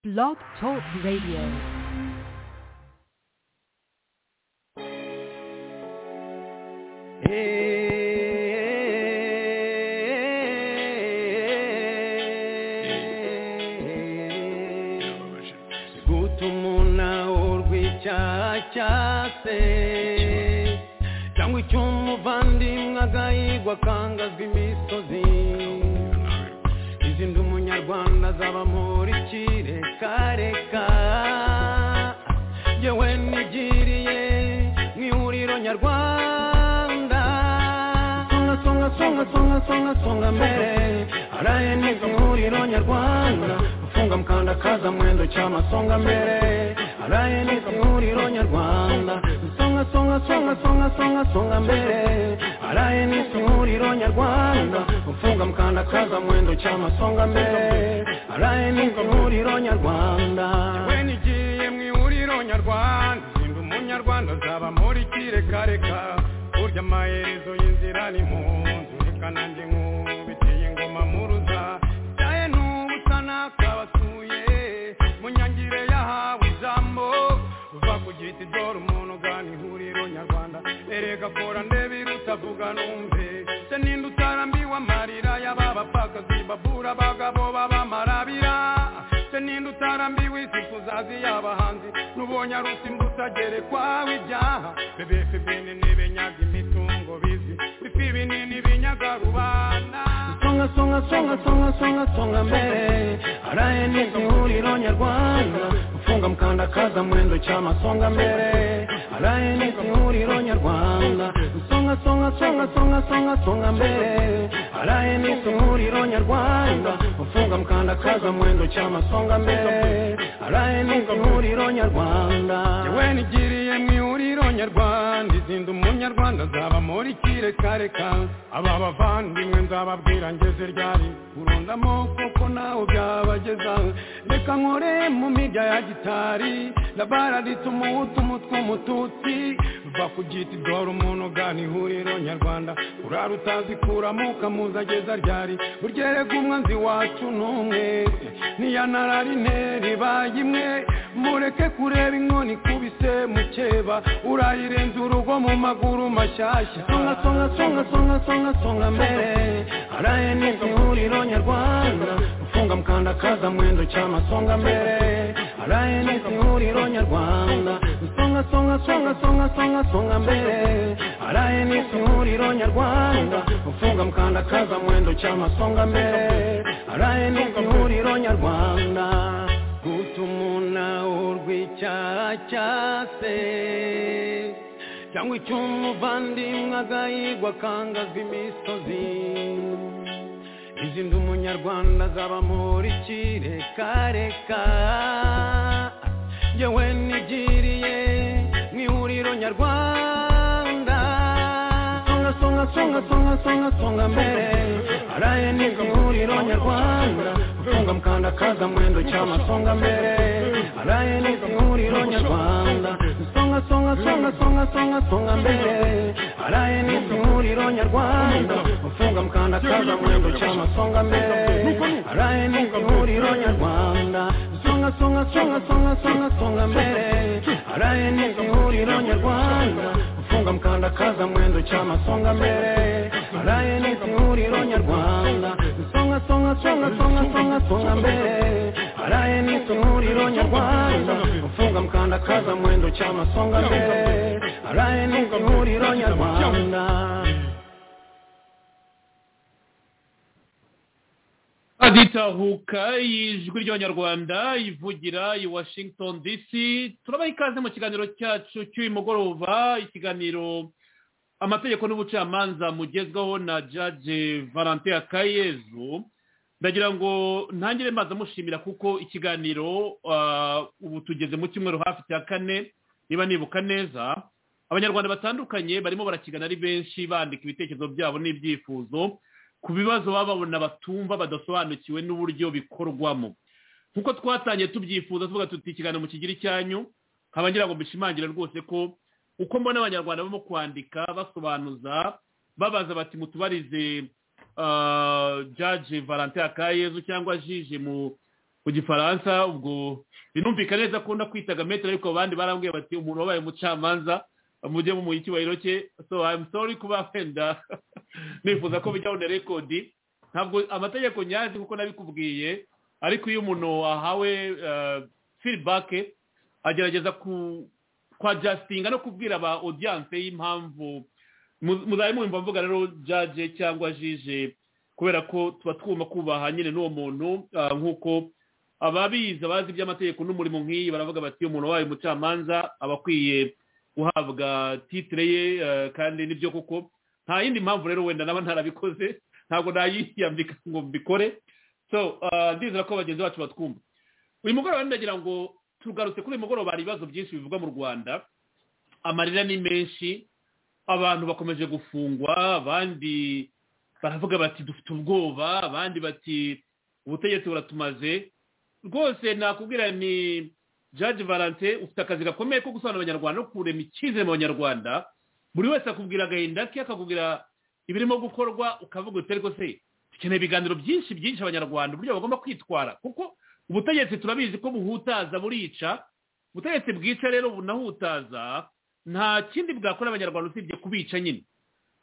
Blog Talk Radio. guta umunao rw'icyaha cyase cyangwa icy'umuvandimwe agahigwa akangazwa imisozi izindi umunyarwanda azaba muri kirekareka yewe nigiriye mu ihuriro nyarwanda songa songa songa songa songa songa mbere araye neza ihuriro nyarwanda ufunga mukanda kaza mwendo cyama songa mbere araye neza ihuriro nyarwanda songa songa songa songa songa songa mbere araye neza ihuriro nyarwanda ufunga mukanda kaza mwendo cyama songa mbere araye neza ihuriro nyarwanda yewe nigiye mu ihuriro nyarwanda sinda umunyarwanda azaba muri kirekareka burya amaherezo y'inzira ni mu nzu reka nanjye nkubitiye ingoma muruza byaye n'ubusa nakabasuye mu nyangire yahawe ijambo uva ku giti dore umuntu ugana ihuriro nyarwanda erega kora ndebe iruta vuga numve se ninde utarambiwe amarira y'ababapfakazi babura abagabo b'abamarabira se ninde utarambiwe isi tuzazi y'abahanzi n'ubonye ari usimbuta gerekwaho ibyaha bebefe bene n'ibenyaga imitungo bizi bifi binini binyaga rubanda songa songa songa songa songa songa mbere araye n'izi huriro nyarwanda ufunga mukanda kaza mwendo cyama songa mbere araye n'izi huriro nyarwanda songa songa songa songa songa songa mbere araye n'izi huriro nyarwanda ufunga mukanda kaza mwendo cyama songa mbere araye n'izi huriro nyarwanda yewe nigiriye mu ihuriro nyarwanda izinda umunyarwanda azaba muri kirekareka aba bavandimwe nzababwira ngeze ryari urunda amoko ko nawe byabageza reka nkore mu mirya ya gitari dabara rituma umuhutu tw'umututsi va ku giti dore umuntu ugana ihuriro nyarwanda urara utazikuramo ukamuza ageza ryari burya erega umwanzi wacu ni umwe niya nararine ribaye imwe mureke kureba inkoni ikubise mukeba urayirenza urugo mu maguru mashyashya songa songa songa songa songa songa mbere araye n'izi huriro nyarwanda ufunga mukanda kaza mwendo cyama songa mbere araye n'izi huriro nyarwanda songa songa songa songa songa songa mbere araye n'izi huriro nyarwanda ufunga mukanda kaza mwendo cyama songa mbere araye n'izi huriro nyarwanda guta umunao rw'icyaha cyase cyangwa icy'umuvandimwe agahigwa akangazwa imisozi izindi umunyarwanda azaba muri kirekareka yewe nigiriye mu ihuriro nyarwanda songa songa songa songa songa songa mbere araye n'izi ihuriro nyarwanda ufunga mukanda kaza mwendo cyama songa mbere araye n'izi ihuriro nyarwanda songa songa songa songa songa songa mbere araye n'izi ihuriro nyarwanda ufunga mukanda kaza mwendo cyama songa mbere araye n'izi ihuriro nyarwanda songa songa songa songa songa songa mbere araye n'izi ihuriro nyarwanda ufunga mukanda kaza mwendo cyama songa mbere araye n'izi ihuriro nyarwanda songa songa songa songa songa songa mbere araye n'izi ihuriro nyarwanda ufunga mukanda kaza mwendo cyama songa mbere araye n'izi ihuriro nyarwanda aditahuka ijwi ry'abanyarwanda ivugira i washington dc turabaha ikaze mu kiganiro cyacu cy'uyu mugoroba ikiganiro amategeko n'ubucamanza mugezwaho na jaje valante akayezu ndagira ngo ntangire maze amushimira kuko ikiganiro ah, ubu tugeze mu cyumweru hafi cya kane niba nibuka neza abanyarwanda batandukanye barimo barakigana ari benshi bandika ibitekerezo byabo n'ibyifuzo ku bibazo baba babona batumva badasobanukiwe n'uburyo bikorwamo nk'uko twatangiye tubyifuza tuvuga tuti ikiganiro mu kigiri cyanyu nkaba ngira ngo mbishimangire rwose ko uko mbona abanyarwanda barimo kwandika basobanuza babaza bati mutubarize ah, jaje valante akayezu cyangwa jije mu mu gifaransa ubwo binumvikana neza ko kwitaga metero ariko abandi barambwiye bati umuntu wabaye umucamanza mujye mu icyubahiro cye so i'm sorry kuba wenda nifuza ko bijyaho na rekodi ntabwo amategeko nyazi kuko nabikubwiye ariko iyo umuntu ahawe filibake agerageza kwa jasitinga no kubwira aba odiyanse y'impamvu muzabe mwumva mvuga rero jaje cyangwa jije kubera ko tuba twuma kubaha nyine n'uwo muntu nk'uko ababizi abazi iby'amategeko n'umurimo nk'iyi baravuga bati umuntu wabaye umucamanza aba akwiye guhabwa titire ye kandi nibyo kuko nta yindi mpamvu rero wenda naba ntarabikoze ntabwo nayiyambika ngo mbikore so ndizera ko bagenzi bacu batwumva uyu mugoroba ndagira ngo tugarutse kuri uyu mugoroba hari ibibazo byinshi bivugwa mu rwanda amarira ni menshi abantu bakomeje gufungwa abandi baravuga bati dufite ubwoba abandi bati ubutegetsi buratumaze rwose nakubwira ni jaji valante ufite akazi gakomeye ko gusobanura abanyarwanda no kurema icyizere mu banyarwanda buri wese akubwira agahinda ke akakubwira ibirimo gukorwa ukavuga uti ariko se dukeneye ibiganiro byinshi byinshi abanyarwanda uburyo bagomba kwitwara kuko ubutegetsi turabizi ko buhutaza burica ubutegetsi bwica rero bunahutaza nta kindi bwakora abanyarwanda usibye kubica nyine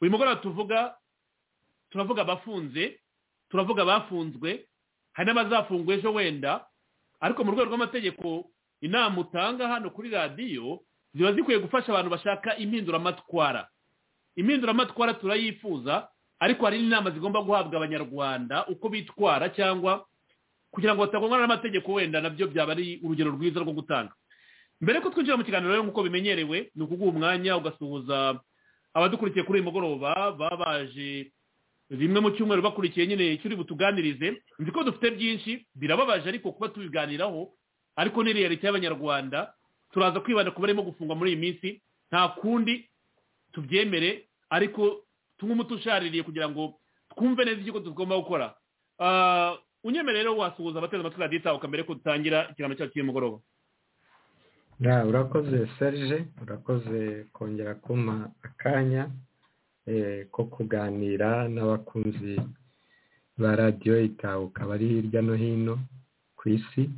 uyu mugoroba tuvuga turavuga abafunze turavuga abafunzwe hari n'abazafungwa ejo wenda ariko mu rwego rw'amategeko inama utanga hano kuri radiyo ziba zikwiye gufasha abantu bashaka impinduramatwara impinduramatwara turayifuza ariko hari n'inama zigomba guhabwa abanyarwanda uko bitwara cyangwa kugira ngo batagongana n'amategeko wenda nabyo byaba ari urugero rwiza rwo gutanga mbere ko twinjira mu kiganiro rero nk'uko bimenyerewe ni ukuguha umwanya ugasuhuza abadukurikiye kuri uyu mugoroba baba baje bimwe mu cyumweru bakurikiye nyine icyo uri butuganirize nzi ko dufite byinshi birababaje ariko kuba tubiganiraho ariko ni reyalite y'abanyarwanda turaza kwibanda ku barimo gufungwa muri iyi minsi nta kundi tubyemere ariko tunywe umuti ushaririye kugira ngo twumve neza icyo tugomba gukora unyemere rero wasuhuza abateze amatwi radiyo itahuka mbere ko dutangira ikiganiro cyacu cy'umugoroba urakoze serge urakoze kongera kumpa akanya ko kuganira n'abakunzi ba radiyo itahuka bari hirya no hino ku isi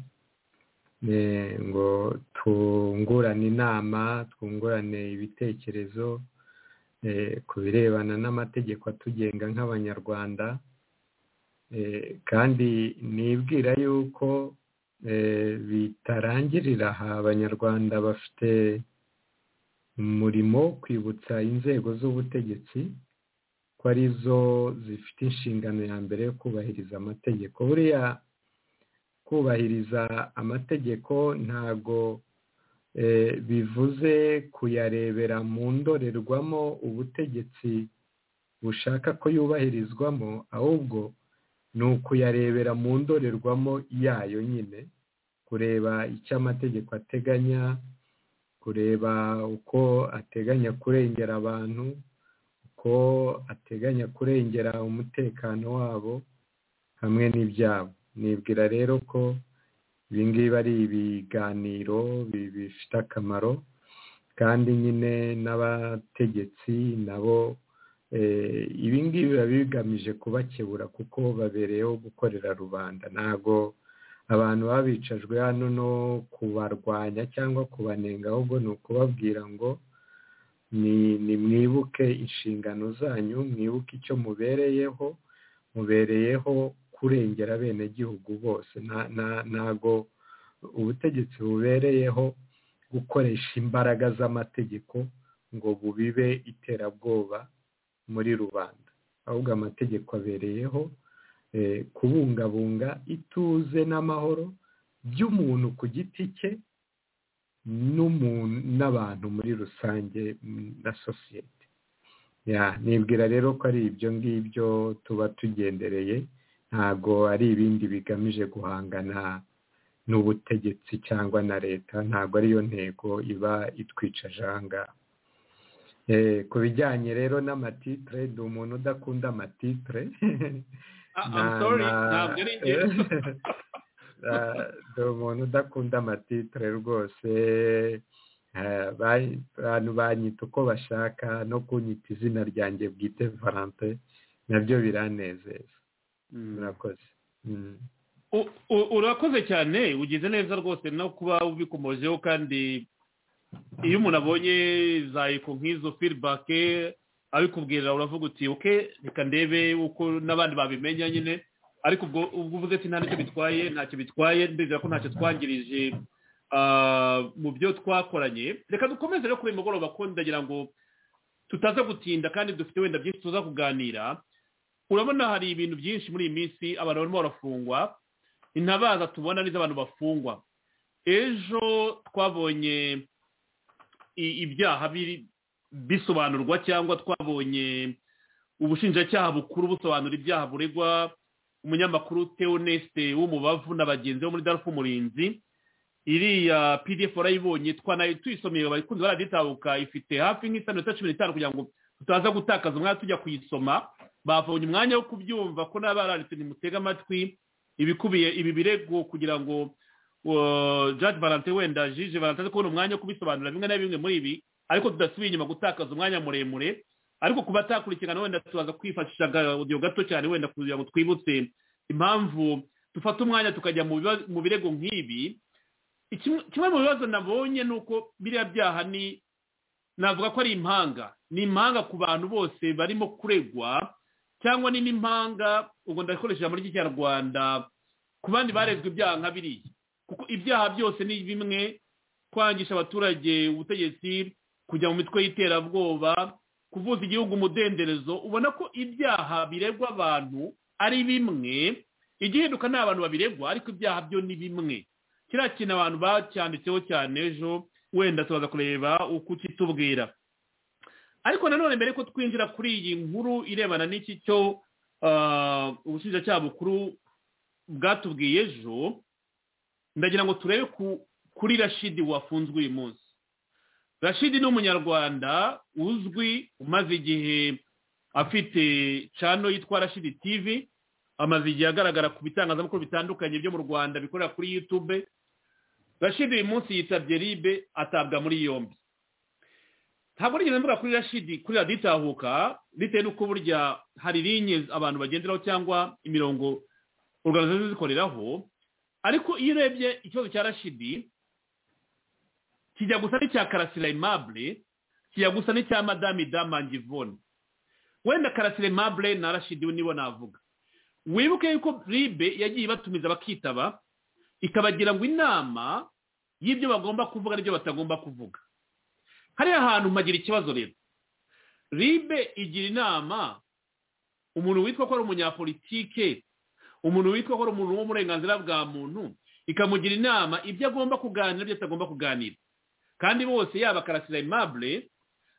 ngo twungurane inama twungurane ibitekerezo ku birebana n'amategeko atugenga nk'abanyarwanda kandi nibwira yuko bitarangirira aha abanyarwanda bafite umurimo wo kwibutsa inzego z'ubutegetsi ko arizo zifite inshingano ya mbere yo kubahiriza amategeko buriya kubahiriza amategeko ntago bivuze kuyarebera mu ndorerwamo ubutegetsi bushaka ko yubahirizwamo ahubwo ni ukuyarebera mu ndorerwamo yayo nyine kureba icyo amategeko ateganya kureba uko ateganya kurengera abantu uko ateganya kurengera umutekano wabo hamwe n'ibyabo nibwira rero ko ibingibi ari ibiganiro bifite akamaro kandi nyine n'abategetsi nabo ibingibi biba bigamije kubakebura kuko babereyeho gukorera rubanda ntabwo abantu babicajwe hano no kubarwanya cyangwa kubanenga ahubwo ni ukubabwira ngo ni mwibuke inshingano zanyu mwibuke icyo mubereyeho mubereyeho kurengera abenegihugu bose ntabwo ubutegetsi bubereyeho gukoresha imbaraga z'amategeko ngo bubibe iterabwoba muri rubanda ahubwo amategeko abereyeho kubungabunga ituze n'amahoro by'umuntu ku giti cye n'abantu muri rusange na sosiyete nibwira rero ko ari ibyo ngibyo tuba tugendereye ntabwo ari ibindi bigamije guhangana n'ubutegetsi cyangwa na leta ntabwo ariyo ntego iba itwicaje ahangaha ku bijyanye rero n'amatitire ni umuntu udakunda amatitire ni umuntu udakunda amatitire rwose abantu banyita uko bashaka no kunyita izina ryanjye bwite valante nabyo biranezeza murakoze U- u- urakoze cyane ugize neza rwose no kuba ubikomojeho kandi iyo umuntu abonye zayiko nk'izo firibake abikubwira uravuga uti uke reka ndebe uko n'abandi babimenya nyine ariko ubwo ubwo uvuze ati nta nicyo bitwaye ntacyo bitwaye ndizera ko ntacyo twangirije ah, mu byo twakoranye reka dukomeze rero kuri uyu mugoroba ko ndagira ngo tutaza gutinda kandi dufite wenda byinshi tuza kuganira urabona hari ibintu byinshi muri iyi minsi abantu barimo barafungwa intabaza tubona ni iz'abantu bafungwa ejo twabonye i- ibyaha biri- bisobanurwa cyangwa twabonye ubushinjacyaha bukuru busobanura ibyaha buregwa umunyamakuru teoneste w'umubavu na bagenzi bo muri darufu umurinzi iriya pdf warayibonye twanayo tuyisomeye abakunzi baraditabuka ifite hafi nk'isano ya cumi n'itanu kugira ngo tutaza gutakaza umwanya tujya kuyisoma bavunye umwanya wo kubyumva ko n'abaranditse nimutege amatwi ibikubiye ibi birego kugira ngo uh, Judge Valentin wenda Jije Valentin aze kubona umwanya wo kubisobanura bimwe na bimwe muri ibi ariko tudasubiye inyuma gutakaza umwanya muremure ariko ku batakurikirana wenda tubaza kwifashisha audio gato cyane wenda kugira ngo twibutse impamvu dufata umwanya tukajya mu biba- mu birego nk'ibi Ikimwe- kimwe mu bibazo nabonye ni uko biriya byaha ni navuga ko ari impanga ni impanga ku bantu bose barimo kuregwa cyangwa ni n'impanga ubwo ndakoresha ijambo ry'ikinyarwanda ku bandi barezwe ibyaha nka biriya kuko ibyaha byose ni bimwe kwangisha abaturage ubutegetsi kujya mu mitwe y'iterabwoba kuvuza igihugu umudenderezo ubona ko ibyaha biregwa abantu ari bimwe igihinduka ni abantu babiregwa ariko ibyaha byo ni bimwe kiriya kintu abantu bacyanditseho cyane ejo wenda tubaza kureba uko ukitubwira ariko nanone mbere ko twinjira kuri iyi nkuru irebana n'iki cyo ah, ubushinjacyaha bukuru bwatubwiye ejo ndagira ngo turebe ku- kuri rashidi wafunzwe uyu munsi rashidi ni umunyarwanda uzwi umaze igihe afite cano yitwa rashidi tivi amaze igihe agaragara ku bitangazamakuru bitandukanye byo mu rwanda bikorera kuri yutube rashidi uyu munsi yitabye ribe atabwa muri yombi ntabwo nigeze mvuga kuri rashidi kuri radiyo itahuka bitewe n'uko burya hari linye abantu bagenderaho cyangwa imirongo organizasiyo zikoreraho ariko iyo urebye ikibazo cya rashidi kijya gusa n'icya karasira aimable kijya gusa n'icya madame damangivone wenda karasira aimable na rashidi we nibo navuga wibuke yuko ribe yagiye ibatumiza bakitaba ikabagira ngo inama y'ibyo bagomba kuvuga n'ibyo batagomba kuvuga hariya hantu mpagira ikibazo rero ribe igira inama umuntu witwa ko ari umunyapolitike umuntu witwa ko ari umuntu w'uburenganzira bwa muntu ikamugira inama ibyo agomba kuganira ibyo atagomba kuganira kandi bose yaba karasira aimable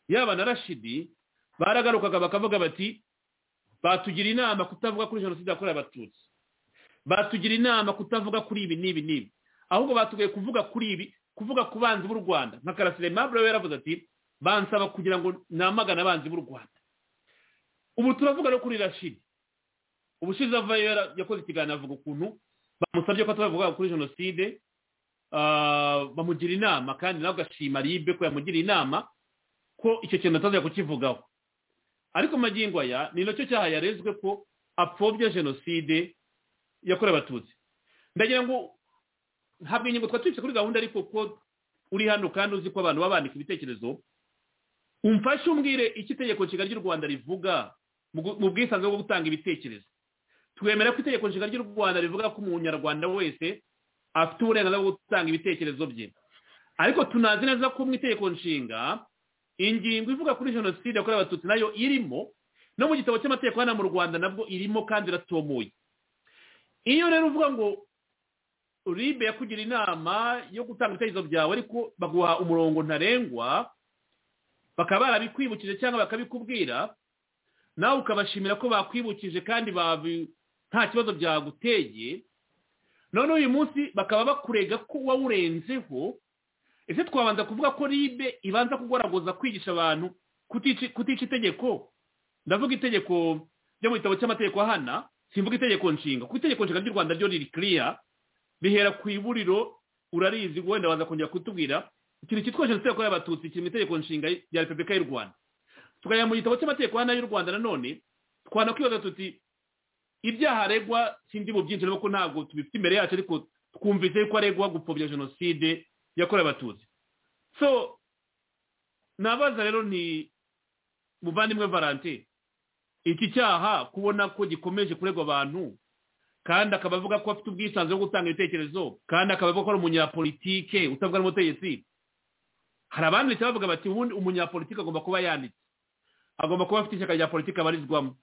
yaba na rashidi baragarukaga bakavuga bati batugira inama kutavuga kuri jenoside yakorewe abatutsi batugira inama kutavuga kuri ibi n'ibi n'ibi ahubwo batubwiye kuvuga kuri ibi kuvuga ku banzi b'u rwanda nka karasire mabure we yaravuze ati bansaba kugira ngo namagane abanzi b'u rwanda ubu turavuga no kuri rashidi ubushize avayo yara- yakoze ikiganiro avuga ukuntu bamusabye ko atavuga kuri jenoside ah, bamugira inama kandi nawe agashima ribe ko yamugiriye inama ko icyo kintu atazajya kukivugaho ariko mu magingo aya ni nacyo cyaha yarezwe ko apfobya jenoside yakorewe abatutsi ndagira ngo ntabwo ingingo twari tubitse kuri gahunda ariko ko uri hano kandi uzi ko abantu baba bandika ibitekerezo umfashe umbwire icyo itegeko nshinga ry'u rwanda rivuga mu gu- mu bwisanzure bwo gutanga ibitekerezo twemera ko itegeko nshinga ry'u rwanda rivuga ko umunyarwanda wese afite uburenganzira bwo gutanga ibitekerezo bye ariko tunazi neza ko mu itegeko nshinga ingingo ivuga kuri jenoside yakorewe abatutsi nayo irimo no mu gitabo cy'amategeko hano mu rwanda nabwo irimo kandi iratomoye iyo rero uvuga ngo ribe yakugira inama yo gutanga ibitekerezo byawe ariko baguha umurongo ntarengwa bakaba barabikwibukije cyangwa bakabikubwira nawe ukabashimira ko bakwibukije kandi babi- nta kibazo byaguteye none uyu munsi bakaba bakurega ko wawurenzeho ese twabanza kuvuga ko ribe ibanza kugoragoza kwigisha abantu kutici- kutica itegeko ndavuga itegeko ryo mu gitabo cy'amategeko ahana simvuga itegeko nshinga kuko itegeko nshinga ry'u rwanda ryo riri kiriya rihera ku iburiro urarizi wenda waza kongera kutubwira ikintu cyitwa jenoside yakorewe abatutsi kiri mu itegeko nshinga rya repubulika y'u rwanda tukajya mu gitabo cy'amategeko ahana y'u rwanda nanone twanakibaza tuti ibyaha aregwa sindi mu byinshi kuko ntabwo tubifite imbere yacu ariko twumvise ko aregwa gupfobya jenoside yakorewe abatutsi so nabaza rero ni muvandimwe valentin iki cyaha kubona ko gikomeje kuregwa abantu kandi akaba avuga ko afite ubwisanzure bwo gutanga ibitekerezo kandi akaba avuga ko ari umunyapolitike utavuga n'umutegetsi hari abanditse bavuga bati ubundi umunyapolitike agomba kuba yanditse agomba kuba afite ishyaka rya politiki abarizwamo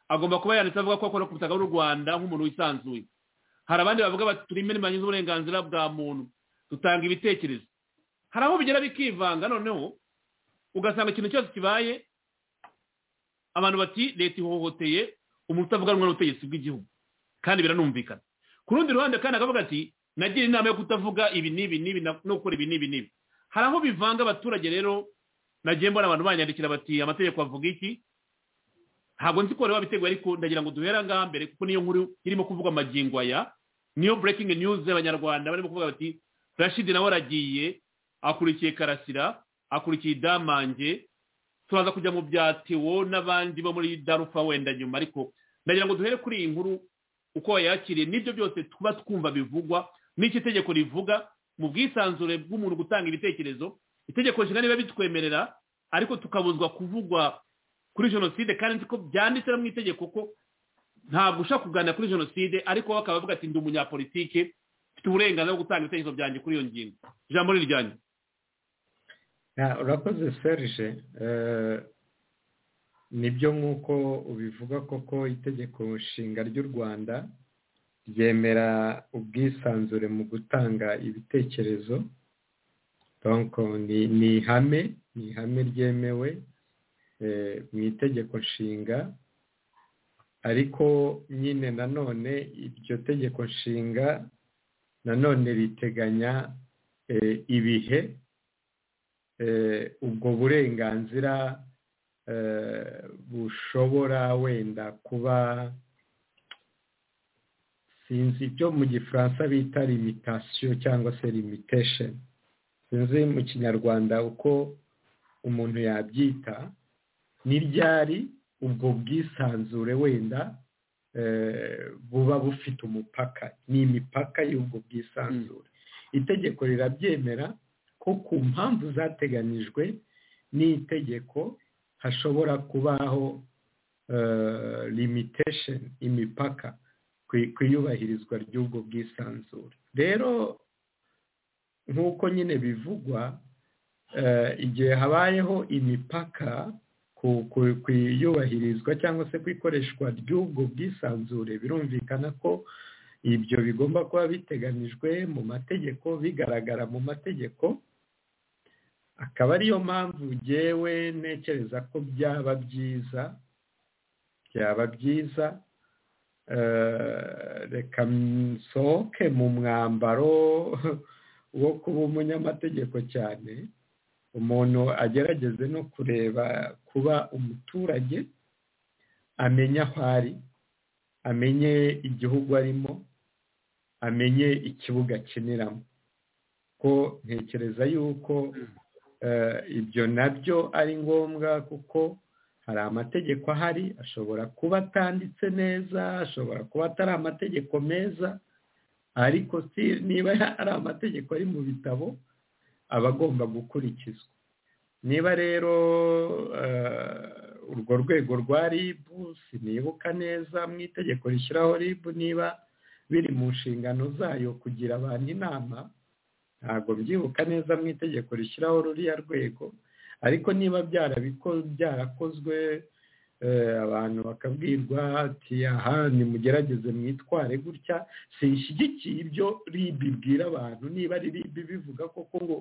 agomba kuba yanditse avuga ko akora ku butaka bw'u rwanda nk'umuntu wisanzuye hari abandi bavuga bati turi impirimbanyi z'uburenganzira bwa muntu dutanga ibitekerezo hari aho bigera bikivanga noneho ugasanga ikintu cyose kibaye abantu bati leta ihohoteye umuntu utavuganwa n'ubutegetsi bw'igihugu kandi biranumvikana ku rundi ruhande kandi akavuga ati nagira inama yo kutavuga ibi n'ibi n'ibi no gukora ibi n'ibi n'ibi hari aho bivanga abaturage rero nagiye mbona abantu banyandikira bati amategeko avuga iki ntabwo nzi ko bari babiteguye ariko ndagira ngo duhera ngaha mbere kuko niyo nkuru irimo kuvuga amagingo aya niyo breaking news y'abanyarwanda barimo kuvuga bati rashidi nawe aragiye akurikiye karasira akurikiye idamange turaza kujya mu bya tewo n'abandi bo muri darufa wenda nyuma ariko ndagira ngo duhere kuri iyi nkuru uko wayakiriye n'ibyo byose tuba twumva bivugwa n'icyo itegeko rivuga mu bwisanzure bw'umuntu gutanga ibitekerezo itegeko nshinga niba bitwemerera ariko tukabuzwa kuvugwa kuri jenoside kandi ko byanditse mu itegeko ko ntabwo ushaka kuganira kuri jenoside ariko bakaba bavuga ati ndi umunyapolitike mfite uburenganzira bwo gutanga ibitekerezo byanjye kuri iyo ngingo ijambo ni iryanjye urakoze serije nibyo nk'uko ubivuga koko itegeko nshinga ry'u rwanda ryemera ubwisanzure mu gutanga ibitekerezo ni ihame ni ihame ryemewe mu itegeko nshinga ariko nyine nanone iryo tegeko nshinga nanone riteganya ibihe ubwo burenganzira bushobora wenda kuba sinzi ibyo mu gifaransa bita limitasiyo cyangwa se limitesheni sinzi mu kinyarwanda uko umuntu yabyita ni ryari ubwo bwisanzure wenda buba bufite umupaka ni imipaka y'ubwo bwisanzure itegeko rirabyemera ko ku mpamvu zateganijwe n'itegeko hashobora kubaho limitation imipaka ku iyubahirizwa ry'ubwo bwisanzure rero nk'uko nyine bivugwa igihe habayeho imipaka ku iyubahirizwa cyangwa se ku ikoreshwa ry'ubwo bwisanzure birumvikana ko ibyo bigomba kuba biteganijwe mu mategeko bigaragara mu mategeko akaba ariyo mpamvu ngewe ntekereza ko byaba byiza byaba byiza reka nsohoke mu mwambaro wo kuba umunyamategeko cyane umuntu agerageze no kureba kuba umuturage amenya aho ari amenye igihugu arimo amenye ikibuga akiniramo ko ntekereza yuko ibyo nabyo ari ngombwa kuko hari amategeko ahari ashobora kuba atanditse neza ashobora kuba atari amategeko meza ariko niba ari amategeko ari mu bitabo aba agomba gukurikizwa niba rero urwo rwego rwa ribu sinibuka neza mu itegeko rishyiraho ribu niba biri mu nshingano zayo kugira abantu inama ntabwo mbyibuka neza mu itegeko rishyiraho ruriya rwego ariko niba byarakozwe abantu bakabwirwa ati aha nimugerageze mwitware gutya sinshyigikiye ibyo ribi ibwira abantu niba ari ribi bivuga koko ngo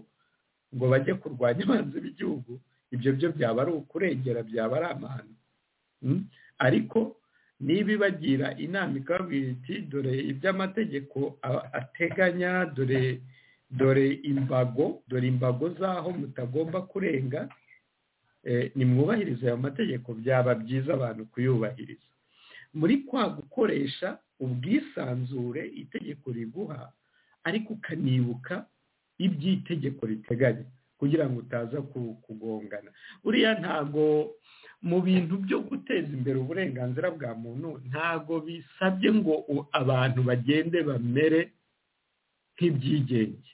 ngo bajye kurwanya abanzi b'igihugu ibyo byo byaba ari ukurengera byaba ari amahano ariko niba ibagira inama ikababwira iti dore iby'amategeko ateganya dore dore imbago dore imbago z'aho mutagomba kurenga nimwubahirize ayo mategeko byaba byiza abantu kuyubahiriza muri kwa gukoresha ubwisanzure itegeko riguha ariko ukanibuka iby'itegeko riteganya kugira ngo utaza kugongana buriya ntago mu bintu byo guteza imbere uburenganzira bwa muntu ntago bisabye ngo abantu bagende bamere nk'ibyigenge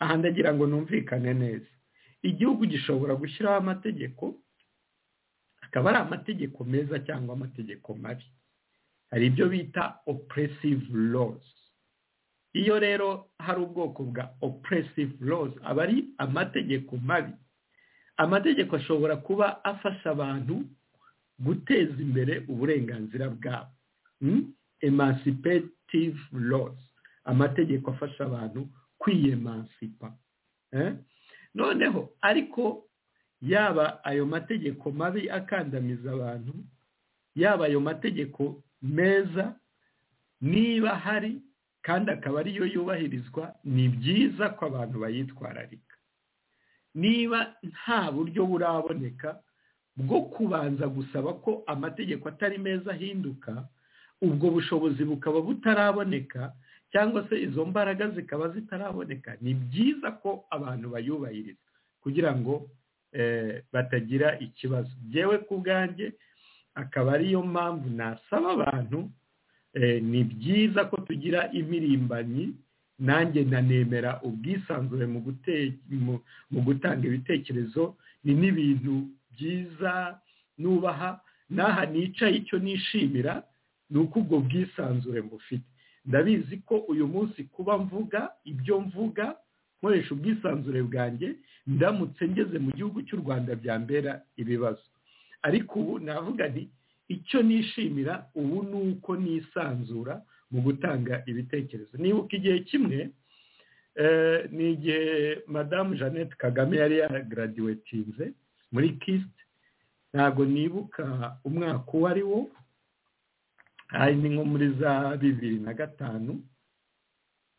aha ndagira ngo numvikane neza igihugu gishobora gushyiraho amategeko akaba ari amategeko meza cyangwa amategeko mabi hari ibyo bita oppressive laws iyo rero hari ubwoko bwa oppressive laws aba ari amategeko mabi amategeko ashobora kuba afasha abantu guteza imbere uburenganzira bwabo emancipative laws amategeko afasha abantu kwiyemancipa noneho ariko yaba ayo mategeko mabi akandamiza abantu yaba ayo mategeko meza niba hari kandi akaba ariyo yubahirizwa ni byiza ko abantu bayitwararika niba nta buryo buraboneka bwo kubanza gusaba ko amategeko atari meza ahinduka ubwo bushobozi bukaba butaraboneka cyangwa se izo mbaraga zikaba zitaraboneka ni byiza ko abantu bayubahiriza kugira ngo batagira ikibazo byewe ku bwanjye akaba ariyo mpamvu nasaba abantu ni byiza ko tugira imirimbanyi nanjye nanemera ubwisanzure mu gutanga ibitekerezo ni n'ibintu byiza nubaha n'aha nicaye icyo nishimira ni uko ubwo bwisanzure mbufite ndabizi ko uyu munsi kuba mvuga ibyo mvuga nkoresha ubwisanzure bwanjye ndamutse ngeze mu gihugu cy'u rwanda byambera ibibazo ariko ubu navuga nti icyo nishimira ubu ni uko nisanzura mu gutanga ibitekerezo nibuka igihe kimwe ni igihe madamu jeannette kagame yari yaragaraduwetinze muri kisite ntabwo nibuka umwaka uwo ari wo hari ni nko muri za bibiri na gatanu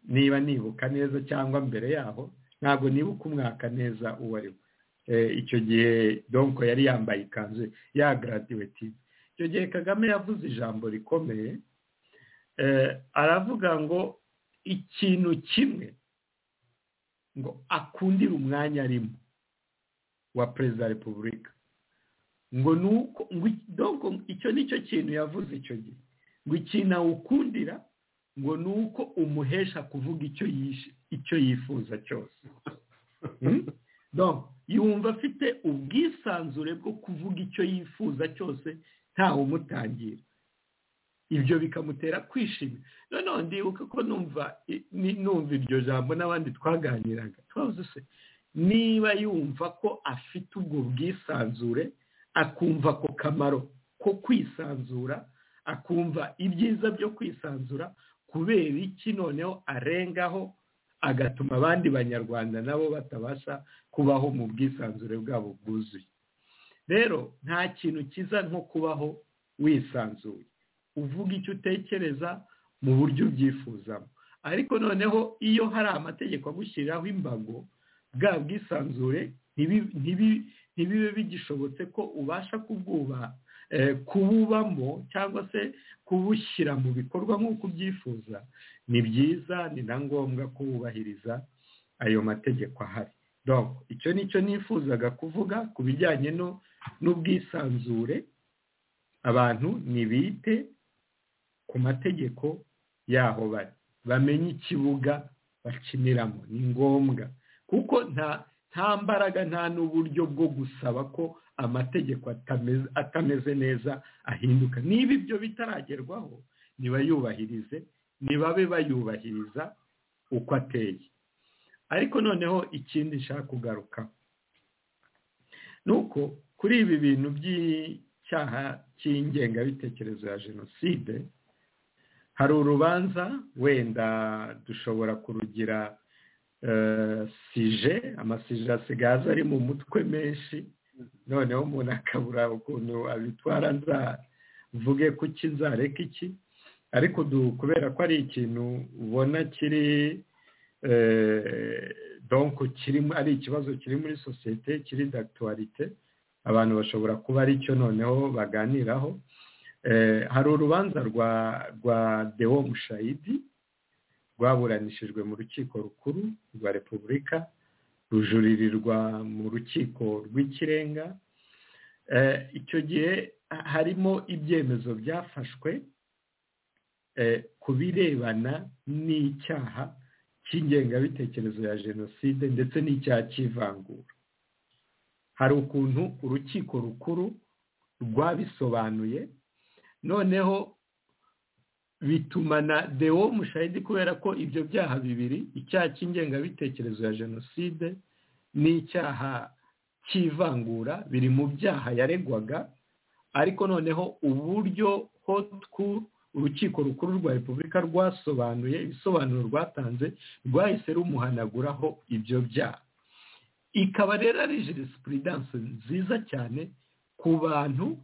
niba nibuka neza cyangwa mbere yaho ntabwo nibuka umwaka neza uwo ari wo icyo gihe donko yari yambaye ikanzu yagaraduwetinze icyo gihe kagame yavuze ijambo rikomeye aravuga ngo ikintu kimwe ngo akundire umwanya arimo wa perezida wa repubulika ngo ni uko ngo icyo ni cyo kintu yavuze icyo gihe ngo ikintu awukundira ngo ni uko umuhesha kuvuga icyo yifuza cyose yumva afite ubwisanzure bwo kuvuga icyo yifuza cyose ntawe umutangira ibyo bikamutera kwishima noneho ndibuka ko numva numva iryo jambo n'abandi twaganiraga twabuze se niba yumva ko afite ubwo bwisanzure akumva ako kamaro ko kwisanzura akumva ibyiza byo kwisanzura kubera iki noneho arengaho agatuma abandi banyarwanda nabo batabasha kubaho mu bwisanzure bwabo bwuzuye rero nta kintu cyiza nko kubaho wisanzuye uvuga icyo utekereza mu buryo ubyifuzamo ariko noneho iyo hari amategeko agushyiriraho imbago bwa bwisanzure ntibibe bigishobotse ko ubasha kububamo cyangwa se kubushyira mu bikorwa nk'uko ubyifuza ni byiza ni na ngombwa ko wubahiriza ayo mategeko ahari icyo ni cyo nifuzaga kuvuga ku bijyanye n'ubwisanzure abantu nibite ku mategeko yaho bari bamenye ikibuga bakiniramo ni ngombwa kuko nta mbaraga nta n'uburyo bwo gusaba ko amategeko atameze neza ahinduka niba ibyo bitaragerwaho nibayubahirize nibabe bayubahiriza uko ateye ariko noneho ikindi nshaka kugaruka ni uko kuri ibi bintu by'icyaha cy'ingengabitekerezo ya jenoside hari urubanza wenda dushobora kurugira sije amasije asigaye aza ari mu mutwe menshi noneho umuntu akabura ukuntu abitwara nzavuge ku iki nzareka iki ariko kubera ko ari ikintu ubona kiri donko kirimo ari ikibazo kiri muri sosiyete kiri dagituwarite abantu bashobora kuba ari cyo noneho baganiraho hari urubanza rwa rwa dewo mushayidi rwaburanishijwe mu rukiko rukuru rwa repubulika rujuririrwa mu rukiko rw'ikirenga icyo gihe harimo ibyemezo byafashwe ku birebana n'icyaha cy'ingengabitekerezo ya jenoside ndetse n'icyaha cy'ivangura hari ukuntu urukiko rukuru rwabisobanuye noneho bituma na dewo mushahidi kubera ko ibyo byaha bibiri icyaha cy'ingengabitekerezo ya jenoside n'icyaha cy'ivangura biri mu byaha yaregwaga ariko noneho uburyo hotu urukiko rukuru rwa repubulika rwasobanuye ibisobanuro rwatanze rwahise rumuhanaguraho ibyo byaha ikaba rero ari jenosipuridanse nziza cyane ku bantu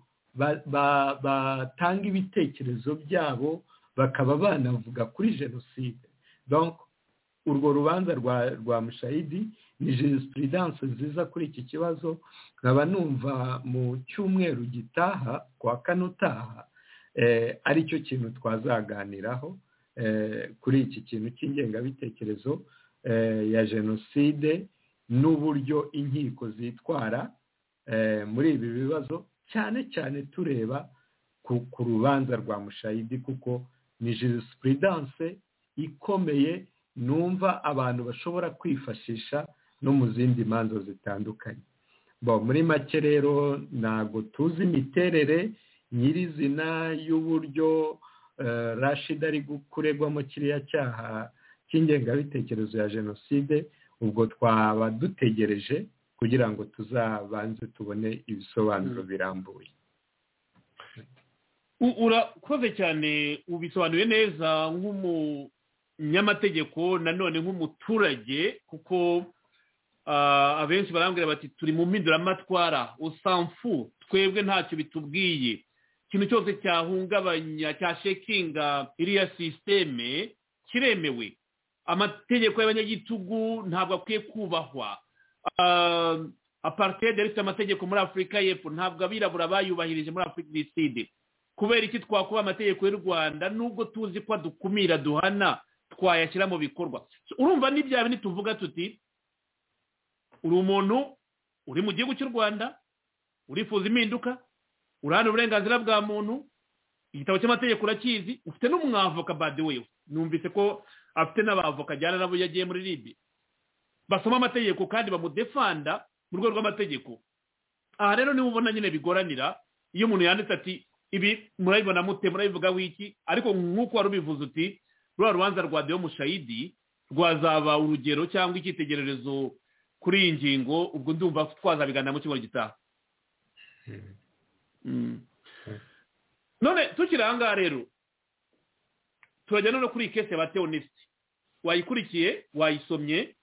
batanga ibitekerezo byabo bakaba banavuga kuri jenoside urwo rubanza rwa mushahidi ni jenosipuridanse nziza kuri iki kibazo nkaba numva mu cyumweru gitaha kwa kane utaha ari cyo kintu twazaganiraho kuri iki kintu cy'ingengabitekerezo ya jenoside n'uburyo inkiko zitwara muri ibi bibazo cyane cyane tureba ku rubanza rwa mushayidi kuko ni jenosipuridanse ikomeye numva abantu bashobora kwifashisha no mu zindi manza zitandukanye muri make rero ntabwo tuzi imiterere nyirizina y'uburyo rashida ari kuregwamo kiriya cyaha cy'ingengabitekerezo ya jenoside ubwo twaba dutegereje kugira ngo tuzabanze tubone ibisobanuro birambuye urakoze cyane ubisobanuye neza nk'umunyamategeko nanone nk'umuturage kuko abenshi barambwira bati turi mu mpinduramatwara usamfu twebwe ntacyo bitubwiye ikintu cyose cyahungabanya cya shekinga iriya sisiteme kiremewe amategeko y'abanyagitugu ntabwo akwiye kubahwa aparitede ifite amategeko muri afurika y'epfo ntabwo abirabura bayubahirije muri afurika y'iside side kubera iki twakuba amategeko y'u rwanda nubwo tuzi ko dukumira duhana twayashyira mu bikorwa urumva n'ibya bindi tuvuga tuti uri umuntu uri mu gihugu cy'u rwanda urifuza impinduka urahana uburenganzira bwa muntu igitabo cy'amategeko urakizi ufite n'umwavoka badiwewe numvise ko afite n'abavoka ajyana nabo yagiye muri ribi basoma amategeko kandi bamudefanda mu rwego rw'amategeko aha rero niba ubona nyine bigoranira iyo umuntu yanditse ati ibi murabibona mute murabivuga wiki ariko nk'uko wari ubivuze uti ruriya rubanza rwa dewo mushayidi rwazaba urugero cyangwa icyitegererezo kuri iyi ngingo ubwo ndumva twazabiganira mu cyumweru gitaha none tukiri aha ngaha rero turajya none kuri iyi kese ya teonisite wayikurikiye wayisomye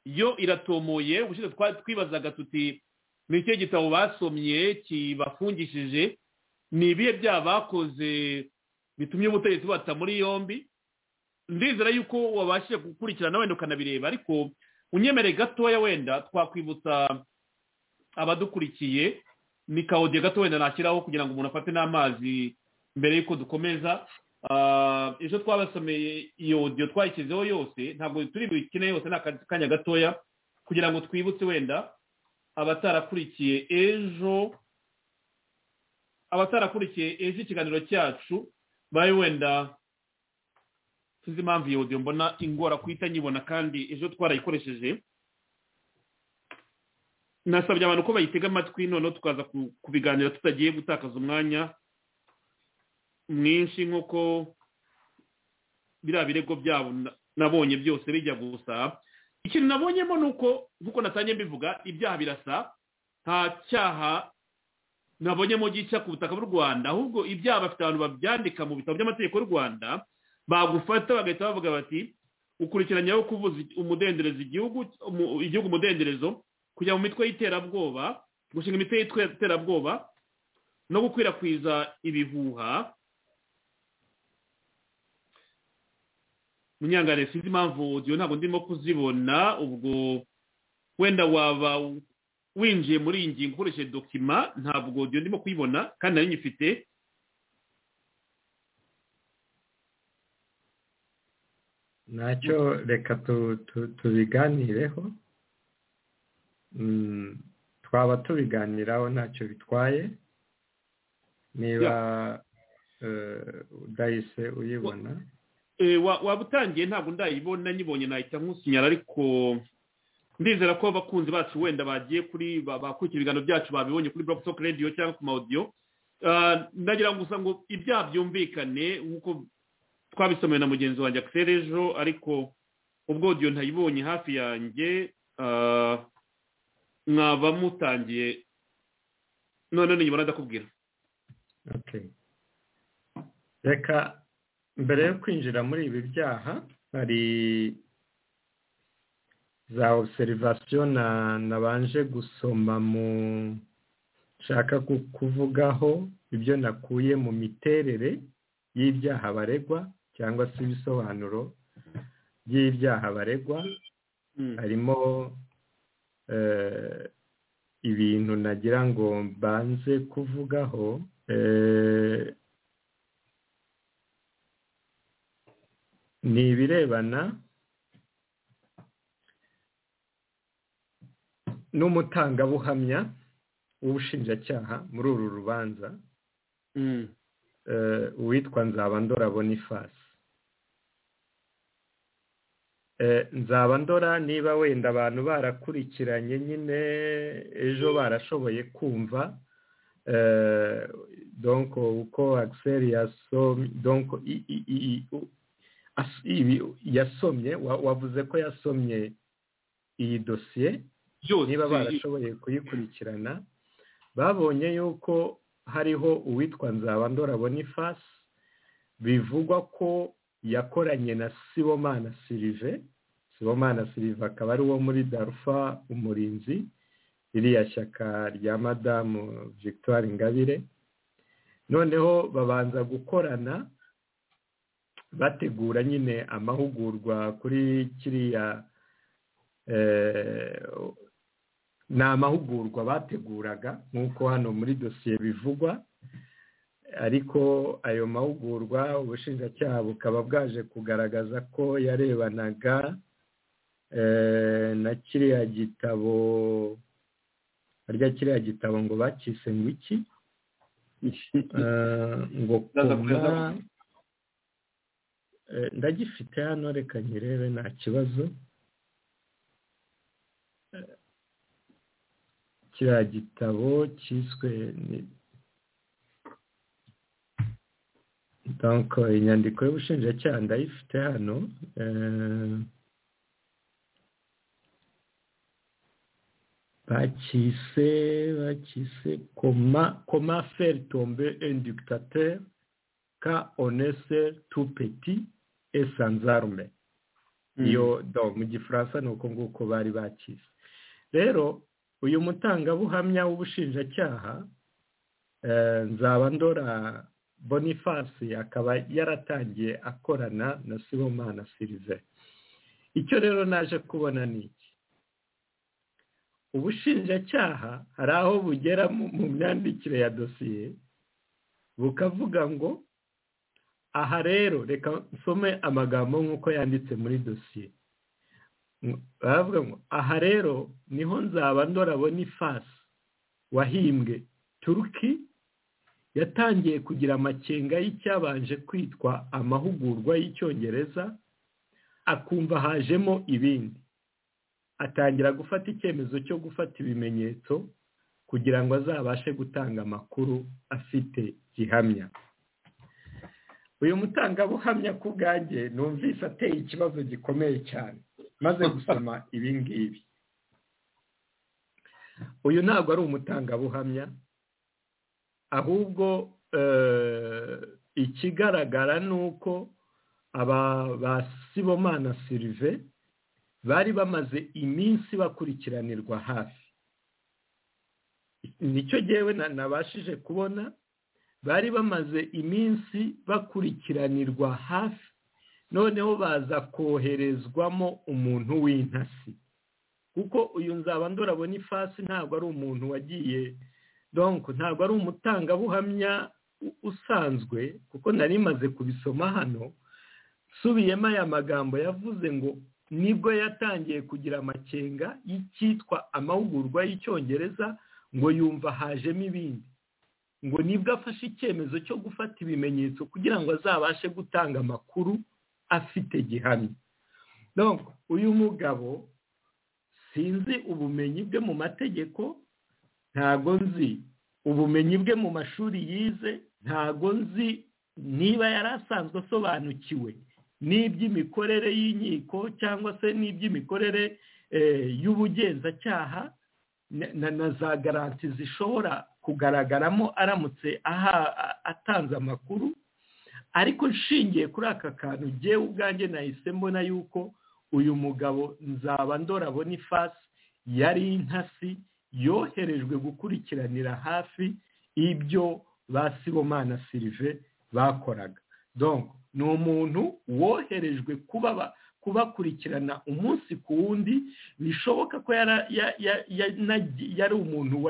yo iratomoye ubushize twibazaga tuti ni icyo gitabo basomye kibafungishije ni ibihe byaha bakoze bitumye ubutegetsi bata muri yombi ndizera yuko wabashije gukurikirana wenda ukanabireba ariko unyemere gatoya wenda twakwibutsa abadukurikiye ni kawudiye gato wenda nashyiraho kugira ngo umuntu afate n'amazi mbere y'uko dukomeza ejo twabasomeye iyo odiyo twayishyizeho yose ntabwo turi bukine yose ni akanya gatoya kugira ngo twibutse wenda abatarakurikiye ejo abatarakurikiye ejo ikiganiro cyacu babe wenda tuzi impamvu iyo odiyo mbona ingora kuhita nyibona kandi ejo twarayikoresheje nasabye abantu ko bayitega amatwi noneho tukaza kubiganira tutagiye gutakaza umwanya mwinshi nk'uko biriya birego byabo nabonye byose bijya gusa ikintu nabonyemo ni uko nk'uko natangiye mbivuga ibyaha birasa nta cyaha nabonyemo gica ku butaka bw'u rwanda ahubwo ibyaha bafite abantu babyandika mu bitabo by'amategeko y'u rwanda bagufata bagahita bavuga bati ukurikiranyweho kuvuza umudenderezo igihugu igihugu umudenderezo kujya mu mitwe y'iterabwoba gushinga imitwe y'iterabwoba no gukwirakwiza ibihuha munyangane sinzi impamvu odiyo ntabwo ndimo kuzibona ubwo wenda waba winjiye muri iyi ngingo ukoresheje dokima ntabwo odiyo ndimo kuyibona kandi nayo nyifite ntacyo reka tubiganireho twaba tubiganiraho ntacyo bitwaye niba udahise uyibona Eh, wa- waba utangiye ntabwo ndayibona nyibonye nahita nkusinyara ariko ndizera ko abakunzi bacu wenda bagiye kuri ba- bakurikira ibiganiro byacu babibonye kuri Block Talk Radio cyangwa ku maudio Ah, ndagira ngo gusa ngo ibyaha byumvikane nk'uko twabisomeye na mugenzi wanjye Axel ejo ariko ubwo audio ntayibonye hafi yanjye ah, mwaba mutangiye none niyibona ndakubwira Okay. reka mbere yo kwinjira muri ibi byaha hari za obserivasiyo na nabanje gusoma mu nshaka ku- kuvugaho ibyo nakuye mu miterere y'ibyaha baregwa cyangwa se ibisobanuro by'ibyaha baregwa Mm. harimo eh, ibintu nagira ngo mbanze kuvugaho eh, ni ibirebana n'umutangabuhamya w'ubushinjacyaha muri uru rubanza Mm. eh, uwitwa nzabandora boniface Eh, nzabandora niba wenda abantu barakurikiranye nyine ejo barashoboye kumva eh, donc uko axel yasomye donc i- i- i- i- u- as- ibi- yasomye wa- wavuze ko yasomye iyi dosiye byose niba barashoboye kuyikurikirana babonye yuko hariho uwitwa nzabandora boniface bivugwa ko yakoranye na sibomana sirive sibomana sirive akaba ari uwo muri darufa umurinzi ririya shyaka rya madamu victoire ingabire noneho babanza gukorana bategura nyine amahugurwa kuri kiriya eh, ni amahugurwa bateguraga nk'uko hano muri dosiye bivugwa ariko ayo mahugurwa ubushinjacyaha bukaba bwaje kugaragaza ko yarebanaga eh, na kiriya gitabo harya kiriya gitabo ngo bakise ngo iki Eh, ngo Ndaza kureba. koma Eh, ndagifite hano reka nyirebe nta kibazo Eh, kiriya gitabo cyiswe ni- donc eh, inyandiko y'ubushinjacyaha ndayifite hano eh, bakise bakise koma koma faire tomber un dictateur ka onese tu peti e sanzarume Mm. iyo do mu gifaransa ni uko nguko bari bakize rero uyu mutangabuhamya w'ubushinjacyaha eh, nzabandora boniface akaba yaratangiye akorana na sibomana sirive icyo rero naje kubona ni iki ubushinjacyaha hari aho bugera mu mu myandikire ya dosiye bukavuga ngo aha rero reka nsome amagambo nk'uko yanditse muri dosiye Ngo- baravuga ngo aha rero niho nzaba ndorabona ifasi wahimbwe turuki yatangiye kugira amakenga y'icyabanje kwitwa amahugurwa y'icyongereza akumva hajemo ibindi atangira gufata icyemezo cyo gufata ibimenyetso kugira ngo azabashe gutanga amakuru afite gihamya uyu mutangabuhamya ku bwanjye numvise ateye ikibazo gikomeye cyane maze gusoma ibi ngibi uyu ntabwo ari umutangabuhamya ahubwo eh, ikigaragara ni uko aba ba sibomana sirive bari bamaze iminsi bakurikiranirwa hafi nicyo jyewe na- nabashije kubona bari bamaze iminsi bakurikiranirwa hafi noneho baza koherezwamo umuntu w'intasi kuko uyu nzaba ndorabona ifasi ntabwo ari umuntu wagiye donko ntabwo ari umutangabuhamya u- usanzwe kuko nari maze kubisoma hano nsubiyemo aya magambo yavuze ngo nibwo yatangiye kugira amakenga y'icyitwa amahugurwa y'icyongereza ngo yumva hajemo ibindi ngo nibwo afashe icyemezo cyo gufata ibimenyetso kugira ngo azabashe gutanga amakuru afite gihamya uyu mugabo sinzi ubumenyi bwe mu mategeko ntago nzi ubumenyi bwe mu mashuri yize ntago nzi niba yari asanzwe asobanukiwe n'iby'imikorere y'inkiko cyangwa se n'iby'imikorere y'ubugenzacyaha na za garanti zishobora kugaragaramo aramutse atanze amakuru ariko nshingiye kuri aka kantu ngewe ubwanjye nahise mbona yuko uyu mugabo nzaba ndorabona ifasi yari intasi yoherejwe gukurikiranira hafi ibyo ba sibomana sirive bakoraga ni umuntu woherejwe kubakurikirana umunsi ku wundi bishoboka ko yari umuntu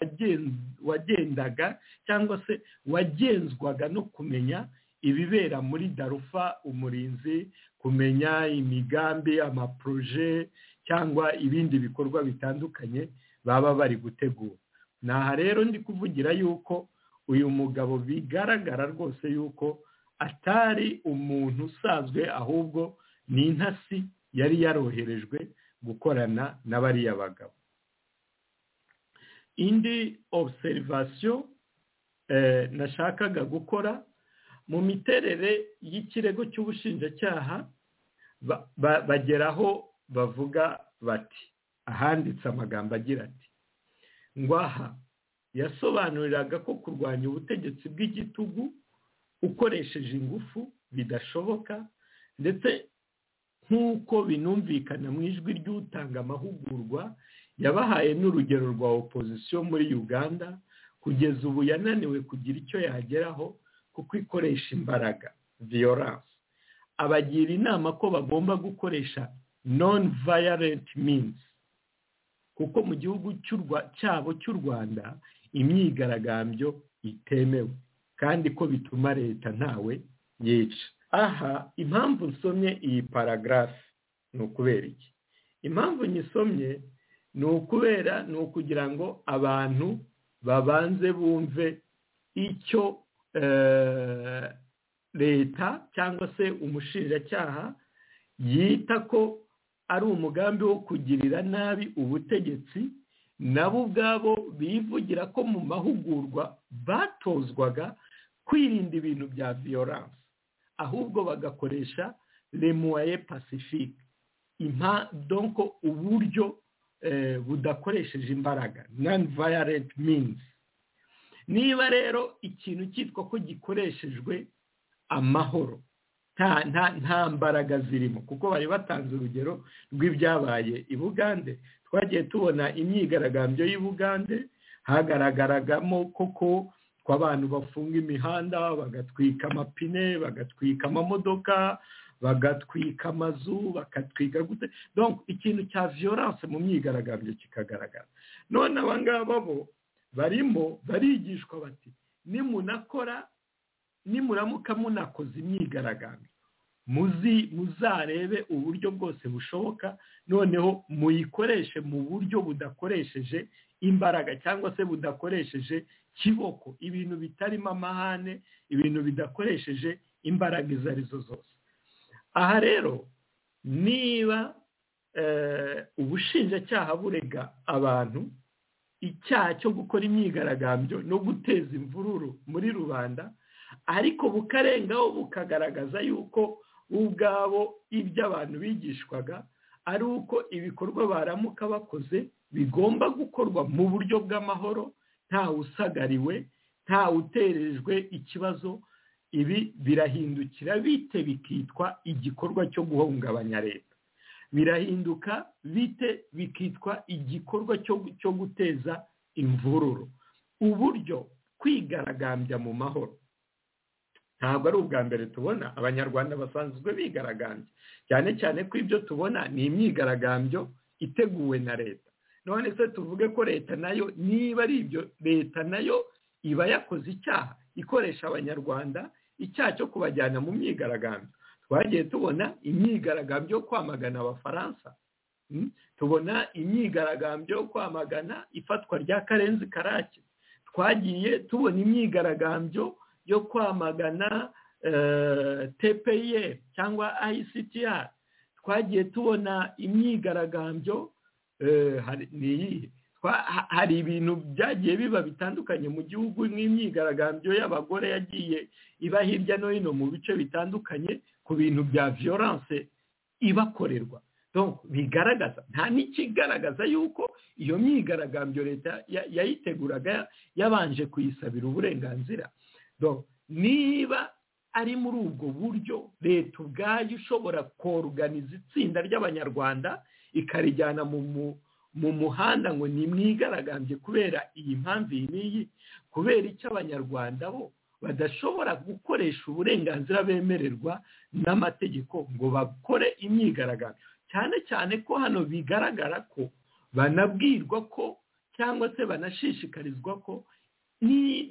wagendaga cyangwa se wagenzwaga no kumenya ibibera muri darufa umurinzi kumenya imigambi amaporoje cyangwa ibindi bikorwa bitandukanye baba bari gutegura aha rero ndi kuvugira yuko uyu mugabo bigaragara rwose yuko atari umuntu usanzwe ahubwo ni intasi yari yaroherejwe gukorana n'abariya bagabo indi obserivasiyo nashakaga gukora mu miterere y'ikirego cy'ubushinjacyaha bageraho bavuga bati ahanditse amagambo agira ati ngwaha yasobanuriraga ko kurwanya ubutegetsi bw'igitugu ukoresheje ingufu bidashoboka ndetse nk'uko binumvikana mu ijwi ry'utanga amahugurwa yabahaye n'urugero rwa opozisiyo muri uganda kugeza ubu yananiwe kugira icyo yageraho kuko ikoresha imbaraga viyoranse abagira inama ko bagomba gukoresha non violent means kuko mu gihugu cyabo cy'u rwanda imyigaragambyo itemewe kandi ko bituma leta ntawe yica aha impamvu nsomye iyi paragarafi ni ukubera iki impamvu nyisomye ni ukubera ni ukugira ngo abantu babanze bumve icyo leta cyangwa se umushinjacyaha yita ko ari umugambi wo kugirira nabi ubutegetsi nabo ubwabo bivugira ko mu mahugurwa batozwaga kwirinda ibintu bya viyoranse ahubwo bagakoresha remuwaye pacifique donko uburyo budakoresheje imbaraga nani vayarenti minizi niba rero ikintu cyitwa ko gikoreshejwe amahoro nta mbaraga zirimo kuko bari batanze urugero rw'ibyabaye i bugande twagiye tubona imyigaragambyo y'i bugande hagaragaragamo koko ko abantu bafunga imihanda bagatwika amapine bagatwika amamodoka bagatwika amazu bakatwika gute ikintu cya viyoranse mu myigaragambyo kikagaragara none abangaba bo barimo barigishwa bati nimunakora nimuramuka munakoze imyigaragambyo muzarebe uburyo bwose bushoboka noneho muyikoreshe mu buryo budakoresheje imbaraga cyangwa se budakoresheje kiboko ibintu bitarimo amahane ibintu bidakoresheje imbaraga izo arizo zose aha rero niba ubushinjacyaha burega abantu icyaha cyo gukora imyigaragambyo no guteza imvururu muri rubanda ariko bukarengaho bukagaragaza yuko ubwabo ibyo abantu bigishwaga ari uko ibikorwa baramuka bakoze bigomba gukorwa mu buryo bw'amahoro ntawe usagariwe ntawe uterejwe ikibazo ibi birahindukira bite bikitwa igikorwa cyo guhungabanya leta birahinduka bite bikitwa igikorwa cyo guteza imvururu uburyo kwigaragambya mu mahoro ntabwo ari ubwa mbere tubona abanyarwanda basanzwe bigaragambya cyane cyane ko ibyo tubona ni imyigaragambyo iteguwe na leta none se tuvuge ko leta nayo niba ari ibyo leta nayo iba yakoze icyaha ikoresha abanyarwanda icyaha cyo kubajyana mu myigaragambyo twagiye tubona imyigaragambyo yo kwamagana abafaransa tubona imyigaragambyo yo kwamagana ifatwa rya karenzi karake twagiye tubona imyigaragambyo yo kwamagana tpr cyangwa ictr twagiye tubona imyigaragambyo ni iyihe hari ibintu byagiye biba bitandukanye mu gihugu n'imyigaragambyo y'abagore yagiye iba hirya no hino mu bice bitandukanye ku bintu bya violence ibakorerwa bigaragaza nta n'ikigaragaza yuko iyo myigaragambyo leta yayiteguraga yabanje kuyisabira uburenganzira niba ari muri ubwo buryo leta ubwayo ishobora koruganiza itsinda ry'abanyarwanda ikarijyana mu mu muhanda ngo nimwigaragambye kubera iyi mpamvu iyi n'iyi kubera icyo abanyarwanda bo badashobora gukoresha uburenganzira bemererwa n'amategeko ngo bakore imyigaragambyo cyane cyane ko hano bigaragara ko banabwirwa ko cyangwa se banashishikarizwa ko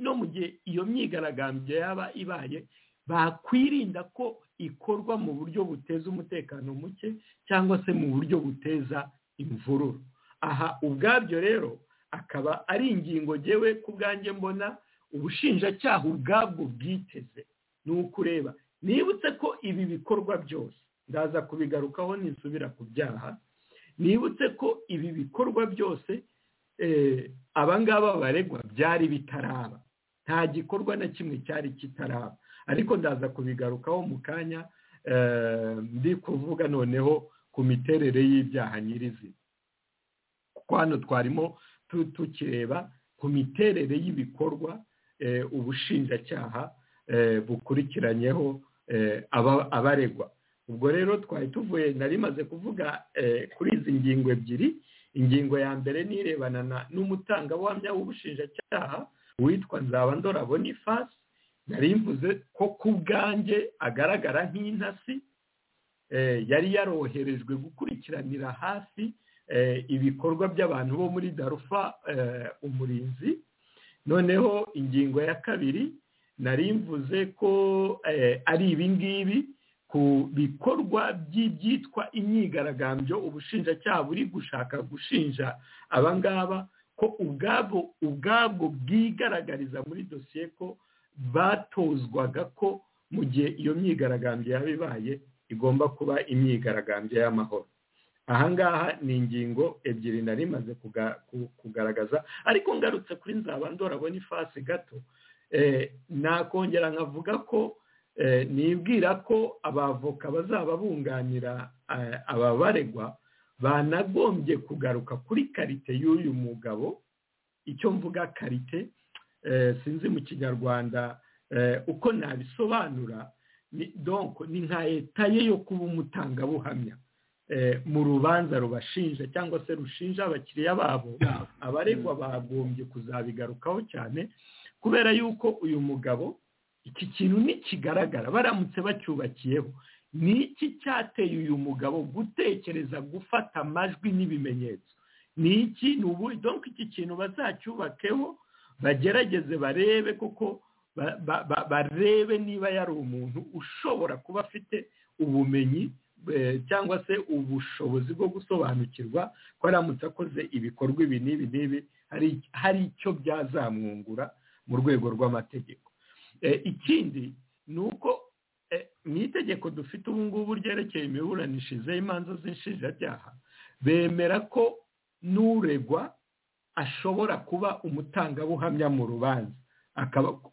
no mu gihe iyo myigaragambyo yaba ibaye bakwirinda ko ikorwa mu buryo buteza umutekano muke cyangwa se mu buryo buteza imvururu aha ubwabyo rero akaba ari ingingo ngewe ku bwanjye mbona ubushinjacyaha ubwabwo bwiteze ni ukureba nibutse ko ibi bikorwa byose ndaza kubigarukaho nisubira ku byaha nibutse ko ibi bikorwa byose abangaba baregwa byari bitaraba nta gikorwa na kimwe cyari kitaraba ariko ndaza kubigarukaho mu kanya ndi kuvuga noneho ku miterere y'ibyaha nyirizina kuko hano twarimo tukireba ku miterere y'ibikorwa ubushinjacyaha bukurikiranyeho abaregwa ubwo rero twari tuvuye nari maze kuvuga kuri izi ngingo ebyiri ingingo ya mbere n'irebana n'umutangabuhamya w'ubushinjacyaha witwa nzabandora bonifasi nari mvuze ko ku bwanjye agaragara nk'intasi yari yaroherejwe gukurikiranira hafi ibikorwa by'abantu bo muri darufa umurinzi noneho ingingo ya kabiri nari mvuze ko ari ibingibi ku bikorwa by'ibyitwa imyigaragambyo ubushinjacyaha buri gushaka gushinja abangaba ko ubwabo ubwabwo bwigaragariza muri dosiye ko batozwaga ko mu gihe iyo myigaragambyo yaba ibaye igomba kuba imyigaragambyo y'amahoro ahangaha ni ingingo ebyiri nari maze kugaragaza ariko ngarutse kuri nzaba ndorabona ifasi gato nakongera nkavuga ko nibwira ko abavoka bazaba bunganira ababaregwa banagombye kugaruka kuri karite y'uyu mugabo icyo mvuga karite sinzi mu kinyarwanda uko nabisobanura ni nka etaye yo kuba umutangabuhamya mu rubanza rubashinja cyangwa se rushinja abakiriya babo abaregwa bagombye kuzabigarukaho cyane kubera yuko uyu mugabo iki kintu ntikigaragara baramutse bacyubakiyeho ni iki cyateye uyu mugabo gutekereza gufata amajwi n'ibimenyetso ni iki ni ubu donko iki kintu bazacyubakeho bagerageze barebe kuko barebe niba yari umuntu ushobora kuba afite ubumenyi cyangwa se ubushobozi bwo gusobanukirwa ko aramutse akoze ibikorwa ibi n'ibi n'ibi hari icyo byazamwungura mu rwego rw'amategeko ikindi ni uko mu itegeko dufite ubu ngubu ryerekeye imiburanishirize y'imanza z'inshinjabyaha bemera ko n'uregwa ashobora kuba umutangabuhamya mu rubanza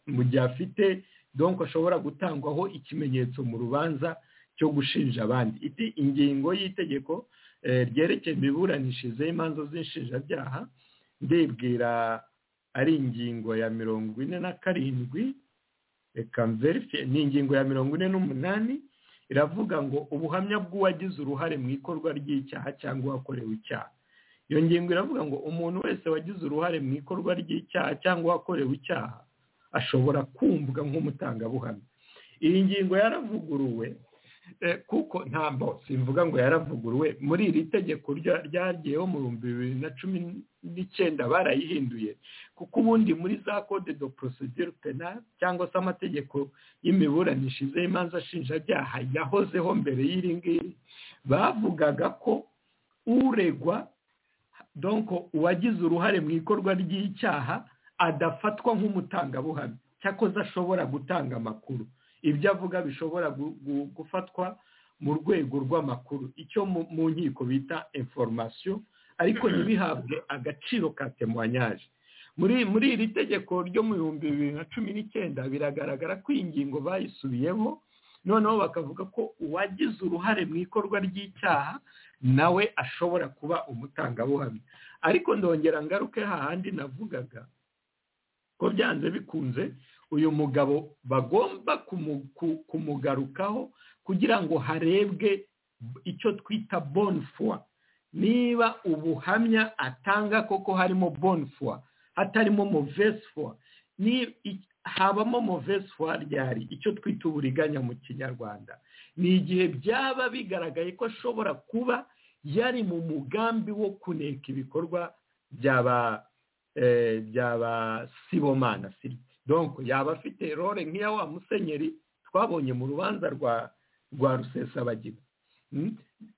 mu gihe afite donko ashobora gutangwaho ikimenyetso mu rubanza cyo gushinja abandi ingingo y'itegeko ryerekeye imiburanishirize y'imanza z'inshinjabyaha ndibwira ari ingingo ya mirongo ine na karindwi reka mverifiye ni ingingo ya mirongo ine n'umunani iravuga ngo ubuhamya bw'uwagize uruhare mu ikorwa ry'icyaha cyangwa uwakorewe icyaha iyo ngingo iravuga ngo umuntu wese wagize uruhare mu ikorwa ry'icyaha cyangwa uwakorewe icyaha ashobora kumvwa nk'umutangabuhamya iyi ngingo yaravuguruwe kuko ntabwo simvuga ngo yaravuguruwe muri iri tegeko ryagiyeho mu bihumbi bibiri na cumi n'icyenda barayihinduye kuko ubundi muri za code do procedure penale cyangwa se amategeko y'imiburanishirize y'imanza nshinjabyaha yahozeho mbere y'iri ngiri bavugaga ko uregwa donko uwagize uruhare mu ikorwa ry'icyaha adafatwa nk'umutangabuhamya cyakoze ashobora gutanga amakuru ibyo avuga bishobora gufatwa mu rwego rw'amakuru icyo mu nkiko bita inforomasiyo ariko ntibihabwe agaciro ka temuwanyaje muri iri tegeko ryo mu bihumbi bibiri na cumi n'icyenda biragaragara ko iyi ngingo bayisubiyeho noneho bakavuga ko uwagize uruhare mu ikorwa ry'icyaha nawe ashobora kuba umutangabuhamya ariko ndongera ngaruke hahandi navugaga ko byanze bikunze uyu mugabo bagomba kumugarukaho kugira ngo harebwe icyo twita bonfwa niba ubuhamya atanga koko harimo bonfwa hatarimo movesfwa habamo movesfwa ryari icyo twita uburiganya mu kinyarwanda ni igihe byaba bigaragaye ko ashobora kuba yari mu mugambi wo kuneka ibikorwa byaba byaba sibomana siriti donko yaba afite role nk'iya wa musenyeri twabonye mu rubanza rwa rwa rusesabagira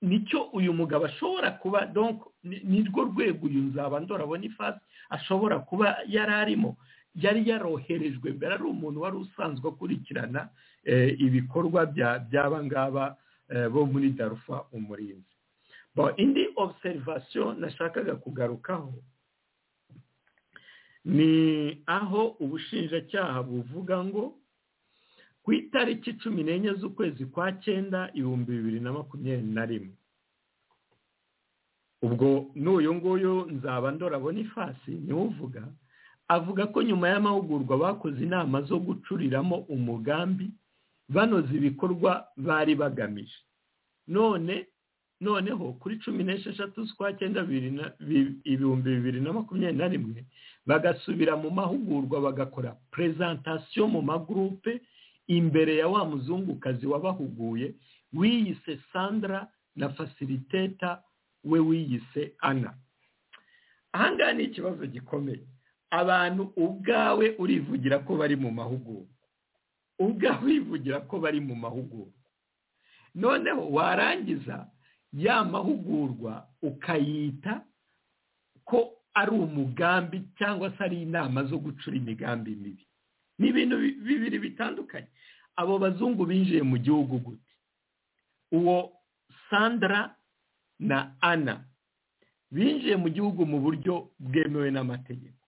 nicyo uyu mugabo ashobora kuba donko nirwo rwego uyu nzaba ndorabona ifasi ashobora kuba yari arimo yari yaroherejwe mbere ari umuntu wari usanzwe akurikirana ibikorwa by'aba ngaba bo muri darufa umurinzi indi obserivasiyo nashakaga kugarukaho ni aho ubushinjacyaha buvuga ngo ku itariki cumi n'enye z'ukwezi kwa cyenda ibihumbi bibiri na makumyabiri na rimwe ubwo n'uyu nguyu nzaba ndorabona ifasi niwe uvuga avuga ko nyuma y'amahugurwa bakoze inama zo gucuriramo umugambi banoza ibikorwa bari bagamije none noneho kuri cumi n'esheshatu z'ukwa cyenda ibihumbi bibiri na makumyabiri na rimwe bagasubira mu mahugurwa bagakora perezantasiyo mu magurupe imbere ya wa muzungukazi wabahuguye wiyise sandra na fasiriteta we wiyise ana ahangaha ni ikibazo gikomeye abantu ubwawe urivugira ko bari mu mahugurwa ubwawe urivugira ko bari mu mahugurwa noneho warangiza ya mahugurwa ukayita ko ari umugambi cyangwa se ari inama zo gucura imigambi mibi ni ibintu bibiri bitandukanye abo bazungu binjiye mu gihugu gute uwo sandra na ana binjiye mu gihugu mu buryo bwemewe n'amategeko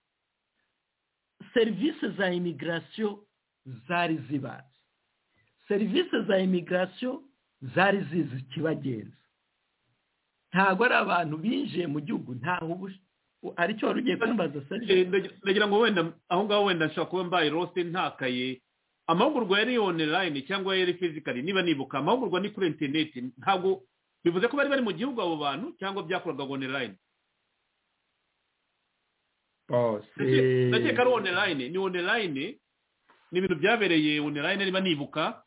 serivisi za imigirasiyo zari zibazi serivisi za imigirasiyo zari zizi ikibagenza ntabwo ari abantu binjiye mu gihugu ntaho hari icyo wari ugiye kumbaza ndagira ngo wenda aho ngaho wenda nshobora kuba mbaye rose ntakaye amahugurwa yari online cyangwa yari fizikari niba nibuka amahugurwa ni kuri interineti ntabwo bivuze ko bari bari mu gihugu abo bantu cyangwa byakorwaga online ndakeka ari online ni online ni ibintu byabereye online niba nibuka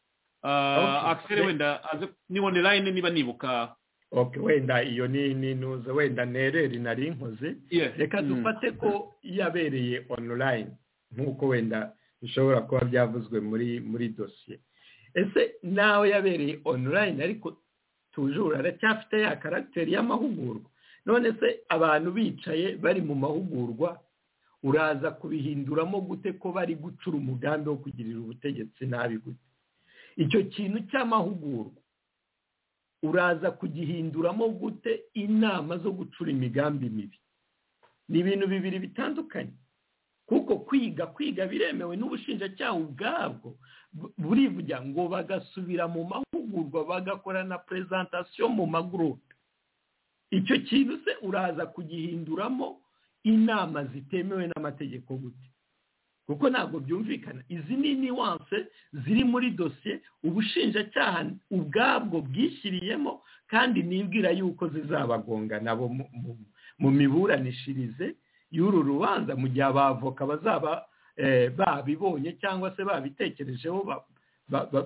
akiseri wenda ni online niba nibuka oke wenda iyo ni ntuze wenda nereri nari inkoze reka dufate ko yabereye online nk'uko wenda bishobora kuba byavuzwe muri muri dosiye ese nawe yabereye online ariko tujura aracyafite ya karagiteri y'amahugurwa none se abantu bicaye bari mu mahugurwa uraza kubihinduramo gute ko bari gucura umugambi wo kugirira ubutegetsi nabi gute icyo kintu cy'amahugurwa uraza kugihinduramo gute inama zo gucura imigambi mibi ni ibintu bibiri bitandukanye kuko kwiga kwiga biremewe n'ubushinjacyaha ubwabwo burivuga ngo bagasubira mu mahugurwa bagakora na perezantasiyo mu magurupe icyo kintu se uraza kugihinduramo inama zitemewe n'amategeko gute kuko ntabwo byumvikana izi ni niwanse ziri muri dosiye ubushinjacyaha ubwabwo bwishyiriyemo kandi nibwira yuko zizabagonga nabo mu miburanishirize y'uru rubanza mu gihe abavoka bazaba babibonye cyangwa se babitekerejeho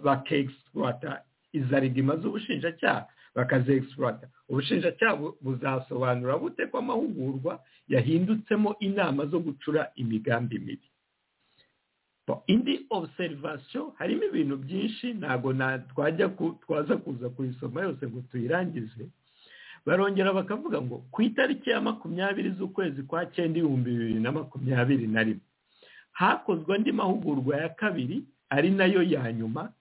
bakegisipuwata izaridima z'ubushinjacyaha bakazegisipurata ubushinjacyaha buzasobanura bute ko amahugurwa yahindutsemo inama zo gucura imigambi mibi indi obuserivasiyo harimo ibintu byinshi ntabwo twaza kuza kuyisoma yose ngo tuyirangize barongera bakavuga ngo ku itariki ya makumyabiri z'ukwezi kwa cyenda ibihumbi bibiri na makumyabiri na rimwe hakozwe andi mahugurwa ya kabiri ari nayo ya nyuma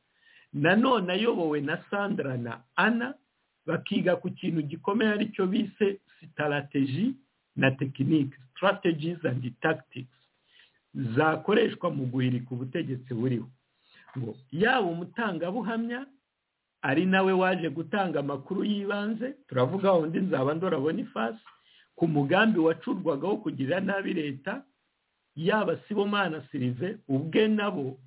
nanone ayobowe na sandra na ana bakiga ku kintu gikomeye aricyo bise sitarateji na tekinike sitarategizi andi tagitisi zakoreshwa mu guhirika ubutegetsi buriho ngo yaba umutangabuhamya ari nawe waje gutanga amakuru y'ibanze turavuga undi nzaba ndora bonifasi ku mugambi wacurwagaho kugira nabi leta yaba sibomana sirive ubwe nabo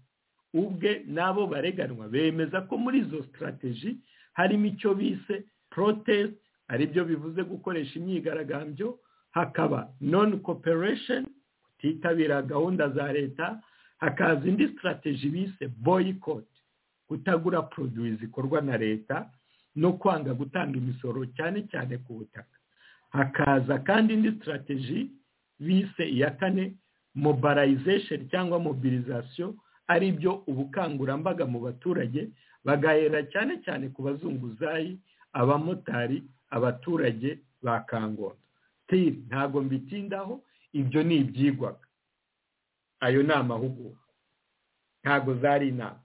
ubwe n'abo bareganwa bemeza ko muri izo sitarateji harimo icyo bise protest aribyo bivuze gukoresha imyigaragambyo hakaba non cooperation kutitabira gahunda za leta hakaza indi sitarateji bise boycott kutagura poroduwi zikorwa na leta no kwanga gutanga imisoro cyane cyane ku butaka hakaza kandi indi sitarateji bise iya kane mobilization cyangwa mobilization ari byo ubukangurambaga mu baturage bagahera cyane cyane ku bazunguzayi abamotari abaturage ba kangondo tiri ntabwo mbitindaho ibyo ni ibyigwaga ayo ni amahugurwa ntabwo zari inama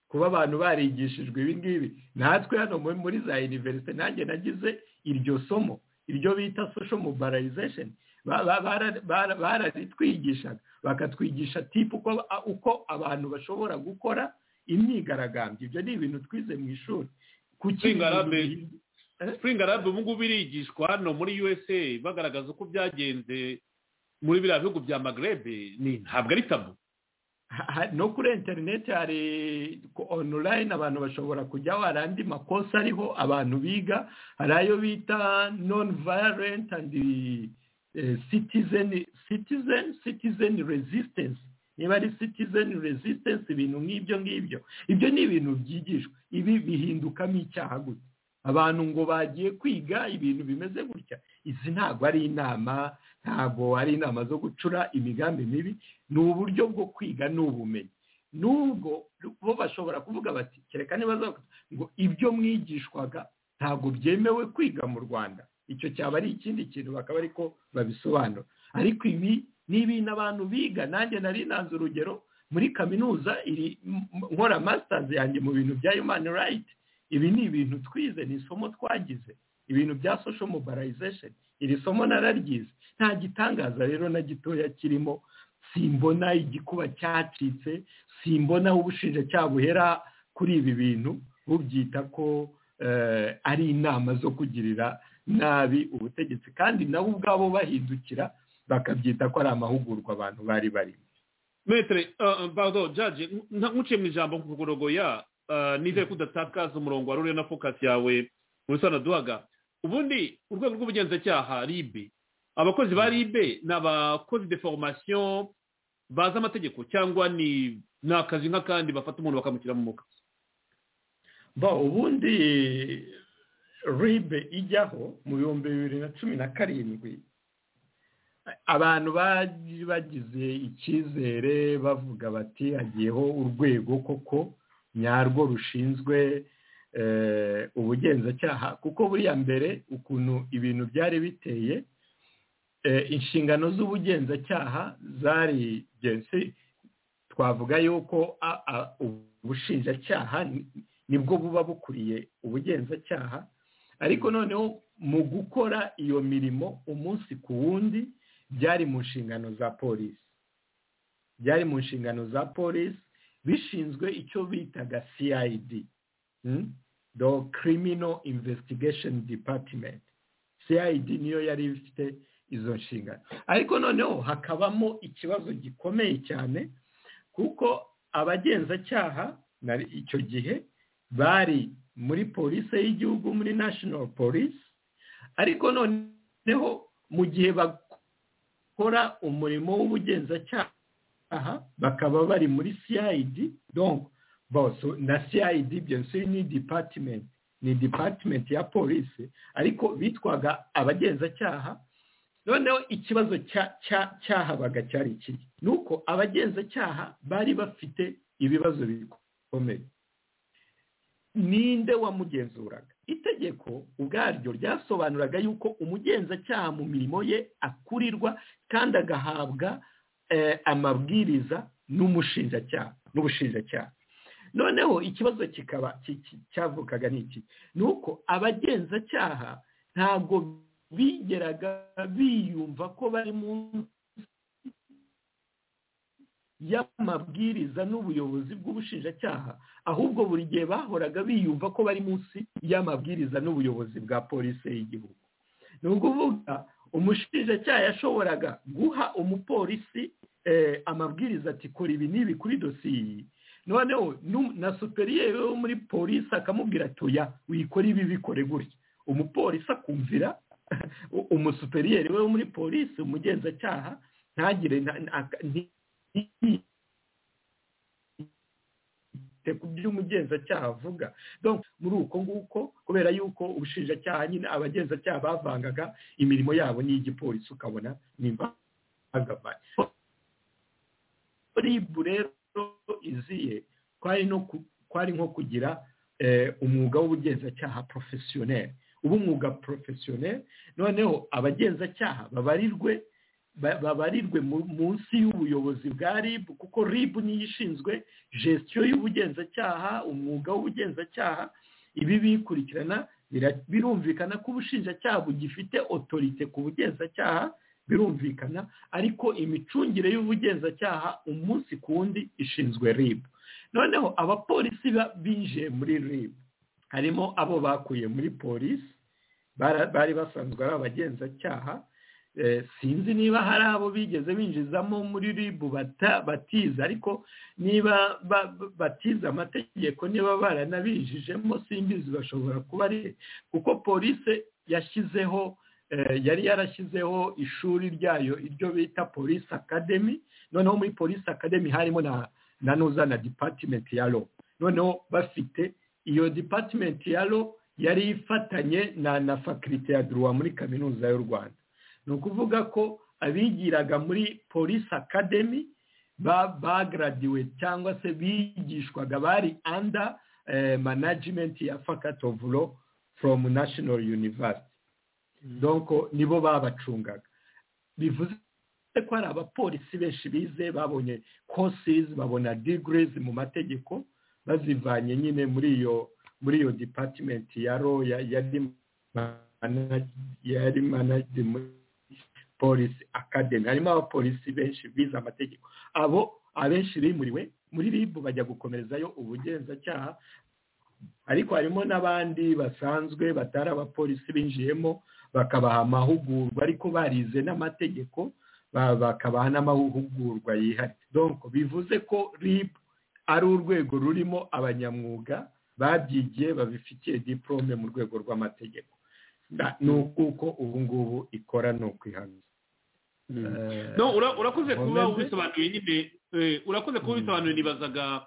kuba abantu barigishijwe ibi ngibi natwe hano muri za univerisite nanjye nagize iryo somo iryo bita social mobilization bararitwigishaga bakatwigisha tipu uko abantu bashobora gukora imyigaragambyo ibyo ni ibintu twize mu ishuri spring arab ubu ngubu irigishwa hano muri usa bagaragaza uko byagenze muri biriya bihugu bya magrebe ntabwo ari tabu no kuri interineti hari online abantu bashobora kujyaho hari andi makosa ariho abantu biga hari ayo bita non violent and citizen citizen citizen resistance niba ari citizen resistance ibintu nk'ibyo ngibyo ibyo ni ibintu byigishwa ibi bihindukamo icyaha gusa abantu ngo bagiye kwiga ibintu bimeze gutya izi ntabwo ari inama ntabwo ari inama zo gucura imigambi mibi ni uburyo bwo kwiga ni ubumenyi nubwo bo bashobora kuvuga bati kereka niba ngo ibyo mwigishwaga ntabwo byemewe kwiga mu rwanda icyo cyaba ari ikindi kintu bakaba ariko babisobanura ariko ibi ni ibintu abantu biga nanjye nari nanze urugero muri kaminuza iri nkora masitazi yanjye mu bintu bya yumani rayiti ibi ni ibintu twize ni isomo twagize ibintu bya sosho mobilization iri somo nararyize nta gitangaza rero na gitoya kirimo simbona igikuba cyacitse simbona ubushinjacyaha buhera kuri ibi bintu bubyita ko ari inama zo kugirira nabi ubutegetsi kandi nabo ubwabo bahindukira bakabyita ko ari amahugurwa abantu bari barimo metere bado jaji nkuciye mu ijambo nkugorogoya nizere ko udatakaza umurongo wari uriho na fokasi yawe mu bisobanuro duhaga ubundi urwego rw'ubugenzacyaha ribe abakozi ba ribe ni abakozi de formasiyo bazi amategeko cyangwa ni akazi nk'akandi bafata umuntu bakamushyira mu mukazi ba ubundi ribe ijyaho mu bihumbi bibiri na cumi na karindwi abantu bari bagize icyizere bavuga bati hagiyeho urwego koko nyarwo rushinzwe ubugenzacyaha kuko buriya mbere ukuntu ibintu byari biteye inshingano z'ubugenzacyaha zari gensi twavuga yuko ubushinjacyaha nibwo buba bukuriye ubugenzacyaha ariko noneho mu gukora iyo mirimo umunsi ku wundi byari mu nshingano za polisi byari mu nshingano za polisi bishinzwe icyo bitaga ciyidi do kirimino imvesitigasheni dipatimenti ciyidi niyo yari ifite izo nshingano ariko noneho hakabamo ikibazo gikomeye cyane kuko abagenzacyaha icyo gihe bari muri polisi y'igihugu muri nashinoro polisi ariko noneho mu gihe bakora umurimo w'ubugenzacyaha bakaba bari muri cid donc bose na cid ibyo nsi ni dipatimenti ni dipatimenti ya polisi ariko bitwaga abagenzacyaha noneho ikibazo cyahabaga cyari kiri ni uko abagenzacyaha bari bafite ibibazo bikomeye ninde wamugenzuraga itegeko ubwaryo ryasobanuraga yuko umugenzacyaha mu mirimo ye akurirwa kandi agahabwa amabwiriza n'umushinjacyaha n'ubushinjacyaha noneho ikibazo kikaba cyavukaga ni iki ni uko abagenzacyaha ntabwo bigeraga biyumva ko bari munsi y'amabwiriza n'ubuyobozi bw'ubushinjacyaha ahubwo buri gihe bahoraga biyumva ko bari munsi y'amabwiriza n'ubuyobozi bwa polisi y'igihugu ni ukuvuga umushinjacyaha yashoboraga guha umupolisi amabwiriza ati kora ibi n'ibi kuri dosiye iyi noneho na superiyeri wo muri polisi akamubwira atoya wikora ibi bikore gutya umupolisi akumvira umusuperiyeri we wo muri polisi umugenzacyaha ntagire ku byo umugenzacyaha avuga muri uko nguko kubera yuko ubushinjacyaha nyine abagenzacyaha bavangaga imirimo yabo n'iy'igipolisi ukabona nimba bagabanye ribu rero iziye kwari nko kugira umwuga w'ubugenzacyaha porofesiyoneri uba umwuga porofesiyoneri noneho abagenzacyaha babarirwe babarirwe munsi y'ubuyobozi bwa rib kuko rib niyo ishinzwe gestion y'ubugenzacyaha umwuga w'ubugenzacyaha ibi bikurikirana birumvikana ko ubushinjacyaha bugifite otorite ku bugenzacyaha birumvikana ariko imicungire y'ubugenzacyaha umunsi ku wundi ishinzwe rib noneho abapolisi binjiye muri rib harimo abo bakuye muri polisi bari basanzwe ari abagenzacyaha sinzi niba hari abo bigeze binjizamo muri ribu batiza ariko niba batiza amategeko niba baranabinjijemo simbizi bashobora kuba ari kuko polisi yashyizeho yari yarashyizeho ishuri ryayo iryo bita polisi akademi noneho muri polisi akademi harimo na nuza na dipatimenti ya ro noneho bafite iyo dipatimenti ya ro yari ifatanye na fakirite ya duruwa muri kaminuza y'u rwanda ni ukuvuga ko abigiraga muri polisi akademi bagaradiwe cyangwa se bigishwaga bari anda manajimenti ya fakati ofu ro foromu nashinoro yunivasiti doko nibo babacungaga bivuze ko hari abapolisi benshi bize babonye kosizi babona digirizi mu mategeko bazivanye nyine muri iyo muri iyo dipatimenti ya ro yari manajimenti polisi akademi harimo abapolisi benshi bize amategeko abo abenshi bimuriwe muri rib bajya gukomerezayo ubugenzacyaha ariko harimo n'abandi basanzwe batari abapolisi binjiyemo bakabaha amahugurwa ariko barize n'amategeko bakabaha n'amahugurwa yihariye donko bivuze ko rib ari urwego rurimo abanyamwuga babyigiye babifitiye diporome mu rwego rw'amategeko ni ukuko ubu ngubu ikora ni ukwihana urakoze kuba ubisobanuye nyine urakoze kuba ubisobanuye nibazaga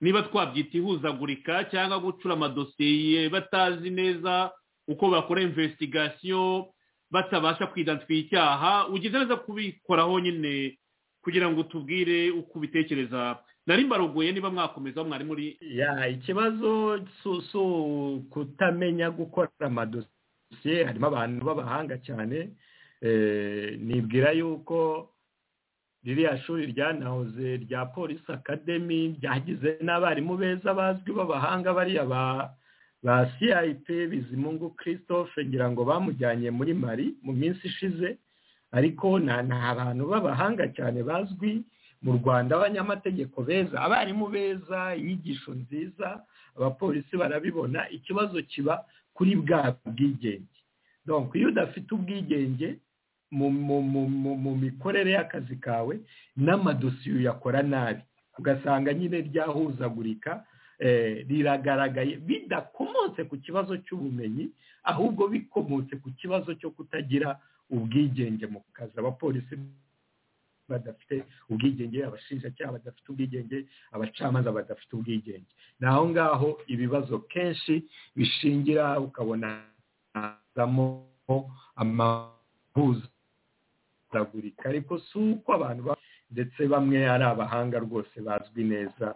niba twabyita ihuzagurika cyangwa gucura amadosiye batazi neza uko bakora imvesitigasiyo batabasha kwidansifiya icyaha ugeze neza kubikoraho nyine kugira ngo tubwire uko ubitekereza nari mbaruguye niba mwakomeza mwari muri ikibazo si ukutamenya gukora amadosiye harimo abantu b'abahanga cyane nibwira yuko ririya shuri ryanahoze rya polisi akademi ryagize n'abarimu beza bazwi b'abahanga bariya ba cip bizimungu christophe ngira ngo bamujyanye muri mari mu minsi ishize ariko ni abantu b'abahanga cyane bazwi mu rwanda abanyamategeko beza abarimu beza inyigisho nziza abapolisi barabibona ikibazo kiba kuri bwa bwigenge donko iyo udafite ubwigenge mu mikorere y'akazi kawe n'amadosiye uyakora nabi ugasanga nyine ryahuzagurika riragaragaye bidakomotse ku kibazo cy'ubumenyi ahubwo bikomotse ku kibazo cyo kutagira ubwigenge mu kazi abapolisi badafite ubwigenge abashinjacyaha badafite ubwigenge abacamanza badafite ubwigenge ni aho ngaho ibibazo kenshi bishingira ukabona amahuzagurika ariko si uko abantu ndetse bamwe ari abahanga rwose bazwi neza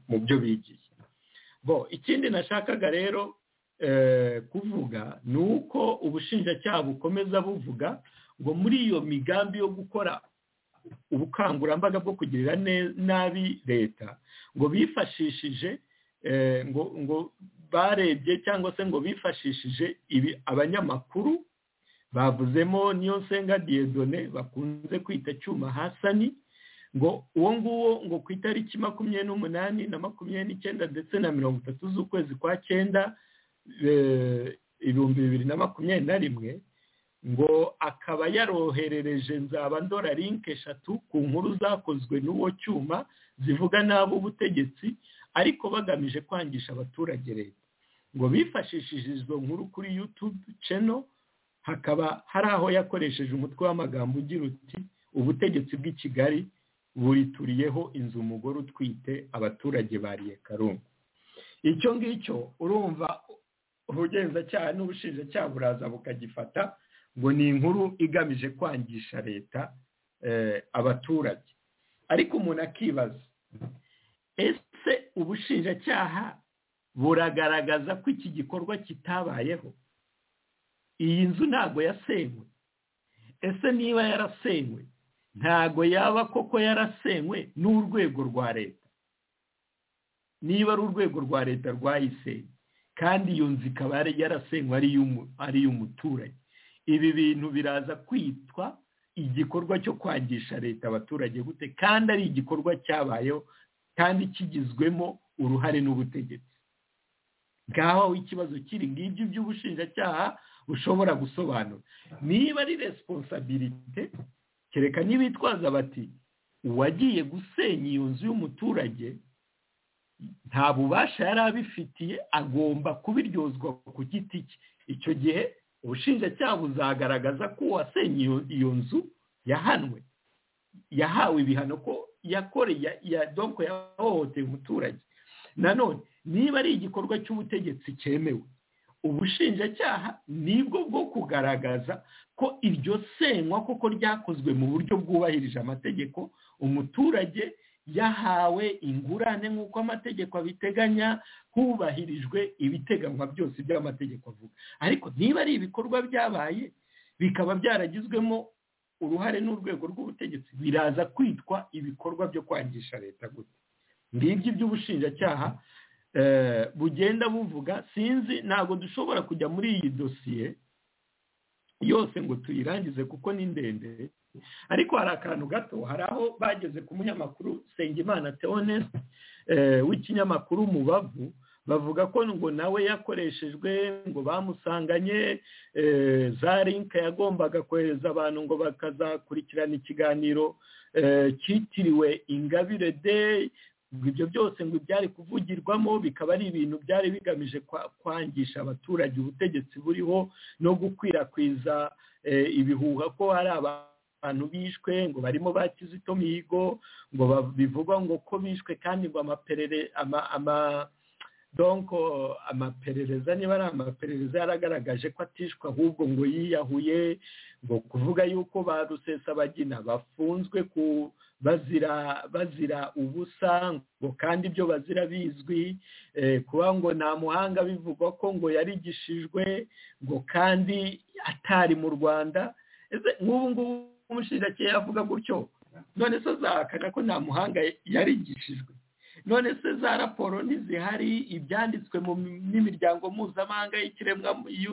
mu byo bigiye bo ikindi nashakaga rero kuvuga ni uko ubushinjacyaha bukomeza buvuga ngo muri iyo migambi yo gukora ubukangurambaga bwo kugirira nabi leta ngo bifashishije ngo ngo barebye cyangwa se ngo bifashishije ibi abanyamakuru bavuzemo niyo nsenga diyedone bakunze kwita cyuma hasani ngo uwo nguwo ngo ku itariki makumyabiri n'umunani na makumyabiri n'icyenda ndetse na mirongo itatu z'ukwezi kwa cyenda ibihumbi bibiri na makumyabiri na rimwe ngo akaba yaroherereje nzaba ndora linke eshatu ku nkuru zakozwe n'uwo cyuma zivuga nabi ubutegetsi ariko bagamije kwangisha abaturage leta ngo bifashishije izo nkuru kuri yutube ceno hakaba hari aho yakoresheje umutwe w'amagambo ugira uti ubutegetsi bw'i kigali burituriyeho inzu umugore utwite abaturage bariye karungu icyo ngicyo urumva ubugenzacyaha n'ubushinjacyaha buraza bukagifata ngo ni inkuru igamije kwangisha leta abaturage ariko umuntu akibaza ese ubushinjacyaha buragaragaza ko iki gikorwa kitabayeho iyi nzu ntabwo yasenywe ese niba yarasenywe ntabwo yaba koko yarasenywe n'urwego rwa leta niba ari urwego rwa leta rwayisenye kandi iyo nzu ikaba yarasenywe ari iy'umuturage ibi bintu biraza kwitwa igikorwa cyo kwangisha leta abaturage gute kandi ari igikorwa cyabayeho kandi kigizwemo uruhare n'ubutegetsi ngaho aho ikibazo kiri ngibyo by'ubushinjacyaha bushobora gusobanura niba ari resiponsabirite kereka n'ibitwaza bati uwagiye gusenya iyo nzu y'umuturage nta bubasha yari abifitiye agomba kubiryozwa ku giti cye icyo gihe ubushinjacyaha buzagaragaza ko uwasenye iyo nzu yahanwe yahawe ibihano ko yakoreye donko yahohoteye umuturage nanone niba ari igikorwa cy'ubutegetsi cyemewe ubushinjacyaha nibwo bwo kugaragaza ko iryo senywa koko ryakozwe mu buryo bwubahirije amategeko umuturage yahawe ingurane nk'uko amategeko abiteganya hubahirijwe ibiteganywa byose by'amategeko avuga ariko niba ari ibikorwa byabaye bikaba byaragizwemo uruhare n'urwego rw'ubutegetsi biraza kwitwa ibikorwa byo kwangisha leta gute ngibyo iby'ubushinjacyaha bugenda buvuga sinzi ntabwo dushobora kujya muri iyi dosiye yose ngo tuyirangize kuko ni ndende ariko hari akantu gato hari aho bageze ku munyamakuru Sengimana Theonest w'ikinyamakuru Mubavu bavuga ko ngo nawe yakoreshejwe ngo bamusanganye za linke yagombaga kohereza abantu ngo bakazakurikirana ikiganiro cyitiriwe ingabire deyi ibyo byose ngo byari kuvugirwamo bikaba ari ibintu byari bigamije kwangisha abaturage ubutegetsi buriho no gukwirakwiza ibihuha ko hari abantu bishwe ngo barimo ba kizito mihigo ngo bivugwa ngo ko bishwe kandi ngo amaperere ama donko amaperereza niba ari amaperereza yaragaragaje ko atishwe ahubwo ngo yiyahuye ngo kuvuga yuko ba rusesabagina bafunzwe ku bazira bazira ubusa ngo kandi ibyo bazira bizwi kuba ngo nta muhanga bivugwa ko ngo yarigishijwe ngo kandi atari mu rwanda nk'ubu ngubu umushinjacyaha avuga gutyo none se azahakana ko nta muhanga yarigishijwe none se za raporo ntizihari ibyanditswe n'imiryango mpuzamahanga y'ikiremwa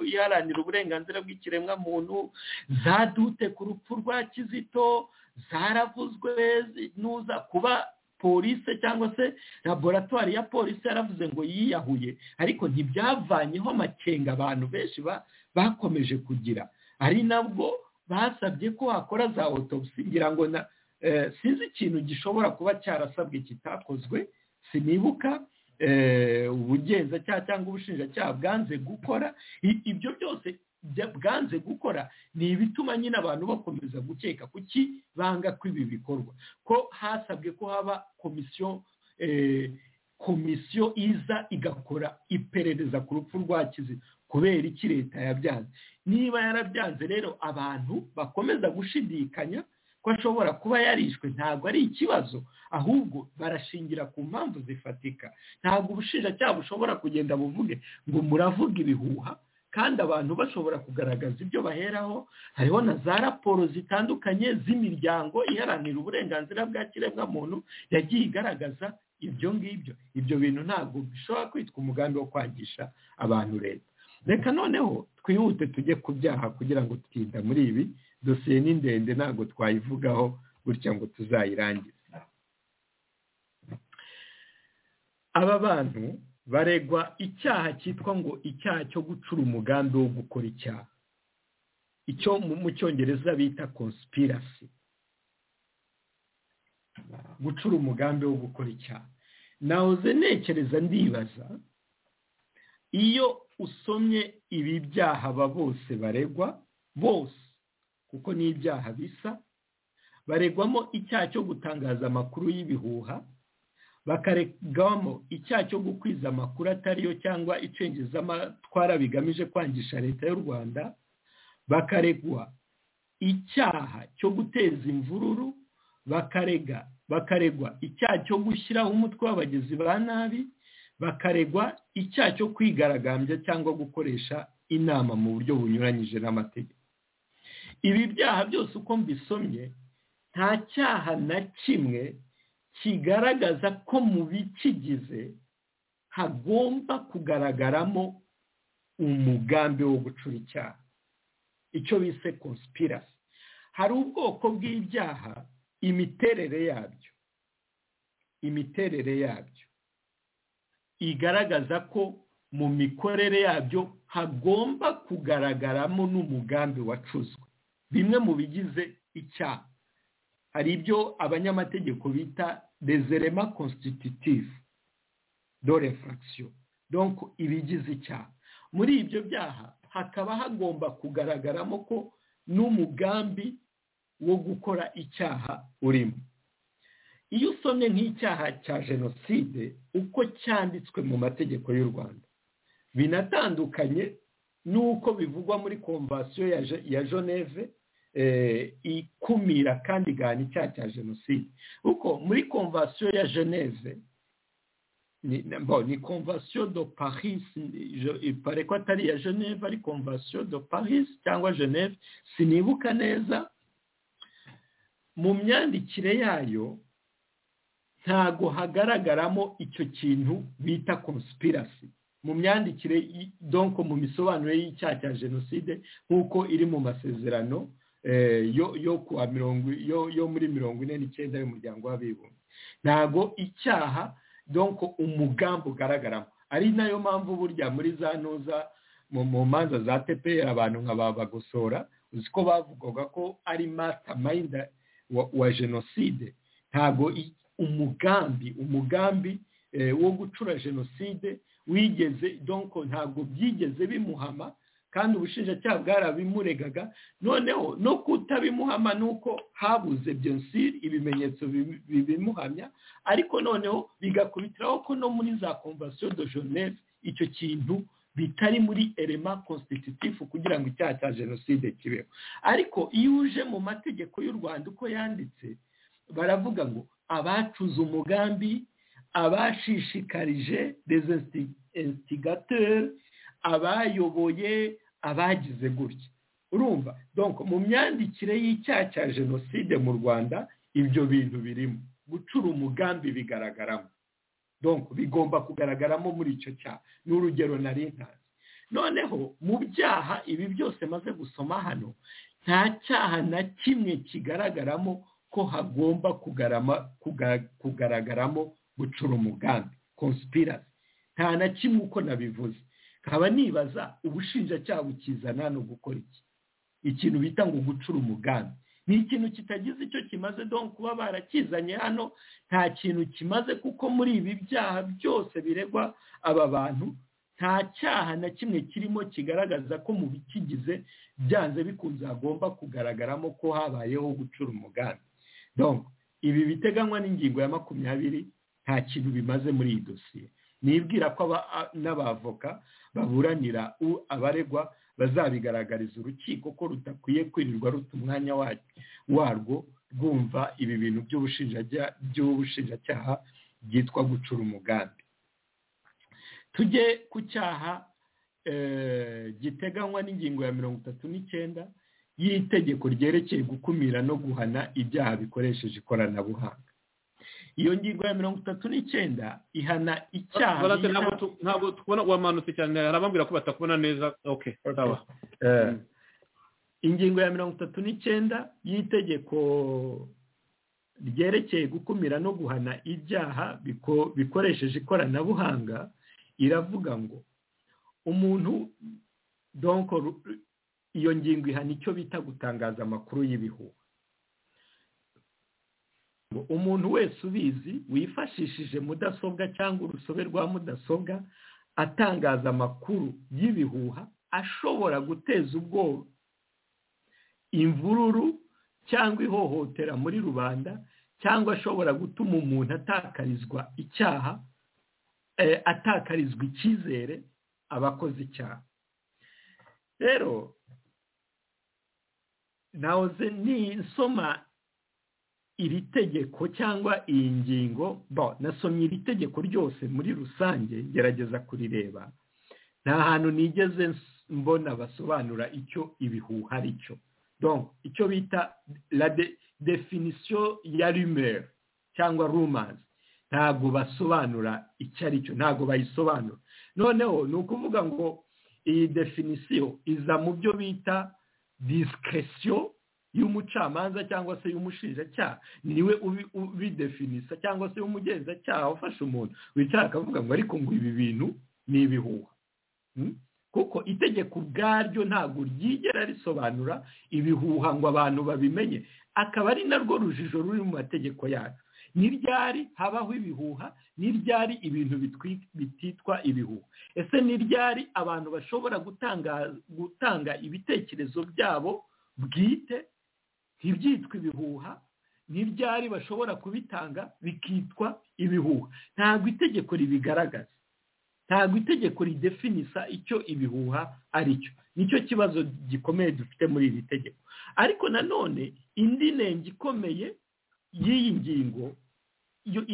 iharanira uburenganzira bw'ikiremwamuntu za dute ku rupfu rwa kizito zaravuzwe nuza kuba polise cyangwa se laboratwari ya polisi yaravuze ngo yiyahuye ariko ntibyavanyeho amakenga abantu benshi bakomeje kugira ari nabwo basabye ko hakora za otopsi ngira ngo na sinzi ikintu gishobora kuba cyarasabwe kitakozwe sinibuka ubugenzacyaha cyangwa ubushinjacyaha bwanze gukora ibyo byose bwanze gukora ni ibituma nyine abantu bakomeza gukeka kuki banga ko ibi bikorwa ko hasabwe ko haba komisiyo komisiyo iza igakora iperereza ku rupfu rwa kizito kubera iki leta yabyanze niba yarabyanze rero abantu bakomeza gushidikanya ko ashobora kuba yarishwe ntabwo ari ikibazo ahubwo barashingira ku mpamvu zifatika ntabwo ubushinjacyaha bushobora kugenda buvuge ngo muravuga ibihuha kandi abantu bashobora kugaragaza ibyo baheraho hariho na za raporo zitandukanye z'imiryango iharanira uburenganzira bwa kiremwamuntu yagiye igaragaza ibyo ngibyo ibyo bintu ntabwo bishobora kwitwa umugambi wo kwangisha abantu leta reka noneho twihute tujye ku byaha kugira ngo twinda muri ibi dosiye ni ndende ntabwo twayivugaho gutya ngo tuzayirangize aba bantu baregwa icyaha cyitwa ngo icyaha cyo gucura umugambi wo gukora icyaha icyo mu cyongereza bita conspiracy gucura umugambi wo gukora icyaha nahoze nekereza ndibaza iyo usomye ibi byaha aba bose baregwa bose kuko ni ibyaha bisa baregwamo icyaha cyo gutangaza amakuru y'ibihuha bakaregwamo icyaha cyo gukwiza amakuru atariyo cyangwa icengezamatwara bigamije kwangisha leta y'u rwanda bakaregwa icyaha cyo guteza imvururu bakarega bakaregwa icyaha cyo gushyiraho umutwe w'abagizi ba nabi bakaregwa icyaha cyo kwigaragambya cyangwa gukoresha inama mu buryo bunyuranyije n'amategeko ibi byaha byose uko mbisomye nta cyaha na kimwe kigaragaza ko mu bikigize hagomba kugaragaramo umugambi wo gucura icyaha icyo bise conspiracy hari ubwoko bw'ibyaha imiterere yabyo imiterere yabyo igaragaza ko mu mikorere yabyo hagomba kugaragaramo n'umugambi wacuzwe bimwe mu bigize icyaha hari ibyo abanyamategeko bita dezerema constitutive dore frakisiyo donko ibigize icyaha muri ibyo byaha hakaba hagomba kugaragaramo ko n'umugambi wo gukora icyaha urimo iyo usomye nk'icyaha cya jenoside uko cyanditswe mu mategeko y'u rwanda binatandukanye n'uko bivugwa muri komvasiyo ya geneve ikumira kandi igahana icyaha cya jenoside kuko muri komvasiyo ya geneve ni komvasiyo do paris pare ko atari iya geneve ari komvasiyo do paris cyangwa geneve sinibuka neza mu myandikire yayo ntago hagaragaramo icyo kintu bita conspiracy mu myandikire donko mu misobanuro y'icyaha cya jenoside nk'uko iri mu masezerano yo muri mirongo ine n'icyenda y'umuryango w'abibumbye ntago icyaha donko umugambi ugaragaramo ari nayo mpamvu burya muri za ntuza mu manza za tepera abantu nka babagosora uzi ko bavugaga ko ari mastermind wa jenoside ntago umugambi umugambi wo gucura jenoside wigeze donko ntabwo byigeze bimuhama kandi ubushinjacyaha bwarabimuregaga noneho no kutabimuhama ni uko habuze byonsiri ibimenyetso bibimuhamya ariko noneho bigakubitiraho ko no muri za komvasiyo do jeneve icyo kintu bitari muri erema constitutive kugira ngo icyaha cya jenoside kibeho ariko iyo uje mu mategeko y'u rwanda uko yanditse baravuga ngo abacuze umugambi abashishikarije dezinsigateri abayoboye abagize gutya urumva donko mu myandikire y'icyaha cya jenoside mu rwanda ibyo bintu birimo gucura umugambi bigaragaramo donko bigomba kugaragaramo muri icyo cyaha ni urugero nari ntazi noneho mu byaha ibi byose maze gusoma hano nta cyaha na kimwe kigaragaramo ko hagomba kugaragaramo gucura umugambi conspiracy nta na kimwe uko nabivuze nkaba nibaza ubushinjacyaha bukizana hano gukora iki ikintu bita ngo gucura umugambi ni ikintu kitagize icyo kimaze dore kuba barakizanye hano nta kintu kimaze kuko muri ibi byaha byose biregwa aba bantu nta cyaha na kimwe kirimo kigaragaza ko mu bikigize byanze bikunze hagomba kugaragaramo ko habayeho gucura umugambi donc ibi biteganywa n'ingingo ya makumyabiri nta kintu bimaze muri iyi dosiye nibwira ko n'abavoka baburanira abaregwa bazabigaragariza urukiko ko rudakwiye kwirirwa ruta umwanya warwo rwumva ibi bintu by'ubushinjacyaha byitwa gucura umugambi tujye ku cyaha giteganywa n'ingingo ya mirongo itatu n'icyenda y'itegeko ryerekeye gukumira no guhana ibyaha bikoresheje ikoranabuhanga iyo ngingo ya mirongo itatu n'icyenda ihana icyaha ntabwo tubona wamanutse cyane hari abambwira ko batakubona neza oke sawa ingingo ya mirongo itatu n'icyenda y'itegeko ryerekeye gukumira no guhana ibyaha bikoresheje ikoranabuhanga iravuga ngo umuntu donko iyo ngingo ihana icyo bita gutangaza amakuru y'ibihuha umuntu wese ubizi wifashishije mudasobwa cyangwa urusobe rwa mudasobwa atangaza amakuru y'ibihuha ashobora guteza ubwoba imvururu cyangwa ihohotera muri rubanda cyangwa ashobora gutuma umuntu atakarizwa icyaha atakarizwa icyizere abakoze icyaha rero nahoze nisoma iri tegeko cyangwa iyi ngingo nasomye iri tegeko ryose muri rusange ngerageza kurireba nta hantu nigeze mbona basobanura icyo ibihuha ari cyo icyo bita la definisiyo ya rumeri cyangwa rumazi ntabwo basobanura icyo ari cyo ntabwo bayisobanura noneho ni ukuvuga ngo iyi definisiyo iza mu byo bita disikirisiyo y'umucamanza cyangwa se y'umushinjacyaha niwe ubidefinisa cyangwa se y'umugenzacyaha ufashe umuntu wicara akavuga ngo ariko ngo ibi bintu ni ibihuha kuko itegeko ubwaryo ntabwo ryigera risobanura ibihuha ngo abantu babimenye akaba ari narwo rujijo ruri mu mategeko yacu ni ryari habaho ibihuha ni ryari ibintu bititwa ibihuha ese ni ryari abantu bashobora gutanga ibitekerezo byabo bwite ntibyitwa ibihuha ni ryari bashobora kubitanga bikitwa ibihuha ntabwo itegeko ribigaragaza ntabwo itegeko ridefinisa icyo ibihuha ari cyo nicyo kibazo gikomeye dufite muri iri tegeko ariko nanone indi nenge ikomeye y'iyi ngingo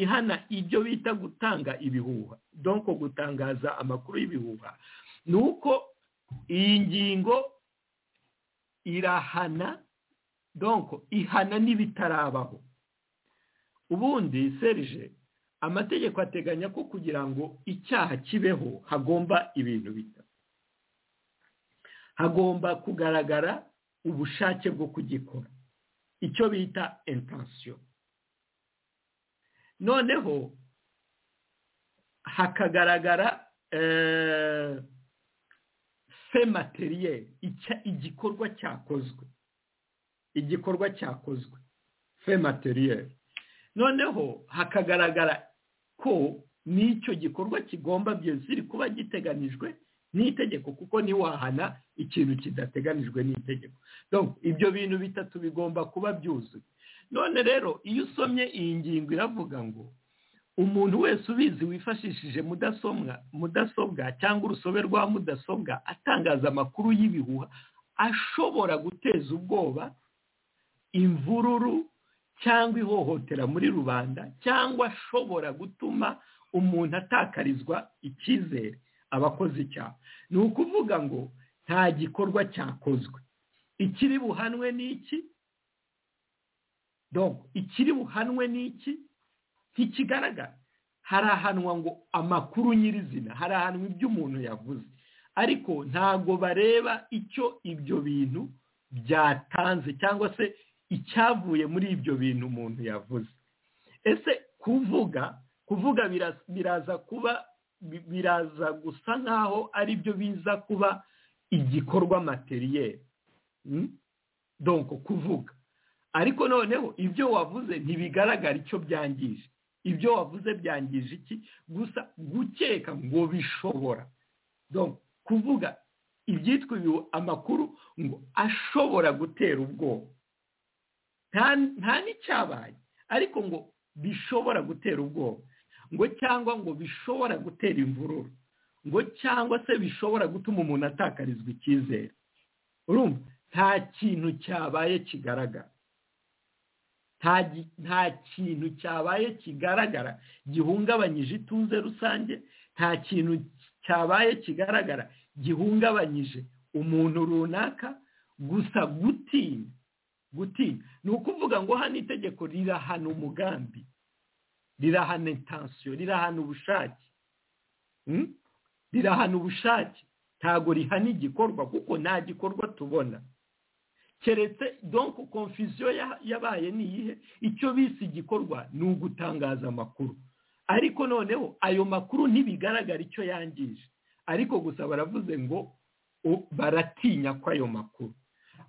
ihana ibyo bita gutanga ibihuha donko gutangaza amakuru y'ibihuha ni uko iyi ngingo irahana donko ihana n'ibitarabaho ubundi serije amategeko ateganya ko kugira ngo icyaha kibeho hagomba ibintu bita hagomba kugaragara ubushake bwo kugikora icyo bita intansiyo noneho hakagaragara fe materiyeri igikorwa cyakozwe igikorwa cyakozwe fe materiyeri noneho hakagaragara ko n'icyo gikorwa kigomba byose kuba giteganijwe n'itegeko kuko ntiwahana ikintu kidateganijwe n'itegeko ibyo bintu bitatu bigomba kuba byuzuye none rero iyo usomye iyi ngingo iravuga ngo umuntu wese ubizi wifashishije mudasobwa cyangwa urusobe rwa mudasobwa atangaza amakuru y'ibihuha ashobora guteza ubwoba imvururu cyangwa ihohotera muri rubanda cyangwa ashobora gutuma umuntu atakarizwa icyizere abakoze icyaha ni ukuvuga ngo nta gikorwa cyakozwe ikiri buhanwe ni iki ikiri buhanwe ni iki ntikigaragara harahanwa ngo amakuru nyirizina harahanwa ibyo umuntu yavuze ariko ntabwo bareba icyo ibyo bintu byatanze cyangwa se icyavuye muri ibyo bintu umuntu yavuze ese kuvuga kuvuga biraza kuba biraza gusa nk'aho ari byo biza kuba igikorwa materiyeri donko kuvuga ariko noneho ibyo wavuze ntibigaragara icyo byangije ibyo wavuze byangije iki gusa gukeka ngo bishobora donc kuvuga ibyitwa amakuru ngo ashobora gutera ubwoba nta n'icyabaye ariko ngo bishobora gutera ubwoba ngo cyangwa ngo bishobora gutera imvururu ngo cyangwa se bishobora gutuma umuntu atakarizwa icyizere urumva nta kintu cyabaye kigaragara nta kintu cyabaye kigaragara gihungabanyije ituze rusange nta kintu cyabaye kigaragara gihungabanyije umuntu runaka gusa gutinya gutinya ni ukuvuga ngo hano itegeko rirahana umugambi rirahana intansiyo rirahana ubushake rirahana ubushake ntabwo rihana igikorwa kuko nta gikorwa tubona keretse donko konfisiyo yabaye ni iyihe icyo bise igikorwa ni ugutangaza amakuru ariko noneho ayo makuru ntibigaragara icyo yangije ariko gusa baravuze ngo baratinya ko ayo makuru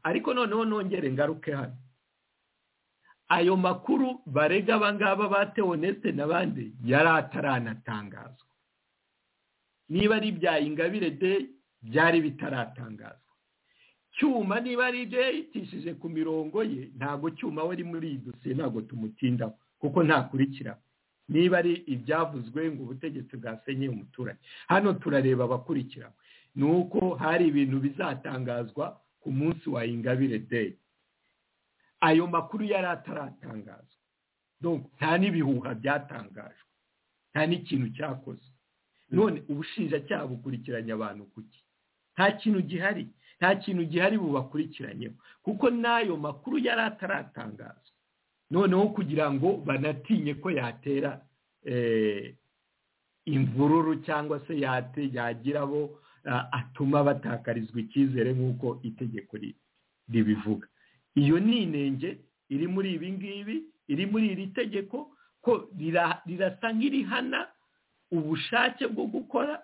ariko noneho nongere ngaruke hano ayo makuru barega abangaba ba teoneste n'abandi yari ataranatangazwa niba ari ibya ingabire de byari bitaratangazwa cyuma niba ari ibyo yayitishije ku mirongo ye ntabwo cyuma we ari muri iyi dosiye ntabwo tumutindaho kuko ntakurikira niba ari ibyavuzwe ngo ubutegetsi bwasenye umuturage hano turareba abakurikira ni uko hari ibintu bizatangazwa ku munsi wa ingabire deyi ayo makuru yari ataratangazwa nta n'ibihuha byatangajwe nta n'ikintu cyakozwe none ubushinjacyaha bukurikiranya abantu kuki nta kintu gihari nta kintu gihari bubakurikiranyeho kuko n'ayo makuru yari ataratangazwa noneho kugira ngo banatinye ko yatera imvururu cyangwa se yagira abo atuma batakarizwa icyizere nk'uko itegeko ribivuga iyo ni inenge iri muri ibi ngibi iri muri iri tegeko ko rirasa nk'irihana ubushake bwo gukora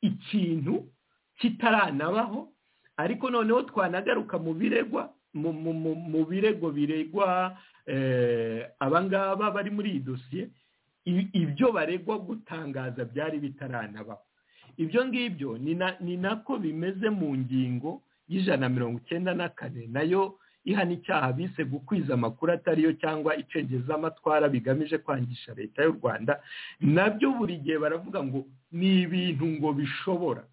ikintu kitaranabaho ariko noneho twanagaruka mu biregwa mu birego biregwa abangaba bari muri iyi dosiye ibyo baregwa gutangaza byari bitaranabaho ibyo ngibyo ni nako bimeze mu ngingo y'ijana na mirongo icyenda na kane nayo ihana icyaha bise gukwiza amakuru atariyo cyangwa icengeza amatwara bigamije kwangisha leta y'u rwanda nabyo buri gihe baravuga ngo ni ibintu ngo bishobora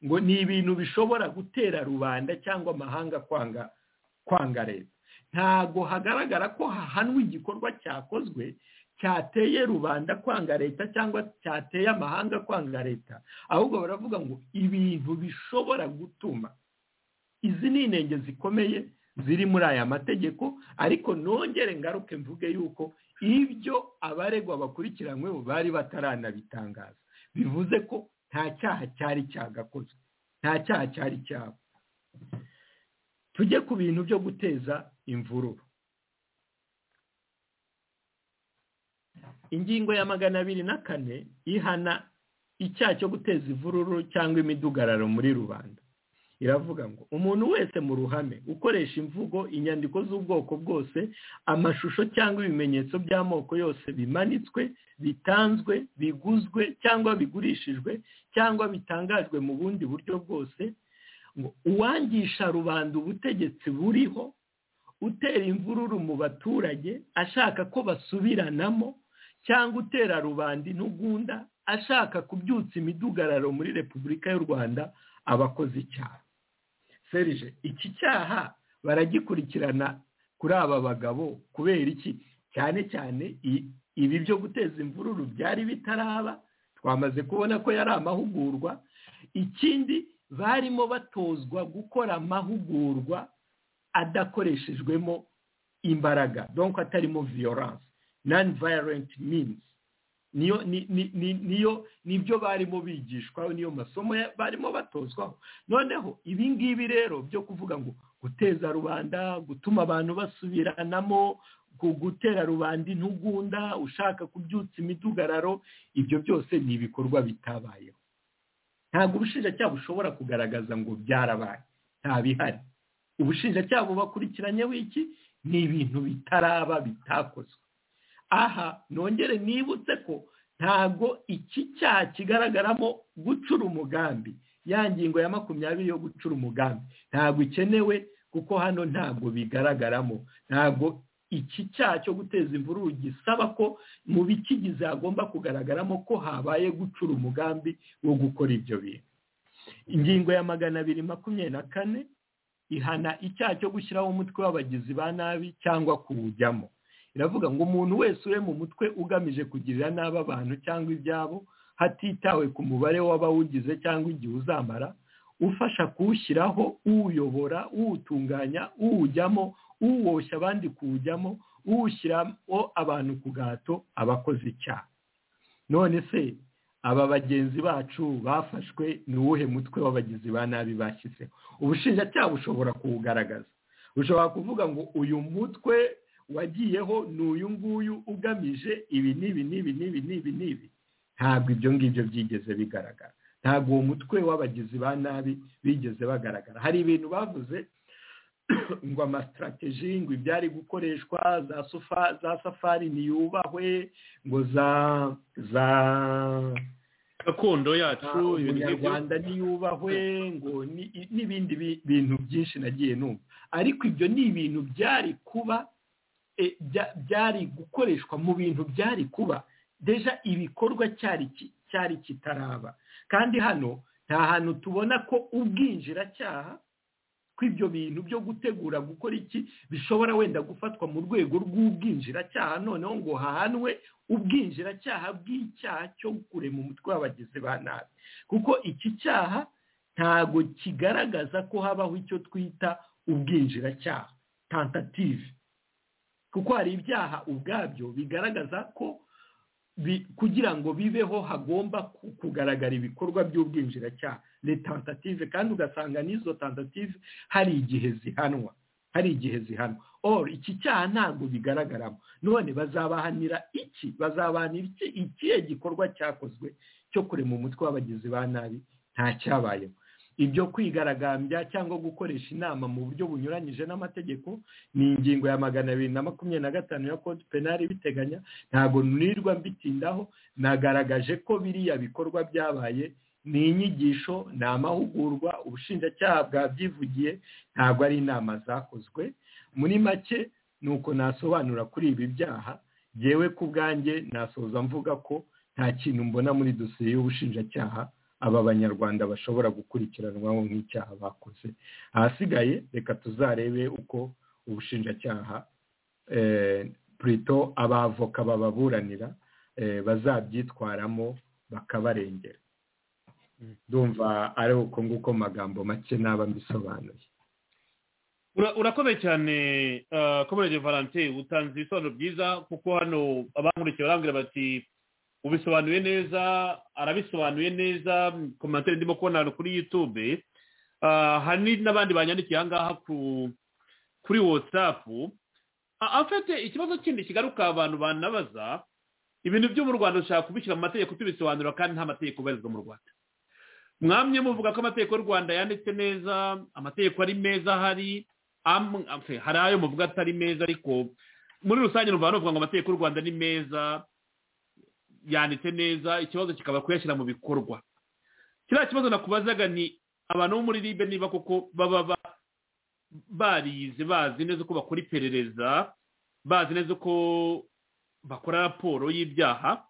ngo ni ibintu bishobora gutera rubanda cyangwa amahanga kwanga kwanga leta ntabwo hagaragara ko hahanwa igikorwa cyakozwe cyateye rubanda kwanga leta cyangwa cyateye amahanga kwanga leta ahubwo baravuga ngo ibintu bishobora gutuma izi ni intenge zikomeye ziri muri aya mategeko ariko nongere ngaruke mvuge yuko ibyo abaregwa bakurikiranyweho bari bataranabitangaza bivuze ko nta cyaha cyari cyagakozwe nta cyaha cyari cyabo tujye ku bintu byo guteza imvururu ingingo ya magana abiri na kane ihana icyaha cyo guteza imvururu cyangwa imidugararo muri rubanda iravuga ngo umuntu wese mu ruhame ukoresha imvugo inyandiko z'ubwoko bwose amashusho cyangwa ibimenyetso by'amoko yose bimanitswe bitanzwe biguzwe cyangwa bigurishijwe cyangwa bitangajwe mu bundi buryo bwose ngo uwangisha rubanda ubutegetsi buriho utera imvururu mu baturage ashaka ko basubiranamo cyangwa utera rubanda intugunda ashaka kubyutsa imidugararo muri repubulika y'u rwanda abakoze icyaha serije iki cyaha baragikurikirana kuri aba bagabo kubera iki cyane cyane ibi byo guteza imvururu byari bitaraba twamaze kubona ko yari amahugurwa ikindi barimo batozwa gukora amahugurwa adakoreshejwemo imbaraga donko atarimo viyoranse nani vayirenti minizi niyo niyo nibyo barimo bigishwaho niyo masomo barimo batozwaho noneho ibi ngibi rero byo kuvuga ngo guteza rubanda gutuma abantu basubiranamo gutera rubanda intugunda ushaka kubyutsa imidugararo ibyo byose ni ibikorwa bitabayeho ntabwo ubushinjacyaha bushobora kugaragaza ngo byarabaye nta bihari ubushinjacyaha bubakurikiranyeho iki ni ibintu bitaraba bitakozwe aha nongere nibutse ko ntabwo iki cyaha kigaragaramo gucura umugambi ya ngingo ya makumyabiri yo gucura umugambi ntabwo ikenewe kuko hano ntabwo bigaragaramo ntabwo iki cyaha cyo guteza imvururu gisaba ko mu bikigize hagomba kugaragaramo ko habaye gucura umugambi wo gukora ibyo bintu ingingo ya magana abiri makumyabiri na kane ihana icyaha cyo gushyiraho umutwe w'abagizi ba nabi cyangwa kuwujyamo iravuga ngo umuntu wese uri mu mutwe ugamije kugirira nabi abantu cyangwa ibyabo hatitawe ku mubare w'abawugize cyangwa igihe uzamara ufasha kuwushyiraho uwuyobora uwutunganya uwujyamo uwoshya abandi kuwujyamo uwushyiramo abantu ku gahato abakoze icyaha none se aba bagenzi bacu bafashwe ni uwuhe mutwe w'abagizi ba nabi bashyizeho ubushinjacyaha bushobora kuwugaragaza bushobora kuvuga ngo uyu mutwe wagiyeho ni uyu nguyu ugamije ibi n'ibi n'ibi n'ibi n'ibi n'ibi ntabwo ibyo ngibyo byigeze bigaragara ntabwo uwo mutwe w'abagizi ba nabi bigeze bagaragara hari ibintu bavuze ngo amasitarateji ngo ibyari gukoreshwa za safari ntiyubahwe ngo za za gakondo yacu umunyarwanda ntiyubahwe ngo n'ibindi bintu byinshi nagiye numva ariko ibyo ni ibintu byari kuba byari gukoreshwa mu bintu byari kuba deja ibikorwa cyari kitaraba kandi hano nta hantu tubona ko ubwinjiracyaha kw'ibyo bintu byo gutegura gukora iki bishobora wenda gufatwa mu rwego rw'ubwinjiracyaha noneho ngo hahanwe ubwinjiracyaha bw'icyaha cyo kurema umutwe w'abagizi ba nabi kuko iki cyaha ntago kigaragaza ko habaho icyo twita ubwinjiracyaha tentative kuko hari ibyaha ubwabyo bigaragaza ko kugira ngo bibeho hagomba kugaragara ibikorwa by'ubwinjiracyaha ni tentative kandi ugasanga n'izo tentative hari igihe zihanwa hari igihe zihanwa or iki cyaha ntabwo bigaragaramo none bazabahanira iki bazabahanira iki ikihe gikorwa cyakozwe cyo kurema umutwe w'abagizi ba nabi nta cyabayeho ibyo kwigaragambya cyangwa gukoresha inama mu buryo bunyuranyije n'amategeko ni ingingo ya magana abiri na makumyabiri na gatanu ya kode penali ibiteganya ntabwo nirwa mbitindaho nagaragaje ko biriya bikorwa byabaye ni inyigisho ni amahugurwa ubushinjacyaha bwabyivugiye ntabwo ari inama zakozwe muri make ni uko nasobanura kuri ibi byaha yewe ku bwanjye nasoza mvuga ko nta kintu mbona muri dosiye y'ubushinjacyaha aba banyarwanda bashobora gukurikiranwaho nk'icyaha bakoze ahasigaye reka tuzarebe uko ubushinjacyaha purito abavoka bababuranira bazabyitwaramo bakabarengera ndumva ari uko nguko magambo make naba mbisobanuye urakomeye cyane komerege valentine utanze ibisobanuro byiza kuko hano abankurikiye barambwira bati ubisobanuye neza arabisobanuye neza komantere ndimo kubona hano kuri yutube hari n'abandi banyandikiye ahangaha kuri watsapu afite ikibazo kindi kigaruka abantu banabaza ibintu byo mu rwanda dushaka kubishyira mu mategeko tubisobanura kandi nta mategeko ubarizwa mu rwanda mwamye muvuga ko amategeko y'u rwanda yanditse neza amategeko ari meza hari hari ayo muvuga atari meza ariko muri rusange ni ukuvuga ngo amategeko y'u rwanda ni meza yanditse neza ikibazo kikaba kuyashyira mu bikorwa kiriya kibazo nakubazaga ni abantu bo muri ribe niba koko baba barize bazi neza uko bakora iperereza bazi neza uko bakora raporo y'ibyaha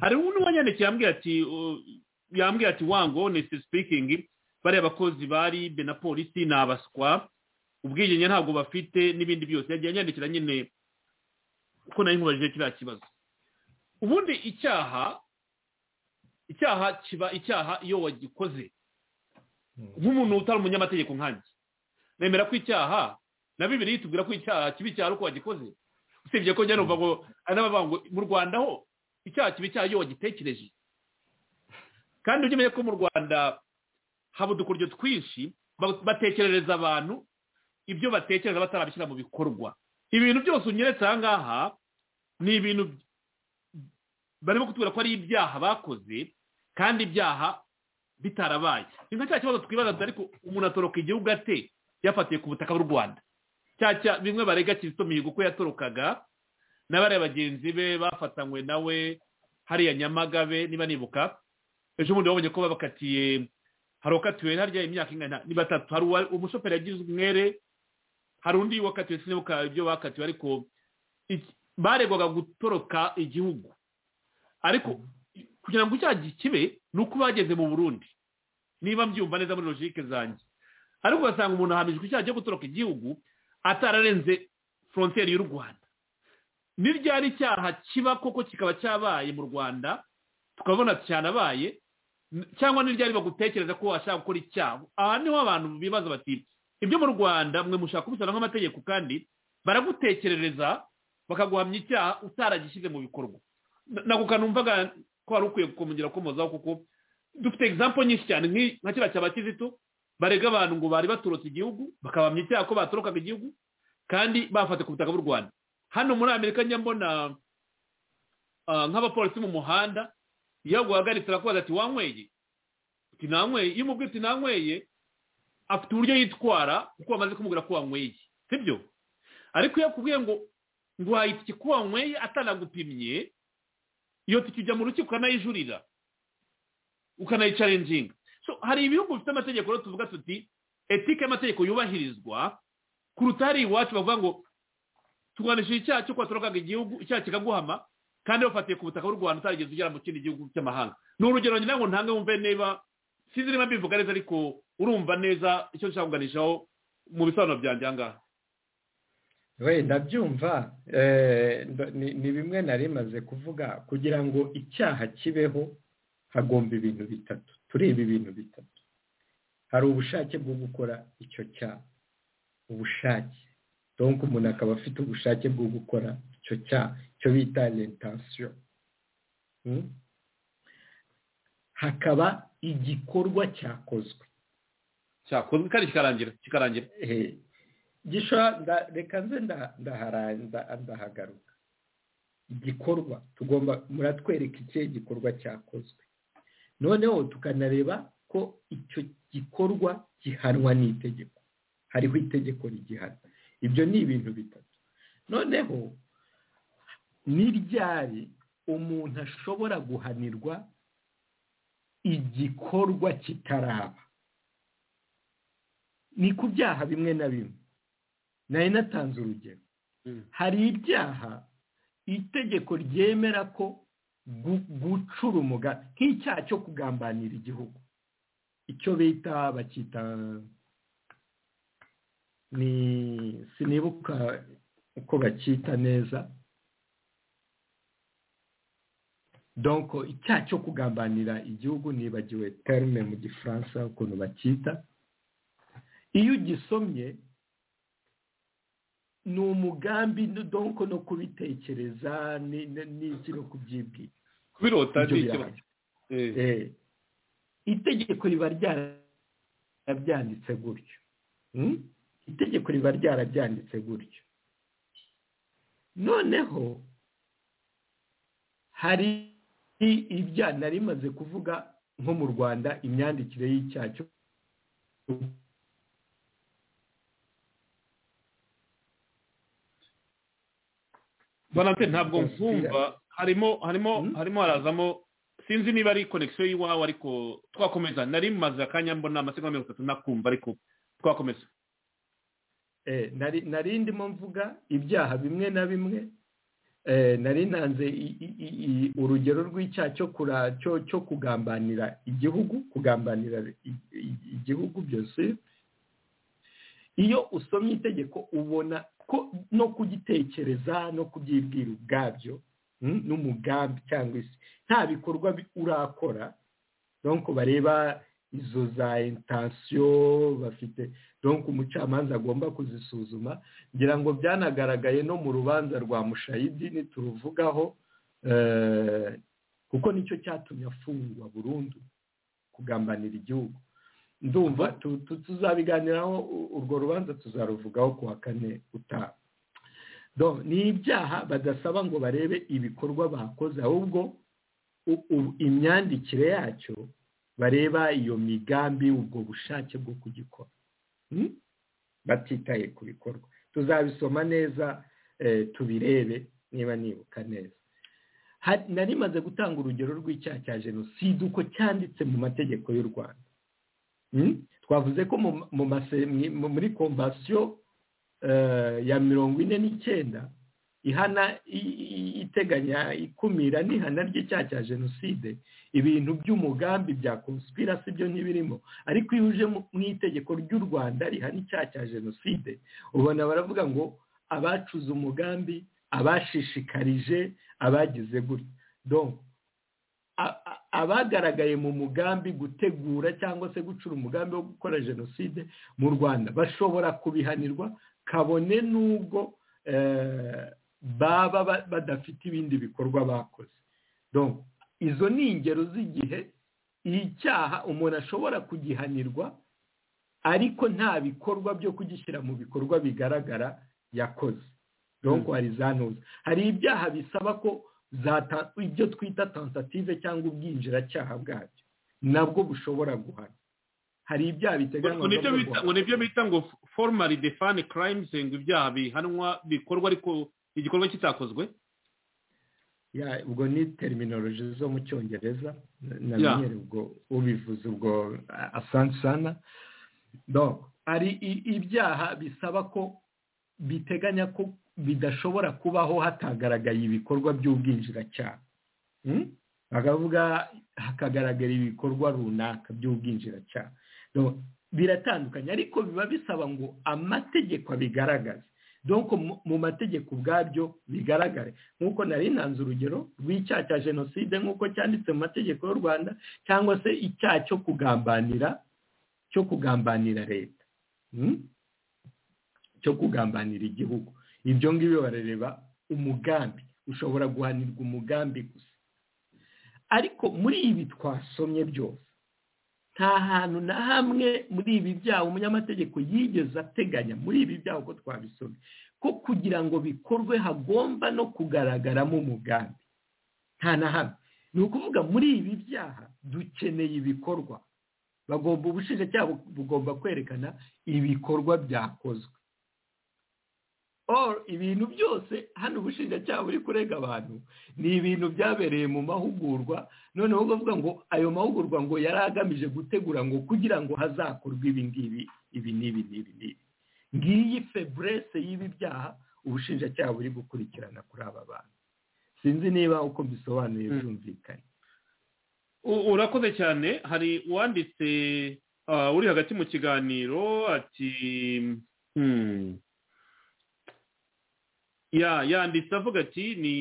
hari n'uwanyandikiye yambwira ati yambwira ati wango nesi sipikingi bariya bakozi ba ribe na polisi ni abaswa ubwigenge ntabwo bafite n'ibindi byose yagiye anyandikira nyine kuko nari nkubajije kiriya kibazo ubundi icyaha icyaha kiba icyaha iyo wagikoze nk'umuntu utari umunyamategeko nkange nemera ko icyaha na bibiri tubwira ko icyaha kiba icyaha ari uko wagikoze usibye ko njya numva ngo hari n'abavuga ngo mu rwanda ho icyaha kiba icyaha iyo wagitekereje kandi ujye umenya ko mu rwanda haba udukuryo twinshi batekerereza abantu ibyo batekereza batarabishyira mu bikorwa ibintu byose unyeretse aha ngaha ni ibintu barimo kutubwira ko ari ibyaha bakoze kandi ibyaha bitarabaye ni nka cya kibazo twibaza ariko umuntu atoroka igihugu ate yafatiye ku butaka bw'u rwanda bimwe barega kizito mihigo uko yatorokaga n'abariya bagenzi be bafatanywe nawe hariya nyamagabe niba nibuka ejo bundi wabonye ko babakatiye hari uwakatiwe harya imyaka ingana ni batatu hari uwa- umushoferi yagize umwere hari undi wakatiwe sinibuka ibyo bakatiwe ariko iki- baregwaga gutoroka igihugu ariko kugira ngo icyaha kibe ni uko bageze mu burundi niba mbyumva neza muri logike zanjye ariko ugasanga umuntu ahamijwe icyaha cyo gutoroka igihugu atararenze frontiere y'u rwanda ni ryari icyaha kiba koko kikaba cyabaye mu rwanda tukabona cyanabaye n- cyangwa ni ryari bagutekereza ko washaka gukora icyaha aha niho abantu bibaza bati ibyo mu rwanda mwe mushaka kubisana nk'amategeko kandi baragutekerereza bakaguhamya icyaha utaragishyize mu bikorwa Na- nako kanumvaga ko wari ukwiye gukomongera komozaho kuko dufite egizampo nyinshi cyane nk'i- nka kiriya cya bakizito barega abantu ngo bari baturutse igihugu bakabamya icyaha ko batorokaga igihugu kandi bafata ku butaka bw'u rwanda hano muri amerika njya mbona ah, nk'abapolisi mu muhanda iyo baguhagaritse arakubaza ati wanyweye uti nanyweye iyo umubwiye uti nanyweye afite uburyo yitwara kuko bamaze kumubwira ko wanyweye sibyo ariko iyo akubwiye ngo ngo wahita iki ko wanyweye atanagupimye iyo tike ujya mu rukiko ukanayijurira ukanayicarenjinga So, hari ibihugu bifite amategeko rero tuvuga tuti etike y'amategeko yubahirizwa kuruta hari iwacu bavuga ngo turwanishije icyaha cyo kwatorokaga igihugu icyaha kikaguhama kandi bafatiye ku butaka bw'u rwanda utarigeze ugera mu kindi gihugu cy'amahanga ni urugero ngira ngo ntange wumve niba sinzi niba mbivuga neza ariko urumva neza icyo nshaka kuganishaho mu bisobanuro byanjye aha ngaha wenda byumva eh, ndo- ni ni bimwe nari maze kuvuga kugira ngo icyaha kibeho hagomba ibintu bitatu tureba ibintu bitatu hari ubushake bwo gukora icyo cyaha ubushake donc umuntu akaba afite ubushake bwo gukora icyo cyaha icyo bita intention Hmm? hakaba igikorwa cyakozwe cyakozwe kandi kikarangira kikarangira Eh, gishobora nda- reka nze nda- ndahara- nda- ndahagaruka igikorwa tugomba muratwereka ikihe gikorwa cyakozwe noneho tukanareba ko icyo gikorwa gihanwa n'itegeko hariho itegeko rigihana ibyo ni ibintu bitatu noneho ni ryari umuntu ashobora guhanirwa igikorwa kitaraba ni ku byaha bimwe na bimwe nari natanze urugero hari ibyaha itegeko ryemera ko gu- gucura umugambi nk'icyaha cyo kugambanira igihugu icyo bita bakita ni sinibuka uko bacyita neza donko icyaha cyo kugambanira igihugu nibagiwe terme mu gifaransa ukuntu bacyita iyo ugisomye ni umugambi no- donko no kubitekereza ni- ni- n'iki no kubyibwira kubirota Ibyo ni birabaye. ikibazo Eh, Eh, itegeko riba ryarabyanditse gutyo Hmm? itegeko riba ryarabyanditse gutyo noneho hari i- ibya nari maze kuvuga nko mu rwanda imyandikire y'icyaha cyo Valentine ntabwo nkumva harimo harimo Mm. harimo harazamo sinzi niba ari connection y'iwawe ariko twakomeza nari maze akanya mbona amasegonda mirongo itatu nakumva ariko twakomeza Eh, nari nari ndimo mvuga ibyaha bimwe na bimwe eh, nari nanze i- i- i- i- urugero rw'icyaha cyo kura- cyo- cyo kugambanira igihugu kugambanira i- i- igihugu byose iyo usomye itegeko ubona ko no kugitekereza no kubyibwira ubwabyo mm, n'umugambi cyangwa isi nta bikorwa bi- urakora donc bareba izo za intensiyo bafite donc umucamanza agomba kuzisuzuma ngira ngo byanagaragaye no mu rubanza rwa mushayidini turuvugaho eh, kuko nicyo cyatumye afungwa burundu kugambanira igihugu ndumva tu- tu- tuzabiganiraho u- urwo rubanza tuzaruvugaho ku wa kane utaha Donc, ni ibyaha badasaba ngo barebe ibikorwa bakoze ahubwo u- u- imyandikire yacyo bareba iyo migambi ubwo bushake bwo kugikora Hmm? batitaye ku bikorwa tuzabisoma neza eh, tubirebe niba nibuka neza nari maze gutanga urugero rw'icyaha cya jenoside uko cyanditse mu mategeko y'u rwanda twavuze ko muri komvasiyo ya mirongo ine n'icyenda ihana iteganya ikumira n'ihana ry'icyaha cya jenoside ibintu by'umugambi bya konspirasi byo ntibirimo ariko iyo uje mu itegeko ry'u rwanda rihana icyaha cya jenoside ubona baravuga ngo abacuze umugambi abashishikarije abagize gutya donko abagaragaye mu mugambi gutegura cyangwa se gucura umugambi wo gukora jenoside mu rwanda bashobora kubihanirwa kabone n'ubwo baba badafite ibindi bikorwa bakoze izo ni ingero z'igihe icyaha umuntu ashobora kugihanirwa ariko nta bikorwa byo kugishyira mu bikorwa bigaragara yakoze donko hari za ntuza hari ibyaha bisaba ko ibyo twita tansative cyangwa ubwinjiracyaha bwabyo nabwo bushobora guhana hari ibyaha biteganywa ngo nibyo bita ngo foromari defani karayimuzi ngo ibyaha bihanwa bikorwa ariko igikorwa kitakozwe ubwo ni teriminoroji zo mu cyongereza namenyere ubwo ubivuze ubwo asansana hari ibyaha bisaba ko biteganya ko bidashobora kubaho hatagaragaye ibikorwa by'ubwinjiracyaha bakavuga hakagaragara ibikorwa runaka by'ubwinjiracyaha biratandukanye ariko biba bisaba ngo amategeko abigaragaze dore mu mategeko ubwabyo bigaragare nk'uko nari nanze urugero rw'icyaha cya jenoside nk'uko cyanditse mu mategeko y'u rwanda cyangwa se icyaha cyo kugambanira cyo kugambanira leta cyo kugambanira igihugu ibyo ngibyo barareba umugambi ushobora guhanirwa umugambi gusa ariko muri ibi twasomye byose nta hantu na hamwe muri ibi byaha umunyamategeko yigeze ateganya muri ibi byaha uko twabisomye ko kugira ngo bikorwe hagomba no kugaragaramo umugambi nta na hamwe ni ukuvuga muri ibi byaha dukeneye ibikorwa bagomba ubushinjacyaha bugomba kwerekana ibikorwa byakozwe ibintu byose hano ubushinjacyaha buri kurega abantu ni ibintu byabereye mu mahugurwa noneho bavuga ngo ayo mahugurwa ngo yari agamije gutegura ngo kugira ngo hazakorwe ibi ngibi ibi n'ibi n'ibi n'ibi ngiyi feburese y'ibi byaha ubushinjacyaha buri gukurikirana kuri aba bantu sinzi niba uko bisobanuye byumvikanye urakoze cyane hari uwanditse uri hagati mu kiganiro ati yanditse avuga ati ni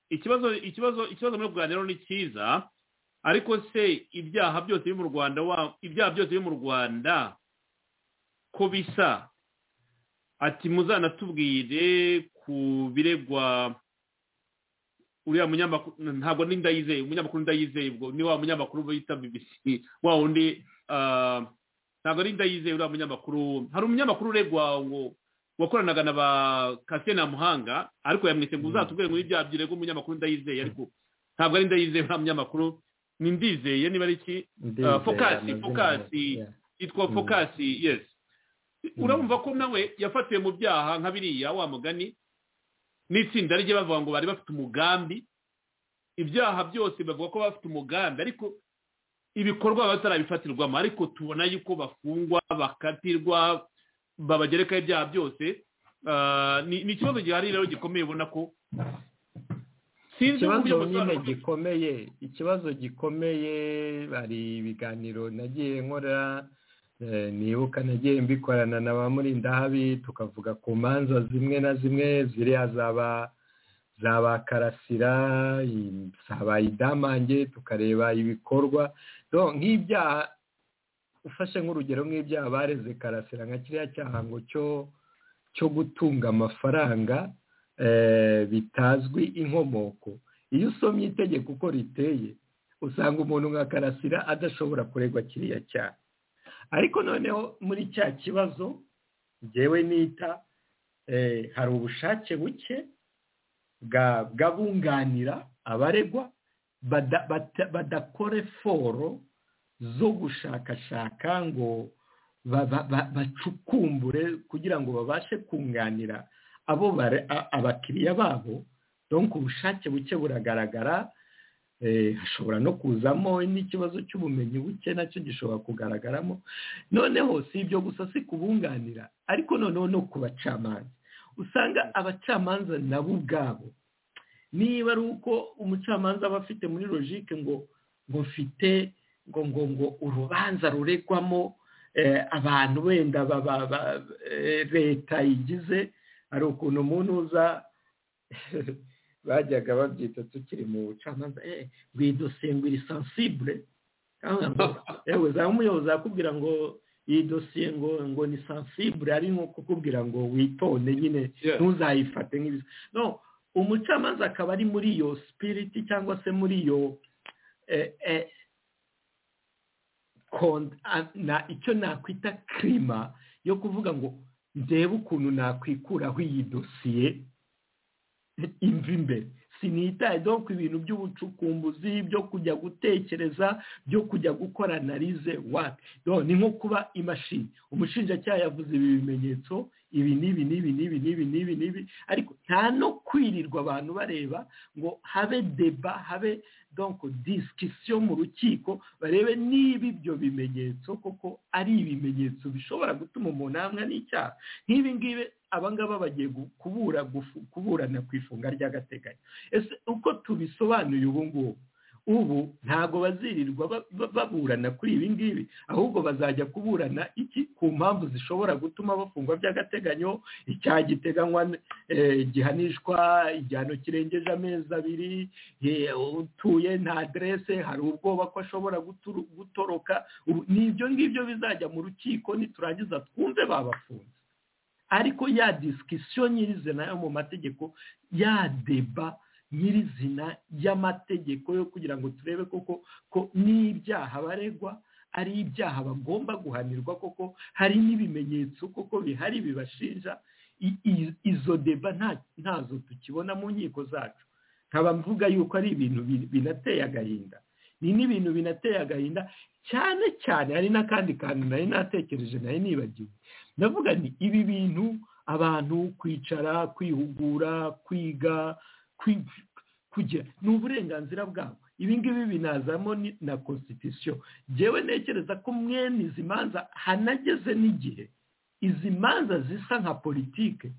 ikibazo ikibazo ikibazo muri kuganira ni cyiza ariko se ibyaha byose biri mu rwanda ibyaha byose biri mu rwanda ko bisa ati muzanatubwire ku biregwa uriya munyamakuru ntabwo ni ndayizeye umunyamakuru ndayizeye ubwo ni wa munyamakuru bita bibisi wa wundi ntabwo ari ndayizeye uriya munyamakuru hari umunyamakuru uregwa ngo wakoranaga na ba kasiyene muhanga ariko yamwise ngo uzatubwire muri bya byirego umunyamakuru ndayizeye ariko ntabwo ari ndayizeye nta munyamakuru ni ndizeye niba ari iki fokasi fokasi yitwa fokasi yesi urabumva ko nawe yafatiwe mu byaha nka biriya wa mugani n'itsinda rye bavuga ngo bari bafite umugambi ibyaha byose bavuga ko bafite umugambi ariko ibikorwa batarabifatirwamo ariko tubona yuko bafungwa bakatirwa babagerekaho ibyaha byose ni ikibazo gihari rero gikomeye ubona ko ikibazo nyine gikomeye ikibazo gikomeye hari ibiganiro nagiye nkora nibuka nagiye mbikorana na ba murindahabi tukavuga ku manza zimwe na zimwe ziriya zaba za ba karasira zaba idamange tukareba ibikorwa nk'ibyaha ufashe nk'urugero nk'ibyaha bareze karasira nka kiriya cyaha ngo cyo gutunga amafaranga bitazwi inkomoko iyo usomye itegeko uko riteye usanga umuntu nka karasira adashobora kuregwa kiriya cyaha ariko noneho muri cya kibazo ngewe nita hari ubushake buke bwabunganira abaregwa badakore foro zo gushakashaka ngo bacukumbure kugira ngo babashe kunganira abo abakiriya babo donc ubushake buke buragaragara hashobora no kuzamo n'ikibazo cy'ubumenyi buke nacyo gishobora kugaragaramo noneho si ibyo gusa si kubunganira ariko noneho no ku bacamanza usanga abacamanza nabo ubwabo niba ari uko umucamanza aba afite muri logike ngo ngo mfite ngo ngo ngo urubanza ruregwamo abantu wenda leta igize hari ukuntu umuntu uza bajyaga babyita tukiri mu bucamanza ngo iyi dosiye ngo iri sansibure yewe za umuyobozi yakubwira ngo iyi dosiye ngo ngo ni sansibure ari nko kukubwira ngo witonde nyine ntuzayifate nk'ibiza no umucamanza akaba ari muri iyo sipiriti cyangwa se muri iyo icyo nakwita kirima yo kuvuga ngo ndebe ukuntu nakwikuraho iyi dosiye imva imbere sinitaye do ku ibintu by'ubucukumbuzi byo kujya gutekereza byo kujya gukora analize wati ni nko kuba imashini umushinjacyaha yavuze ibi bimenyetso ibi n'ibi n'ibi n'ibi n'ibi n'ibi n'ibi ariko nta no kwirirwa abantu bareba ngo habe deba habe donko disikisiyo mu rukiko barebe niba ibyo bimenyetso koko ari ibimenyetso bishobora gutuma umuntu ahamwa n'icyaha nk'ibi ngibi abangaba bagiye kuburana ku ifunga ry'agateganyo ese uko tubisobanuye ubu ngubu ubu ntabwo bazirirwa baburana kuri ibi ngibi ahubwo bazajya kuburana iki ku mpamvu zishobora gutuma bafungwa by'agateganyo icyaha giteganywa gihanishwa igihano kirengeje amezi abiri utuye nta aderese hari ubwoba ko ashobora gutoroka ni ibyo ngibyo bizajya mu rukiko niturangiza twumve babafunze ariko ya disikisiyo nyirizina yo mu mategeko ya deba nyirizina y'amategeko yo kugira ngo turebe koko ko n'ibyaha baregwa ari ibyaha bagomba guhanirwa koko hari n'ibimenyetso koko bihari bibashinja izo deba ntazo tukibona mu nkiko zacu nkaba mvuga yuko ari ibintu binateye agahinda ni n'ibintu binateye agahinda cyane cyane hari n'akandi kantu nari natekereje nari nibagiwe ndavuga ni ibi bintu abantu kwicara kwihugura kwiga kugira ni uburenganzira bwabo ibi ngibi binazamo na constitution ngewe ntekereza ko mwene izi manza hanageze n'igihe izi manza zisa nka politike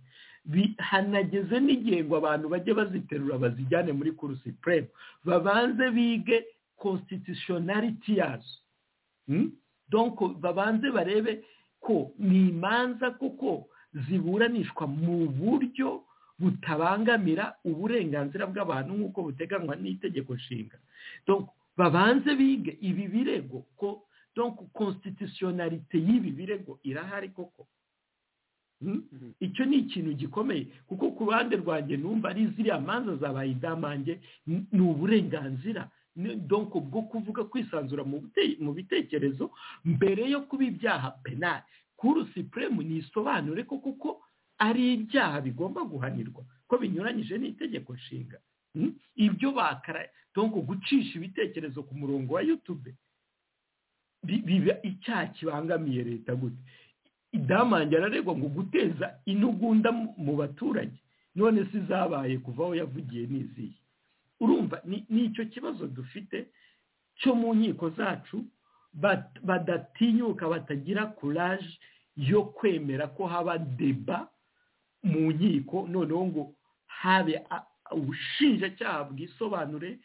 hanageze n'igihe ngo abantu bajye baziterura bazijyane muri kurusi puremu babanze bige constitutionality yazo donko babanze barebe ko ni imanza kuko ziburanishwa mu buryo butabangamira uburenganzira bw'abantu nk'uko buteganywa n'itegeko nshinga babanze bige ibi birego ko donko konstitutionalite y'ibi birego irahari koko icyo ni ikintu gikomeye kuko ku ruhande rwanjye numva ari ziriya manza zabaye idamange ni uburenganzira donko bwo kuvuga kwisanzura mu bitekerezo mbere yo kuba ibyaha penali kuru sipuremu ntisobanure ko kuko ari ibyaha bigomba guhanirwa ko binyuranyije n'itegeko nshinga ibyo bakara donko gucisha ibitekerezo ku murongo wa yutube biba icyaha kibangamiye leta gute idamange araregwa ngo guteza intugunda mu baturage none si zabaye kuva aho yavugiye n'iziye urumva ni icyo kibazo dufite cyo mu nkiko zacu badatinyuka batagira kuraje yo kwemera ko haba deba mu nkiko noneho ngo habe ubushinjacyaha bwisobanure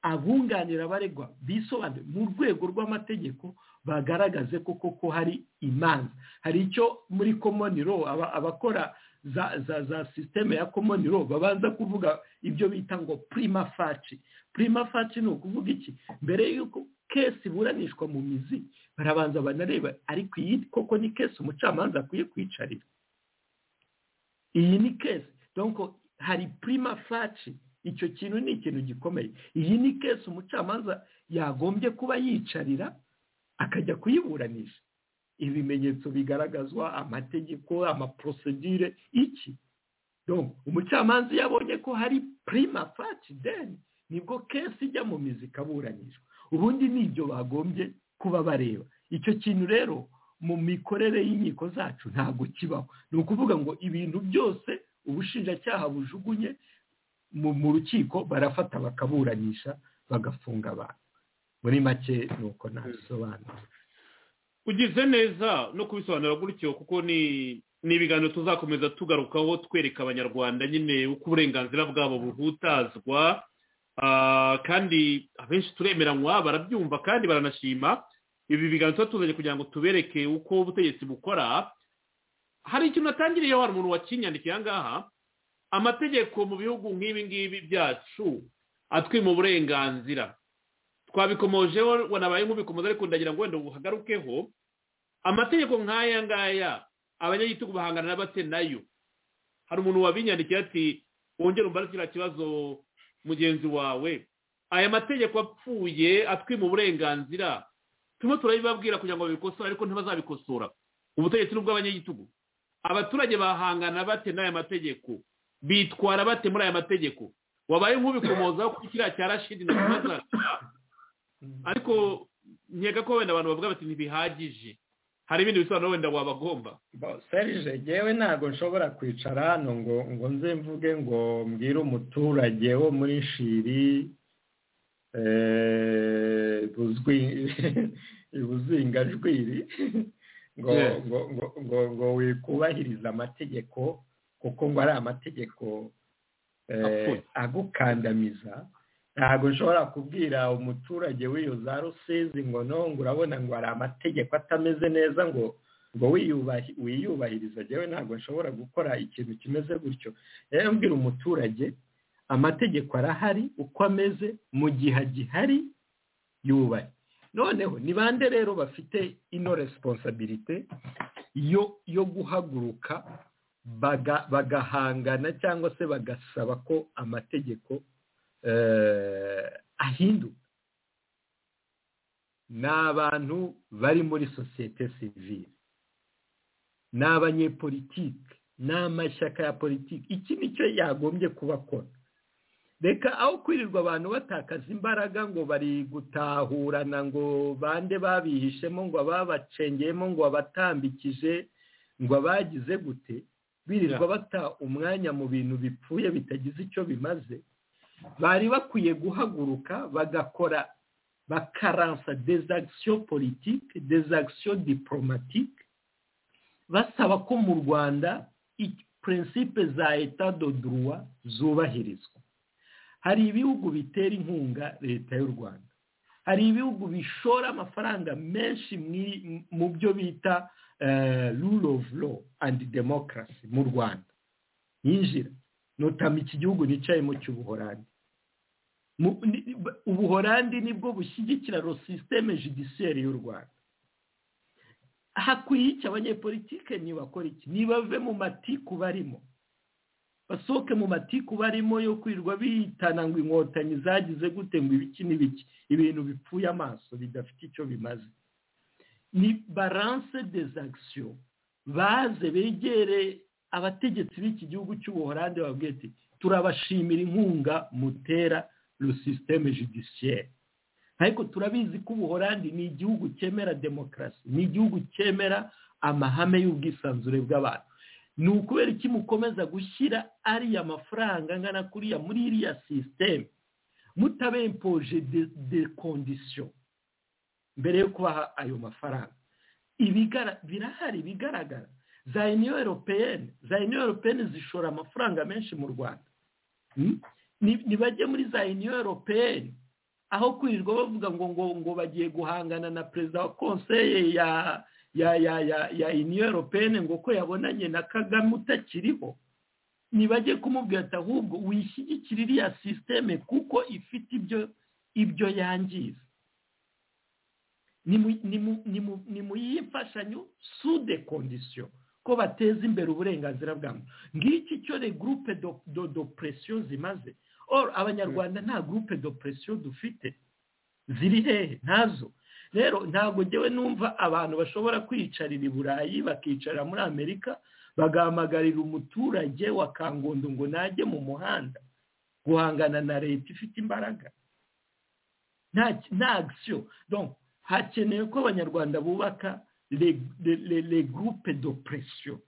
abunganira abaregwa bisobanure mu rwego rw'amategeko bagaragaze ko koko hari imanza hari icyo muri komoni ro abakora za za za sisiteme ya komoni ro babanza kuvuga ibyo bita ngo prima faci prima faci ni ukuvuga iki mbere y'uko kesi iburanishwa mu mizi barabanza banareba ariko iyi koko ni kesi umucamanza akwiye kwicarira iyi ni kesi donko hari prima faci icyo kintu ni ikintu gikomeye iyi ni kesi umucamanza yagombye kuba yicarira akajya kuyiburanisha ibimenyetso bigaragazwa amategeko amaprosedire iki umucamanza iyo abonye ko hari prima faci deni nibwo kesi ijya mu mizi ikaburanishwa ubundi ni ibyo bagombye kuba bareba icyo kintu rero mu mikorere y'inkiko zacu ntabwo kibaho ni ukuvuga ngo ibintu byose ubushinjacyaha bujugunye mu rukiko barafata bakaburanisha bagafunga abantu muri make ni uko nabisobanura ugize neza no kubisobanura gutyo kuko ni ni ibiganiro tuzakomeza tugarukaho twereka abanyarwanda nyine uko uburenganzira bwabo buhutazwa kandi abenshi turemeranywa barabyumva kandi baranashima ibi biganiro tuba tuzanye kugira ngo tubereke uko ubutegetsi bukora hari ikintu atangiriye hari umuntu wakinyandikiye aha ngaha amategeko mu bihugu nk'ibi ngibi byacu atwima uburenganzira twabikomojeho wanabaye nk'ubikomoza ariko ndagira ngo wenda uhagarukeho amategeko nk'aya ngaya abanyagitugu bahangana na bate nayo hari umuntu wabinyandikiye ati wongere umbare kiriya kibazo mugenzi wawe aya mategeko apfuye atwima uburenganzira turimo turabibabwira kugira ngo babikosore ariko ntibazabikosora ubutegetsi ni ubw'abanyagitugu abaturage bahangana bate n'aya mategeko bitwara bate muri aya mategeko wabaye nk'ubikomozaho kuri kiriya cya rashidi na mazara ariko nkeka ko wenda abantu bavuga bati ntibihagije hari ibindi bisobanuro wenda wabagomba serije ngewe ntabwo nshobora kwicara hano ngo ngo nze mvuge ngo mbwire umuturage wo muri shiri ibuzingajwiri ngo ngo ngo ngo wikubahiriza amategeko kuko ngo ari amategeko agukandamiza ntabwo nshobora kubwira umuturage w'iyo za rusizi ngo nongo urabona ngo hari amategeko atameze neza ngo ngo wiyubahiriza ngewe ntabwo nshobora gukora ikintu kimeze gutyo rero mbwira umuturage amategeko arahari uko ameze mu gihe agihari yubahe noneho ni bande rero bafite ino resiponsabirite yo guhaguruka bagahangana cyangwa se bagasaba ko amategeko ahinduka ni abantu bari muri sosiyete sivire ni abanyepolitike ni amashyaka ya politiki iki nicyo yagombye kubakora reka aho kwirirwa abantu batakaza imbaraga ngo bari gutahurana ngo bande babihishemo ngo ababacengeyemo ngo abatambikije ngo abagize gute birirwa bata umwanya mu bintu bipfuye bitagize icyo bimaze bari bakwiye guhaguruka bagakora bakaransa dezagisiyo politiki dezagisiyo diporomatike basaba ko mu rwanda prinsipe za leta doduruwa zubahirizwa hari ibihugu bitera inkunga leta y'u rwanda hari ibihugu bishora amafaranga menshi mu byo bita rule of law and demokarasi mu rwanda yinjira nutama iki gihugu nicayemo cy'ubuhorandi ubuhorandi nibwo bushyigikira sisiteme judisiyeri y'u rwanda hakwiye iki abanyepolitike ntibakora iki ntibave mu matiku barimo basohoke mu matiku barimo yo kwirirwa bihitana ngo inkotanyi zagize gute ngo ibiki n'ibiki ibintu bipfuye amaso bidafite icyo bimaze ni baranse dezagisiyo baze begere abategetsi b'iki gihugu cy'ubuhorande babwiye ati turabashimira inkunga mutera rusisiteme judisiyeri ariko turabizi ko ubuhorandi ni igihugu cyemera demokarasi ni igihugu cyemera amahame y'ubwisanzure bw'abantu ni ukubera iki mukomeza gushyira ariya mafaranga angana kuriya muri iriya sisiteme mutabempoje de kondisiyo mbere yo kubaha ayo mafaranga birahari bigaragara za uniyo europeyeni za uniyo europeyeni zishora amafaranga menshi mu rwanda ntibajye muri za uniyo europeyeni aho kwirirwa bavuga ngo ngo ngo bagiye guhangana na perezida wa konseye ya ya ya ya uniyo europeyeni ngo ko yabonanye na kagame utakiriho ntibajye kumubwira ati ahubwo wishyigikira iriya sisiteme kuko ifite ibyo ibyo yangiza ni mu y'imfashanyo sude kondisiyo ko bateza imbere uburenganzira bwa muntu ngiki cyo ni gurupe do presiyo zimaze abanyarwanda nta gurupe do presiyo dufite ziri hehe ntazo rero ntabwo ngewe numva abantu bashobora kwiyicarira i burayi bakicara muri amerika bagahamagarira umuturage wa kangondo ngo najye mu muhanda guhangana na leta ifite imbaraga nta agisiyo hakenewe ko abanyarwanda bubaka le gurupe do presiyo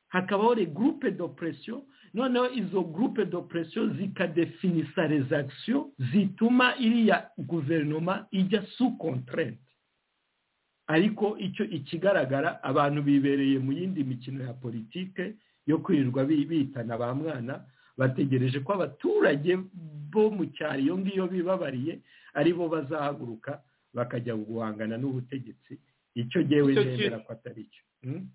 hakabaho le groupe d'oppression noneho izo groupe d'oppression zikadefinisa rezakisiyo zituma iriya guverinoma ijya su kontrente ariko icyo ikigaragara abantu bibereye mu yindi mikino ya politike yo kwirirwa bitana ba mwana bategereje ko abaturage bo mu cyaro iyo ngiyo bibabariye ari bo bazahaguruka bakajya guhangana n'ubutegetsi icyo ngewe Icyo ki- nemera ko atari cyo Mm?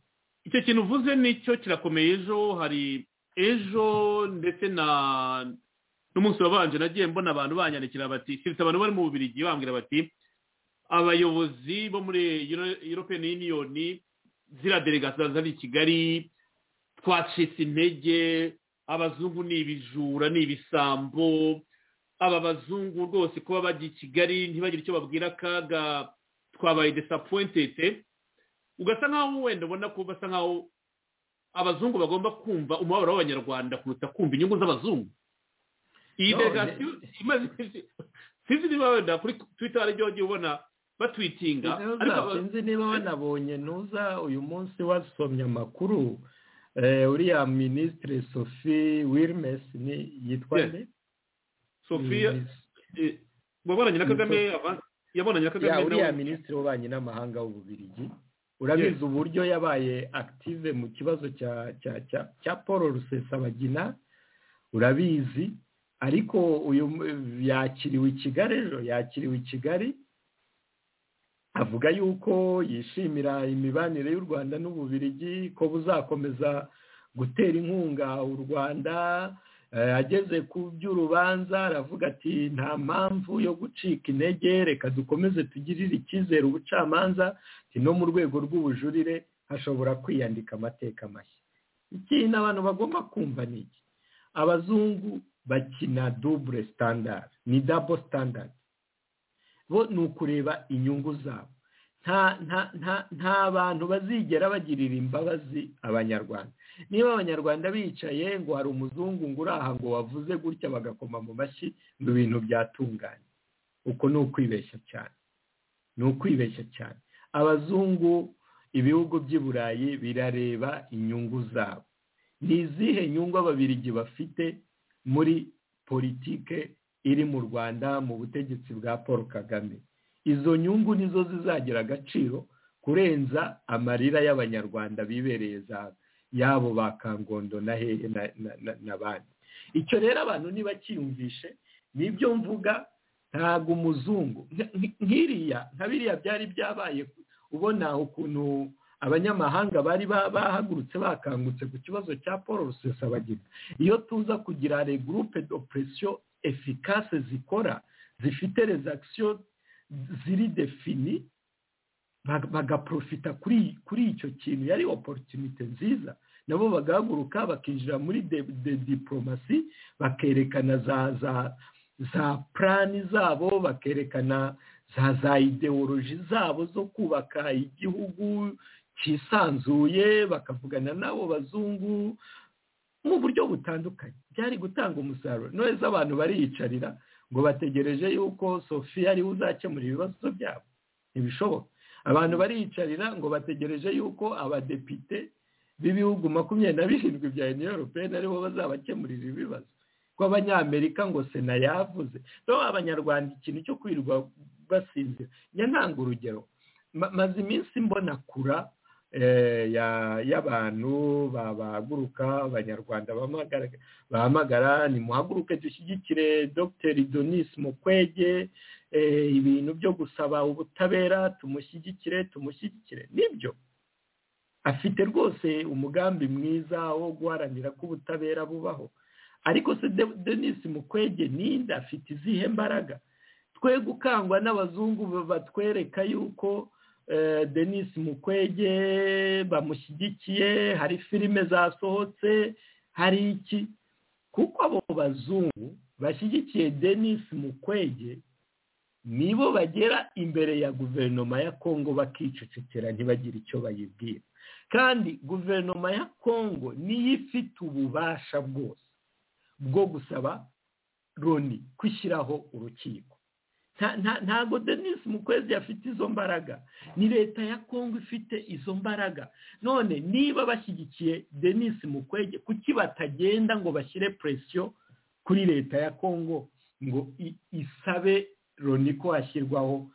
icyo kintu uvuze nicyo kirakomeye ejo hari ejo ndetse na n'umunsi wabanje nagiye mbona abantu banyandikira bati keretse abantu bari mu bubirigi bambwira bati abayobozi bo muri Euro- european union ziriya delegasiyo zari i kigali twacitse intege abazungu ni ibijura ni ibisambo aba bazungu rwose kuba bajya i kigali ntibagire icyo babwira akaga twabaye desapointete ugasa nkaho wenda ubona ko basa nkaho abazungu bagomba kumva umubabaro w'abanyarwanda kuruta kumva inyungu z'abazungu iyi No, delegasiyo imaze sinzi niba wenda kuri twita hari igihe ubona batwitinga ariko aba- sinzi niba wanabonye nuza uyu munsi wasomye amakuru eh, uriya minisitiri sophie wilmes ni yitwa Yes. nde sophia Ni- eh, wabonanye na kagame ava- yabonanye na ya kagame uriya nawe minisitiri w'ububanyi n'amahanga w'ububirigi urabizi uburyo yabaye active mu kibazo cya cya cya cya paul rusesabagina urabizi ariko uyu m- yakiriwe i kigali ejo yakiriwe i kigali avuga yuko yishimira imibanire y'u rwanda n'ububirigi ko buzakomeza gutera inkunga u rwanda Eh, ageze ku by'urubanza aravuga ati nta mpamvu yo gucika intege reka dukomeze tugirire icyizere ubucamanza ati no mu rwego rw'ubujurire hashobora kwiyandika amateka mashya ikintu abantu bagomba kumva ni iki abazungu bakina dubure standard ni dabo standard bo ni ukureba inyungu zabo nta nta nta nta bantu bazigera bagirira imbabazi abanyarwanda niba abanyarwanda bicaye ngo hari umuzungu ngo uraha ngo wavuze gutya bagakoma mu mashyi ngo ibintu byatunganye uko ni ukwibeshya cyane ni ukwibeshya cyane abazungu ibihugu by'i burayi birareba inyungu zabo ni izihe nyungu ababirigi bafite muri politike iri mu rwanda mu butegetsi bwa paul kagame izo nyungu nizo zizagira agaciro kurenza amarira y'abanyarwanda bibereye za yabo ba kangondo na hehe na- na- na- n'abandi icyo rero abantu ntibacyiyumvishe nibyo mvuga ntabwo umuzungu nk- nk- nk'iriya nka biriya byari byabaye ubona ukuntu abanyamahanga bari ba- bahagurutse bakangutse ku kibazo cya paul rusesabagina iyo tuza kugira regurupe d'oppresiyo efikase zikora zifite rezakisiyo ziri defini bag- bagaprofita kuri kuri icyo kintu yari opportunity nziza nabo bagahaguruka bakinjira muri de, de diplomasi bakerekana za za za plani zabo bakerekana za za ideoloji zabo zo kubaka igihugu cyisanzuye bakavugana n'abo bazungu mu buryo butandukanye byari gutanga umusaruro noneho abantu bariyicarira ngo bategereje yuko sophie ariwe uzakemura ibibazo byabo ntibishoboka abantu bariyicarira ngo bategereje yuko abadepite b'ibihugu makumyabiri na birindwi bya uniyo europeyeni aribo bazabakemurira ibibazo ko abanyamerika ngo sena yavuze rero abanyarwanda ikintu cyo kwirirwa basinzira njya ntanga urugero Ma- maze iminsi mbona kura eh, ya- y'abantu bahaguruka abanyarwanda bahamagara- bahamagara nimuhaguruke dushyigikire dr donis mukwege eh, ibintu byo gusaba ubutabera tumushyigikire tumushyigikire nibyo afite rwose umugambi mwiza wo guharanira ko ubutabera bubaho ariko se De- denis mukwege ninde afite izihe mbaraga twe gukangwa n'abazungu batwereka yuko eh, denis mukwege bamushyigikiye hari filime zasohotse hari iki kuko abo bazungu bashyigikiye denis mukwege nibo bagera imbere ya guverinoma ya kongo bakicecekera ntibagire icyo bayibwira kandi guverinoma ya kongo niyo ifite ububasha bwose bwo gusaba loni kwishyiraho urukiko ntago denise mukwezi afite izo mbaraga ni leta ya kongo ifite izo mbaraga none niba bashyigikiye denise mukwege kuki batagenda ngo bashyire presiyo kuri leta ya kongo ngo isabe loni ko hashyirwaho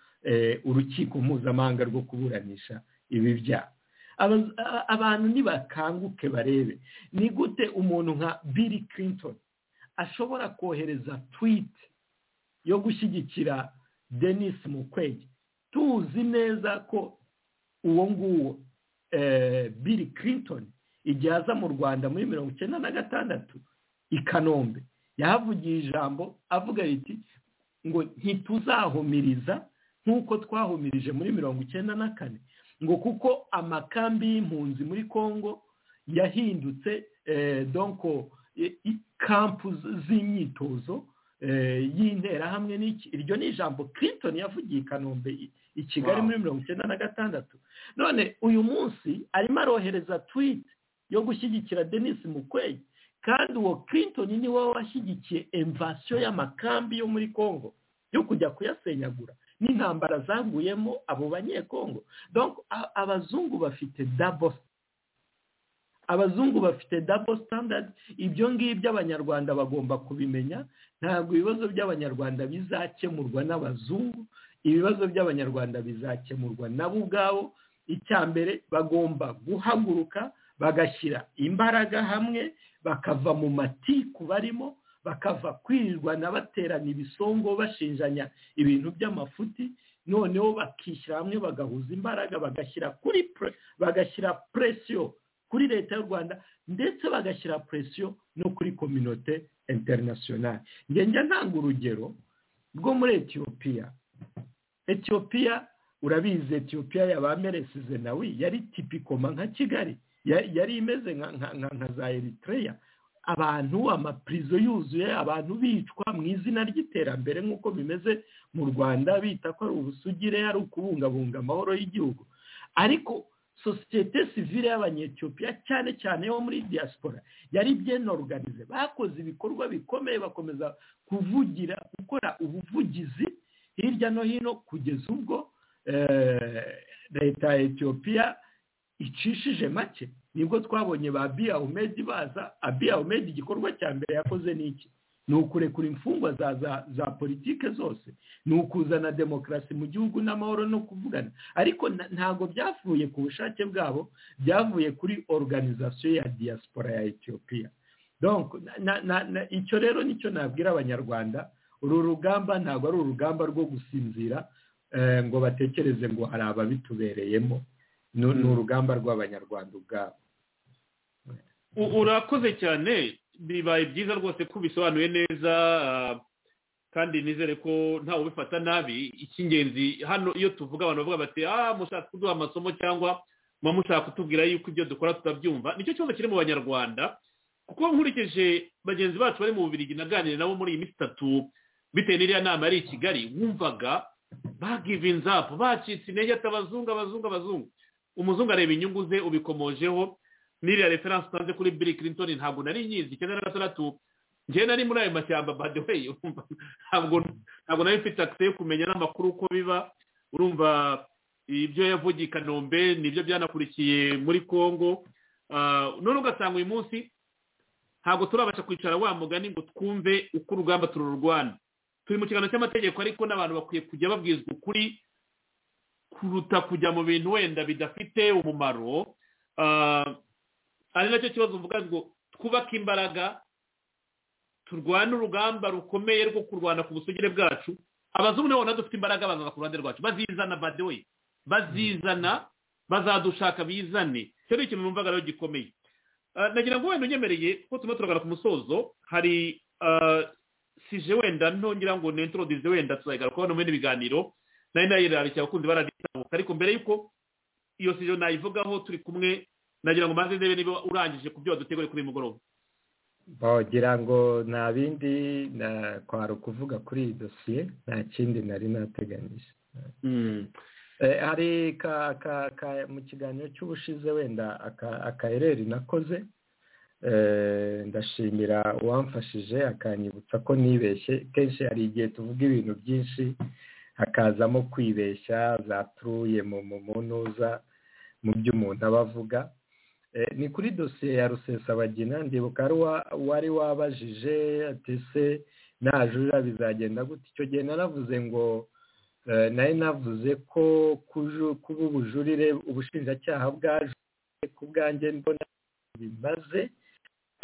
urukiko mpuzamahanga rwo kuburanisha ibi byaha abantu nibakanguke barebe ni gute umuntu nka Bill Clinton ashobora kohereza tweet yo gushyigikira denis mukwege tuzi neza ko uwo nguwo Bill Clinton igihe aza mu rwanda muri mirongo icyenda na gatandatu i kanombe yahavugiye ijambo avuga riti ngo ntituzahumiriza nk'uko twahumirije muri mirongo icyenda na kane ngo kuko amakambi y'impunzi muri congo yahindutse donko kampu z'imyitozo y'interahamwe n'iki iryo ni ijambo Clinton yavugiye i kanombe i kigali muri mirongo icyenda na gatandatu none uyu munsi arimo arohereza twite yo gushyigikira denis mukwege kandi uwo Clinton ni wowe washyigikiye emvasiyo y'amakambi yo muri congo yo kujya kuyasenyagura n'intambara zaguyemo abo banyekongo donc abazungu bafite dabo abazungu bafite dabo standard ibyo ngibyo abanyarwanda bagomba kubimenya ntabwo ibibazo by'abanyarwanda bizakemurwa n'abazungu ibibazo by'abanyarwanda bizakemurwa nabo ubwabo icya mbere bagomba guhaguruka bagashyira imbaraga hamwe bakava mu matiku barimo bakava kwirwana baterana ibisongo bashinjanya ibintu by'amafuti noneho bakishyira hamwe bagahuza imbaraga bagashyira kuri bagashyira presiyo kuri leta y'u rwanda ndetse bagashyira presiyo no kuri kominote interinasiyonari ngenge ntanga urugero rwo muri etiyopiya etiyopiya urabizi etiyopiya yabameresize nawe yari tipikoma nka kigali yari imeze nka za eritreya abantu amapirizo yuzuye abantu bicwa mu izina ry'iterambere nk'uko bimeze mu rwanda bita ko ari ubusugire ari ukubungabunga amahoro y'igihugu ariko sosiyete sivire y'abanyetiyopiya cyane cyane yo muri diaspora yari byene organize bakoze ibikorwa bikomeye bakomeza kuvugira gukora ubuvugizi hirya no hino kugeza ubwo leta ya etiyopiya icishije make nibwo twabonye ba biya umedi baza abiya umedi igikorwa cya mbere yakoze ni iki ni ukurekura imfungwa za za politike zose ni ukuzana demokarasi mu gihugu n'amahoro no kuvugana ariko ntabwo byavuye ku bushake bwabo byavuye kuri organizasiyo ya diaspora ya etiyopiya icyo rero nicyo nabwira abanyarwanda uru rugamba ntabwo ari urugamba rwo gusinzira ngo batekereze ngo hari ababitubereyemo ni urugamba rw'abanyarwanda ubwabo urakoze cyane bibaye byiza rwose ko ubisobanuye neza kandi nizere ko ntawe ubifata nabi icy'ingenzi hano iyo tuvuga abantu bavuga bati aha mushaka kuduha amasomo cyangwa muba mushaka kutubwira yuko ibyo dukora tutabyumva nicyo kibazo kiri mu banyarwanda kuko nkurikije bagenzi bacu bari mu bubiri naganira nabo muri iyi minsi itatu bitewe n'iriya nama yari i kigali wumvaga bagivinzapu bacitse intege ati abazungu abazungu abazungu umuzungu areba inyungu ze ubikomojeho n'iriya referanse utanze kuri biri Clinton ntabwo nari nyizi icyenda na gatandatu njyewe nari muri ayo mashyamba badeweyi ntabwo ntabwo nari mfite akise yo kumenya n'amakuru uko biba urumva ibyo yavugiye i kanombe nibyo byanakurikiye muri congo none ugasanga uyu munsi ntabwo turabasha kwicara wa mugani ngo twumve uko urugamba tururwana turi mu kiganiro cy'amategeko ariko n'abantu bakwiye kujya babwizwa ukuri kuruta kujya mu bintu wenda bidafite umumaro ari nacyo kibazo uvuga ngo twubake imbaraga turwane urugamba rukomeye rwo kurwana ku busugire bwacu abazungu nabo nabo dufite imbaraga bazaza ku ruhande rwacu bazizana badewe bazizana bazadushaka bizane icyo ni ikintu numvaga rero gikomeye nagira ngo wenda unyemereye kuko turimo turagana ku musozo hari sije wenda ntongera ngo nentorodize wenda tuzayigaruka hano muri ibiganiro nayo nayirarishya abakunzi bararitambuka ariko mbere y'uko iyo sije nayivugaho turi kumwe nagira ngo maze ndebe niba urangije ku byo waduteguriye kuri uyu mugoroba bagira ngo nta bindi kwari ukuvuga kuri iyi dosiye nta kindi nari nateganyije hari mu kiganiro cy'ubushize wenda akayereri nakoze ndashimira uwamfashije akanyibutsa ko nibeshye kenshi hari igihe tuvuga ibintu byinshi hakazamo kwibeshya za turuye mu ntuza mu byo umuntu aba avuga ni kuri dosiye ya rusesabagina ndibuka wari wabajije ati se najurira bizagenda gute icyo gihe naravuze ngo nari navuze ko kuba ubujurire ubushinjacyaha bwaje ku bwanjye mbona bimaze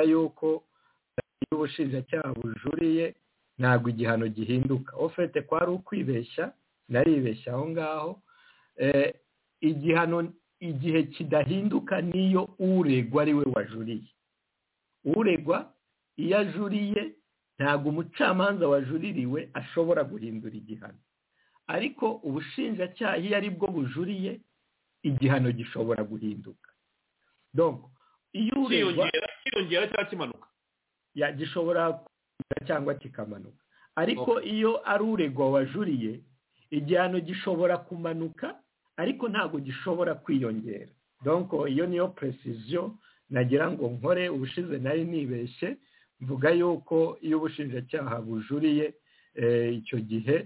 yuko iyo ubushinjacyaha bujuriye ntabwo igihano gihinduka ofete kwari ukwibeshya naribeshya aho ngaho igihano igihe kidahinduka niyo uregwa ari we wajuriye uregwa iyo ajuriye ntabwo umucamanza wajuririwe ashobora guhindura igihano ariko ubushinjacyaha iyo ari bwo bujuriye igihano gishobora guhinduka iyo uregwa cyiyongera cyangwa kimanuka gishobora cyangwa kikamanuka ariko iyo ari uregwa wajuriye igihano gishobora kumanuka ariko ntabwo gishobora kwiyongera donko iyo niyo precision nagira ngo nkore ubushize nari nibeshye mvuga yuko iyo ubushinjacyaha bujuriye icyo gihe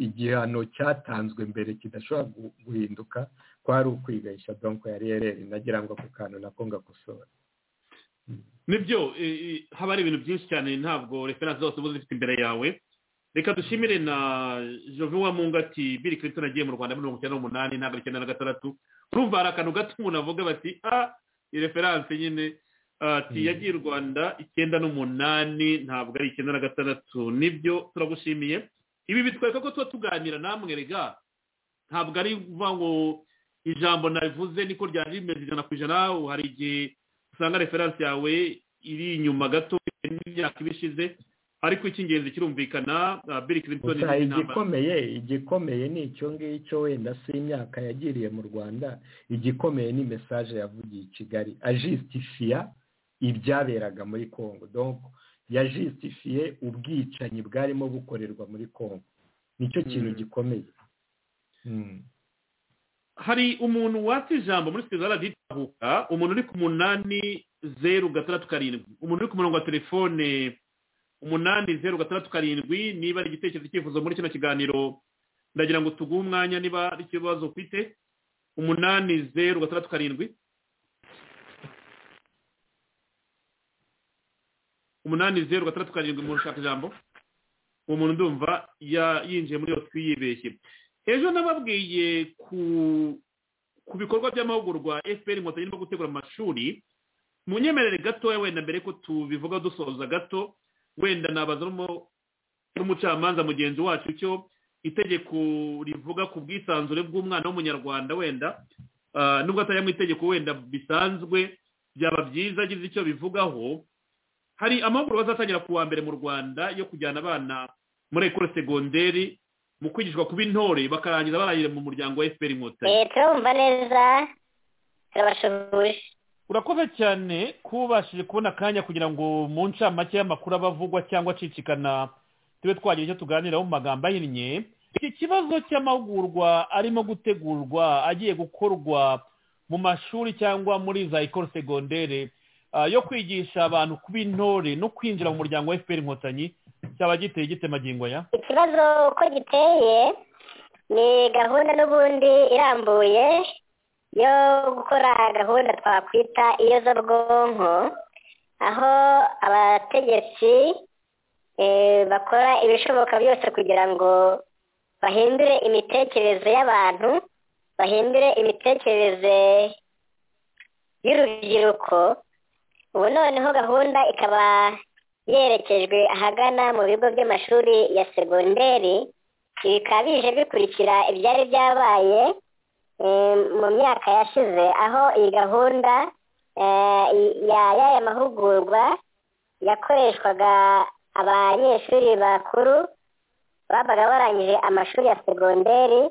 igihano cyatanzwe mbere kidashobora guhinduka kwari ukwibeshya donko yari yarere nagira ngo ako kantu nako ngakosora nibyo haba hari ibintu byinshi cyane ntabwo referanse zose uba zifite imbere yawe reka dushimire na jovuwa mungati biri kirinto agiye mu rwanda mirongo icyenda n'umunani ntabwo icyenda na gatandatu urumva hari akantu gato umuntu avuga bati a referanse nyine yagiye i rwanda icyenda n'umunani ntabwo ari icyenda na gatandatu nibyo turagushimiye ibi bitwereka ko tuba tuganira namwe rega ntabwo ari ukuvuga ngo ijambo navuze niko ryari rimeze ijana ku ijana hari igihe usanga referanse yawe iri inyuma gato n'imyaka iba ishize ariko icy'ingenzi kirumvikana biri kirinto igikomeye igikomeye ni icyo ngicyo wenda si imyaka yagiriye mu rwanda igikomeye ni mesaje yavugiye i kigali ajisitifiya ibyaberaga muri congo donko yajisitifiye ubwicanyi bwarimo bukorerwa muri congo nicyo kintu gikomeye hari umuntu watse ijambo muri sitizara ritahuka umuntu uri ku munani zeru gatandatu karindwi umuntu uri ku murongo wa telefone umunani zeru gatandatu karindwi niba ari igitekerezo cyifuzo muri kino kiganiro ndagira ngo tuguhe umwanya niba ari ikibazo ufite umunani zeru gatandatu karindwi umunani zeru gatandatu karindwi umuntu ushaka ijambo uwo muntu ndumva yinjiye muri iyo twiyibeshye ejo nababwiye ku bikorwa by'amahugurwa efuperi inkotanyi irimo gutegura amashuri munyemerere gatoya wenda mbere ko tubivuga dusoza gato wenda nabaza n'umucamanza mugenzi wacu icyo itegeko rivuga ku bwisanzure bw'umwana w'umunyarwanda wenda nubwo atari mu itegeko wenda bisanzwe byaba byiza agize icyo bivugaho hari amahugurwa azatangira ku wa mbere mu rwanda yo kujyana abana muri ekoro segonderi mu kwigishwa kuba intore bakarangiza barangire mu muryango wa efuperi inkotanyi leta urumva neza turabashoboje urakoze cyane kuba ubashije kubona akanya kugira ngo mu ncamake y'amakuru aba avugwa cyangwa acicikana tube twagira icyo tuganiraho mu magambo ahinnye iki kibazo cy'amahugurwa arimo gutegurwa agiye gukorwa mu mashuri cyangwa muri za ekoro segondere yo kwigisha abantu kuba intore no kwinjira mu muryango wa efuperi inkotanyi cyaba giteye gite magingo ya ikibazo uko giteye ni gahunda n'ubundi irambuye yo gukora gahunda twakwita iyo z'ubwonko aho abategetsi bakora ibishoboka byose kugira ngo bahindure imitekerereze y'abantu bahindure imitekerereze y'urubyiruko ubu noneho gahunda ikaba yerekejwe ahagana mu bigo by'amashuri ya segonderi bikaba bije bikurikira ibyari byabaye mu myaka yashize aho iyi gahunda y'aya mahugurwa yakoreshwaga abanyeshuri bakuru babaga barangije amashuri ya segonderi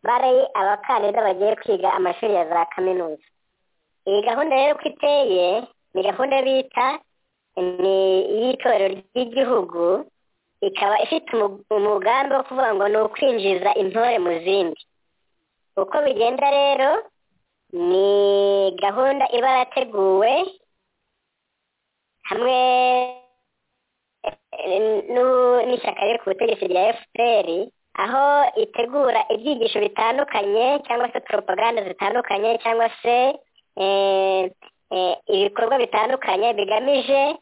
bari abakandida bagiye kwiga amashuri ya za kaminuza iyi gahunda rero uko iteye ni gahunda bita ni iy'itorero ry'igihugu ikaba ifite umugambi wo kuvuga ngo ni ukwinjiza intore mu zindi uko bigenda rero ni gahunda iba yarateguwe hamwe n'ishyaka riri ku butegetsi rya fpr aho itegura ibyigisho bitandukanye cyangwa se poropaganda zitandukanye cyangwa se ibikorwa bitandukanye bigamije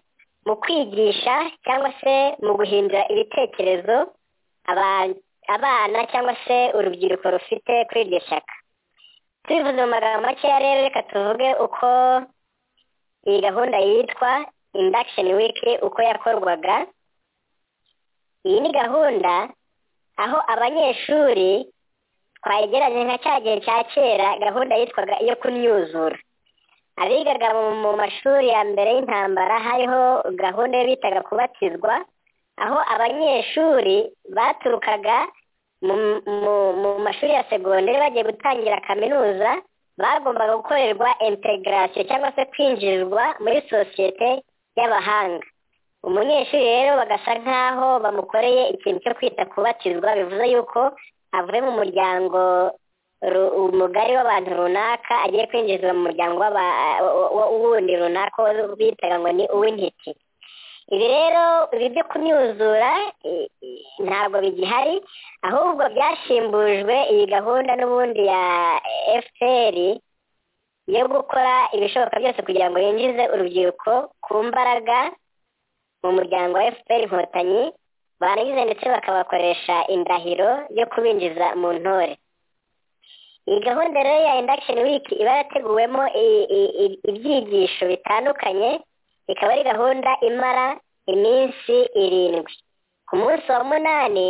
mu kwigisha cyangwa se mu guhindura ibitekerezo abana cyangwa se urubyiruko rufite kuri iryo shyaka tubivuze mu magambo makeya rero reka tuvuge uko iyi gahunda yitwa indakisheni wiki uko yakorwaga iyi ni gahunda aho abanyeshuri twayigeranye nka cya gihe cya kera gahunda yitwaga iyo kunyuzura abigaga mu mashuri ya mbere y'intambara hariho gahunda yo bitaga kubatizwa aho abanyeshuri baturukaga mu mashuri ya segonderi bagiye gutangira kaminuza bagombaga gukorerwa integarasiyo cyangwa se kwinjirirwa muri sosiyete y'abahanga umunyeshuri rero bagasa nk'aho bamukoreye ikintu cyo kwita kubatizwa bivuze yuko avuye mu muryango umugari w'abantu runaka agiye kwinjizwa mu muryango wundi runaka bitaga ngo ni uw'intiti ibi rero ibi byo kumyuzura ntabwo bigihari ahubwo byashimbujwe iyi gahunda n'ubundi ya fpr yo gukora ibishoboka byose kugira ngo yinjize urubyiruko ku mbaraga mu muryango wa fpr inkotanyi barangiza ndetse bakabakoresha indahiro yo kubinjiza mu ntore iyi gahunda rero ya indakisheni wiki iba yarateguwemo ibyigisho bitandukanye ikaba ari gahunda imara iminsi irindwi ku munsi wa munani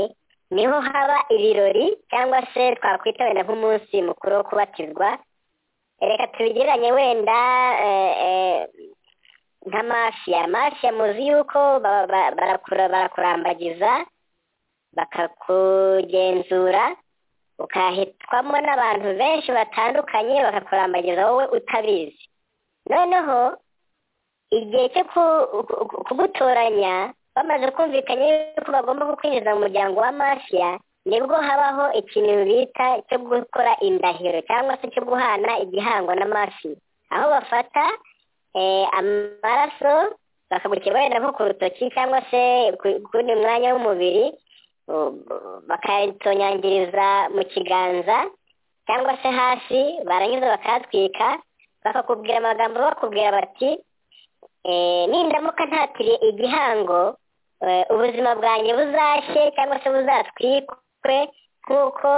niho haba ibirori cyangwa se twakwita wenda nk'umunsi mukuru wo kubatizwa reka tubigereranye wenda nka mafiya mafiya muzi yuko barakurambagiza bakakugenzura ukahitwamo n'abantu benshi batandukanye bakakurambagiza wowe utabizi noneho igihe cyo kugutoranya bamaze kumvikanya yuko bagomba kukwinjiza mu muryango wa mafiya nibwo habaho ikintu bita cyo gukora indahiro cyangwa se cyo guhana igihango na mafiya aho bafata amaraso bakagukeba wenda nko ku rutoki cyangwa se ku wundi mwanya w'umubiri bakayitonyangiriza mu kiganza cyangwa se hasi barangiza bakatwika bakakubwira amagambo bakubwira bati nindamuka ntatiriye igihango ubuzima bwanjye buzashye cyangwa se buzatwikwe nk'uko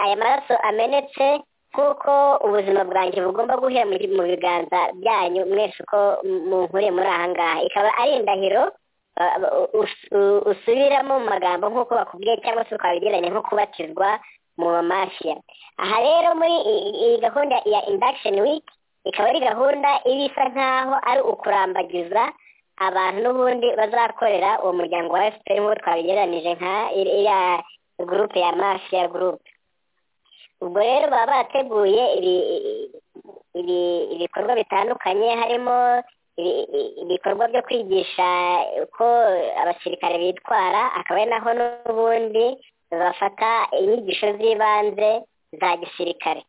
aya maraso amenetse nk'uko ubuzima bwanjye bugomba guhera mu biganza byanyu mwese uko munkure muri aha ngaha ikaba ari indahiro usubiramo mu magambo nk'uko bakubwiye cyangwa se twabigeranye nko kubatizwa mu mafiya aha rero muri iyi gahunda ya indakisheni wiki ikaba ari gahunda iba isa nk'aho ari ukurambagiza abantu n'ubundi bazakorera uwo muryango wa efuperi nk'uko twabigereranije nka iriya gurupe ya mafiya gurupe ubwo rero baba barateguye ibikorwa bitandukanye harimo ibikorwa byo kwigisha uko abasirikare bitwara akaba ari naho n'ubundi bafata inyigisho z'ibanze za gisirikare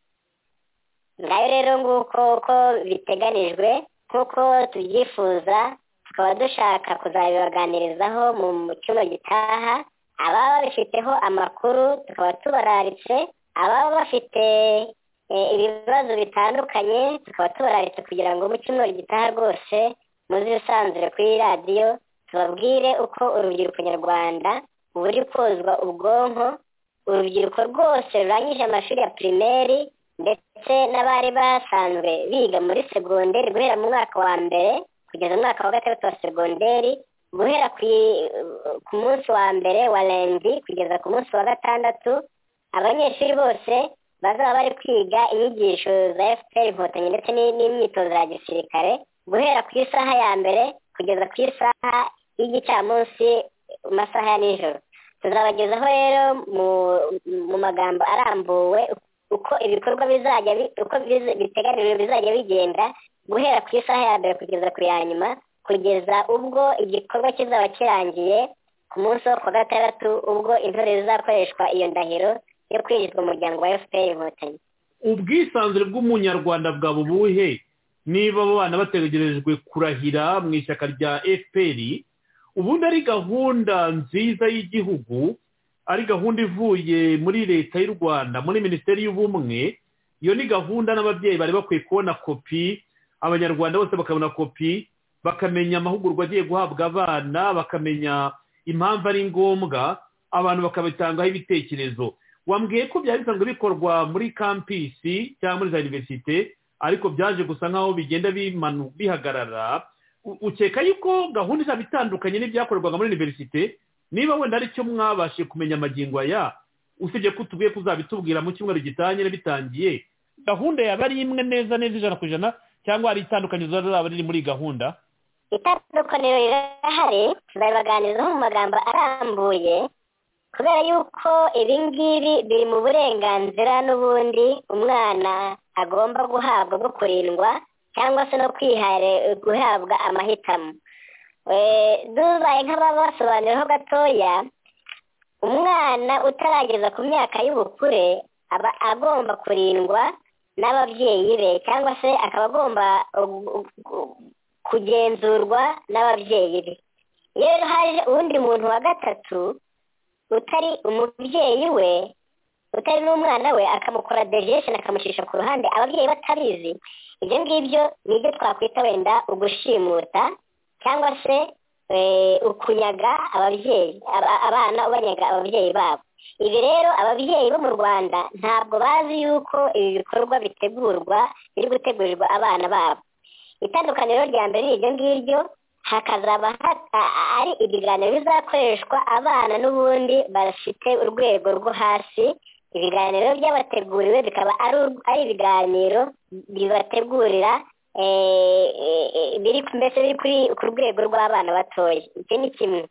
ngayo rero nguko uko biteganijwe nk'uko tubyifuza tukaba dushaka kuzabibaganirizaho mu cyumba gitaha ababa babifiteho amakuru tukaba tubararitse ababa bafite ibibazo bitandukanye tukaba tubararitse kugira ngo mu cyumweru gitaha rwose muzisanzure kuri radiyo tubabwire uko urubyiruko nyarwanda buri kozwa ubwonko urubyiruko rwose rurangije amashuri ya pirimeri ndetse n'abari basanzwe biga muri segonderi guhera mu mwaka wa mbere kugeza mu mwaka wa gatandatu wa segonderi guhera ku munsi wa mbere wa rendi kugeza ku munsi wa gatandatu abanyeshuri bose bazaba bari kwiga inyigisho za fpr inkotanyi ndetse n'imyitozo ya gisirikare guhera ku isaha ya mbere kugeza ku isaha y'igicamunsi mu masaha ya nijoro tuzabagezaho rero mu magambo arambuwe uko ibikorwa bizajya uko biteganijwe bizajya bigenda guhera ku isaha ya mbere kugeza ku ya nyuma kugeza ubwo igikorwa kizaba kirangiye ku munsi wo kuwa gatandatu ubwo intore zizakoreshwa iyo ndahiro yo kwinjizwa mu muryango wa fpr inkotanyi ubwisanzure bw'umunyarwanda bwa bubuhe niba abo bana bategerejwe kurahira mu ishyaka rya fpr ubundi ari gahunda nziza y'igihugu ari gahunda ivuye muri leta y'u rwanda muri minisiteri y'ubumwe iyo ni gahunda n'ababyeyi bari bakwiye kubona kopi abanyarwanda bose bakabona kopi bakamenya amahugurwa agiye guhabwa abana bakamenya impamvu ari ngombwa abantu bakabitangaho ibitekerezo wambwiye ko byari bisanzwe bikorwa muri kampisi cyangwa muri za univerisite ariko byaje gusa nk'aho bigenda bimanu bihagarara ukeka yuko gahunda izaba itandukanye n'ibyakorerwaga muri univerisite niba wenda aricyo mwabashije kumenya amagingo aya usibye ko utubwiye kuzabitubwira mu cyumweru gitanye bitangiye gahunda yaba ari imwe neza neza ijana ku ijana cyangwa hari itandukaniro rizaba riri muri gahunda itandukaniro rirahari babibaganirizaho mu magambo arambuye kubera yuko ibi ngibi biri mu burenganzira n'ubundi umwana agomba guhabwa bwo kurindwa cyangwa se no guhabwa amahitamo dubaye nk'ababasobanuriraho gatoya umwana utarageza ku myaka y'ubukure aba agomba kurindwa n'ababyeyi be cyangwa se akaba agomba kugenzurwa n'ababyeyi be iyo rero haje uwundi muntu wa gatatu utari umubyeyi we utari n'umwana we akamukora derivesheni akamucisha ku ruhande ababyeyi batabizi ibyo ngibyo ni ibyo twakwita wenda ugushimuta cyangwa se ukunyaga ababyeyi abana ubanyaga ababyeyi babo ibi rero ababyeyi bo mu rwanda ntabwo bazi yuko ibi bikorwa bitegurwa biri gutegurirwa abana babo itandukaniro rya mbere ni iryo ngiryo hakazaba ari ibiganiro bizakoreshwa abana n'ubundi bafite urwego rwo hasi ibiganiro by'abateguriwe bikaba ari ibiganiro bibategurira mbese biri ku rwego rw'abana batoya iki ni kimwe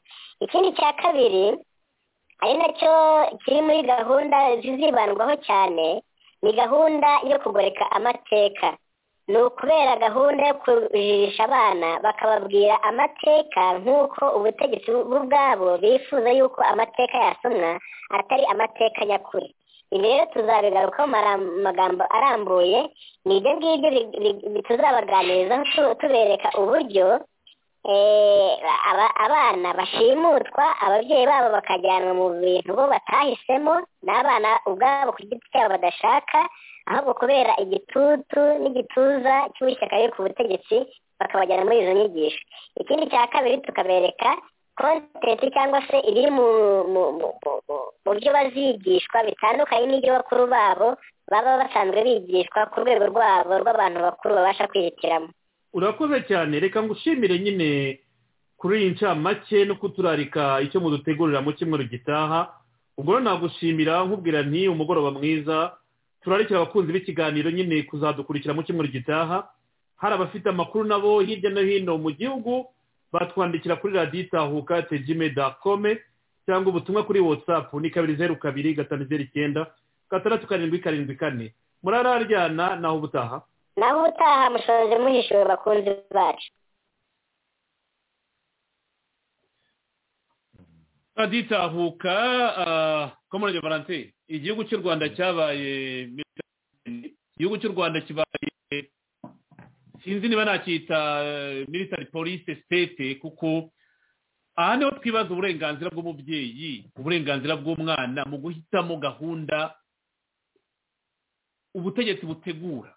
ikindi cya kabiri ari nacyo kiri muri gahunda zizibandwaho cyane ni gahunda yo kugoreka amateka ni ukubera gahunda yo kujirisha abana bakababwira amateka nk'uko ubutegetsi bo ubwabo bifuza yuko amateka yasomwa atari amateka nyakuri ibi rero tuzabigarukaho amagambo arambuye ni ibyo ngibyo tuzabaganirizaho tubereka uburyo abana bashimutwa ababyeyi babo bakajyanwa mu bintu bo batahisemo n'abana ubwabo ku giti cyabo badashaka ahubwo kubera igitutu n'igituza cy'ubushyaka riri ku butegetsi bakabajyana muri izo nyigisho ikindi cya kabiri tukabereka kontenti cyangwa se ibiri mu byo bazigishwa bitandukanye n'ibyo bakuru babo baba basanzwe bigishwa ku rwego rwabo rw'abantu bakuru babasha kwihitiramo urakoze cyane reka ngushimire nyine kuri iyi ncamake no kuturarika icyo mudutegurira mu cyumweru gitaha ubwo rero nagushimira nkubwira nti umugoroba mwiza turarikira abakunzi b'ikiganiro nyine kuzadukurikira mu cyumweru gitaha hari abafite amakuru nabo hirya no hino mu gihugu batwandikira kuri radiyo itahuka tejime dakome cyangwa ubutumwa kuri watsapu ni kabiri zeru kabiri gatanu zeru icyenda gatandatu karindwi karindwi kane murararyana naho ubutaha naho ubutaha mushoje muhishuwe bakunzi bacu radiyo itahuka komorage valentine igihugu cy'u rwanda cyabaye igihugu cy'u rwanda kibaye sinzi niba nacyita military police state kuko aha niho twibaza uburenganzira bw'umubyeyi uburenganzira bw'umwana mu guhitamo gahunda ubutegetsi butegura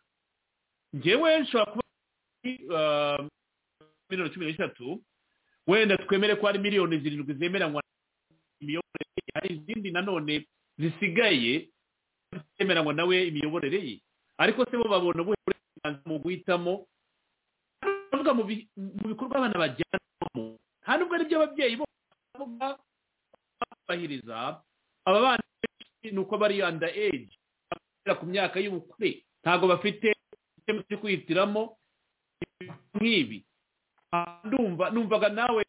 ngewe nshobora kuba miliyoni cumi n'eshatu wenda twemere ko hari miliyoni zirindwi zemeranywa imiyoborere ye hari izindi nanone zisigaye zemeranywa nawe imiyoborere ye ariko se bo babona uburenganzira mu guhitamo bavuga mu bikorwa abana bajyanamo nta nubwo ari byo ababyeyi bo bavuga babahiriza aba bana benshi ni uko bari anda eji ku myaka y'ubukure ntabwo bafite icyo cyo kwihitiramo nk'ibi ndumva numvaga nawe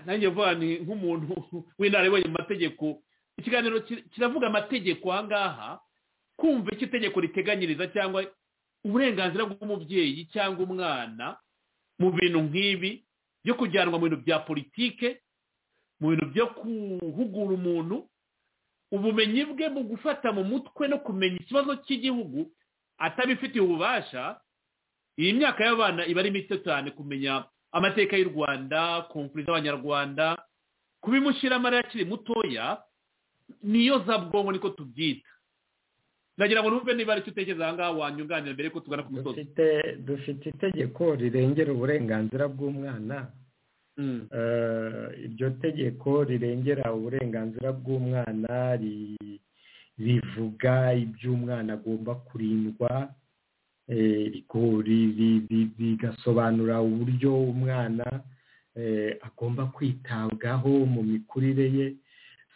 nanjye vuba ni nk'umuntu w'inararibonye mu mategeko ikiganiro kiravuga amategeko aha ngaha kumva icyo itegeko riteganyiriza cyangwa uburenganzira bw'umubyeyi cyangwa umwana mu bintu nk'ibi byo kujyanwa mu bintu bya politike mu bintu byo guhugura umuntu ubumenyi bwe mu gufata mu mutwe no kumenya ikibazo cy'igihugu atabifitiye ububasha iyi myaka y'abana iba ari mito cyane kumenya amateka y'u rwanda konfuri z'abanyarwanda kuba imushiramari akiri mutoya niyo za bwonko niko tubyita ndagira ngo numve niba aricyo utekereza aha ngaha wanyunganira mbere ko tugana ku musozi dufite dufite itegeko rirengera uburenganzira bw'umwana Mm. Eh, iryo tegeko rirengera uburenganzira bw'umwana ri- rivuga iby'umwana agomba kurindwa eh, riko- ri- ri- ri- rigasobanura uburyo umwana eh, agomba kwitabwaho mu mikurire ye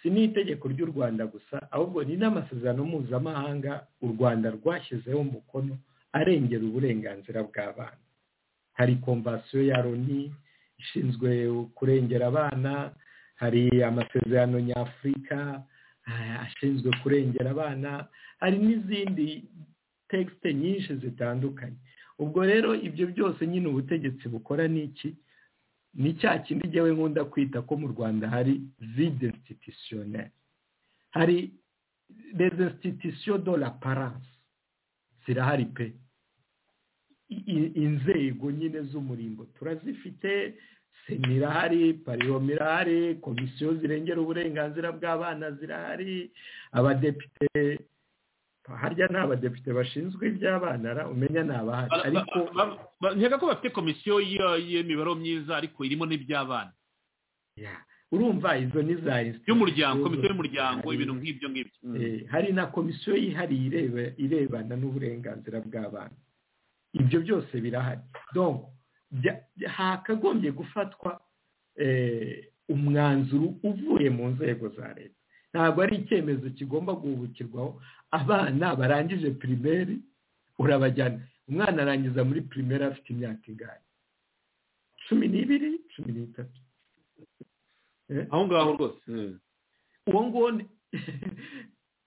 si n'itegeko ry'u rwanda gusa ahubwo ni n'amasezerano mpuzamahanga u rwanda rwashyizeho umukono arengera uburenganzira bw'abana hari komvasiyo ya loni ishinzwe kurengera abana hari amasezerano nyafurika ah, ashinzwe kurengera abana hari n'izindi tekisite nyinshi zitandukanye ubwo rero ibyo byose nyine ubutegetsi bukora ni iki ni cya kindi njyewe nkunda kwita ko mu rwanda hari zide institutionnel hari les institutions de la parence zirahari pe i- i- inzego nyine z'umurimbo turazifite sena irahari pariyoma irahari komisiyo zirengera uburenganzira bw'abana zirahari abadepite harya ni abadepite bashinzwe iby'abana ra umenya ni abahari Ba- ba- ariko ba- ba- nkeka ko bafite komisiyo y'iyo- y'imibare myiza ariko irimo n'iby'abana ya, urumva izo ni y'umuryango za institution komisiyo y'umuryango zihari. ibintu nk'ibyo ngibyo Mm. Eh, hari na komisiyo yihariye ireba- irebana n'uburenganzira bw'abana ibyo byose birahari donc bya- bya- hakagombye gufatwa eh, umwanzuro uvuye mu nzego za leta ntabwo ari icyemezo kigomba guhubukirwaho abana barangije pirimeri urabajyana umwana arangiza muri pirimeri afite imyaka ingahe cumi n'ibiri cumi n'itatu Eh? aho ngaho rwose Mm. uwo nguwo ni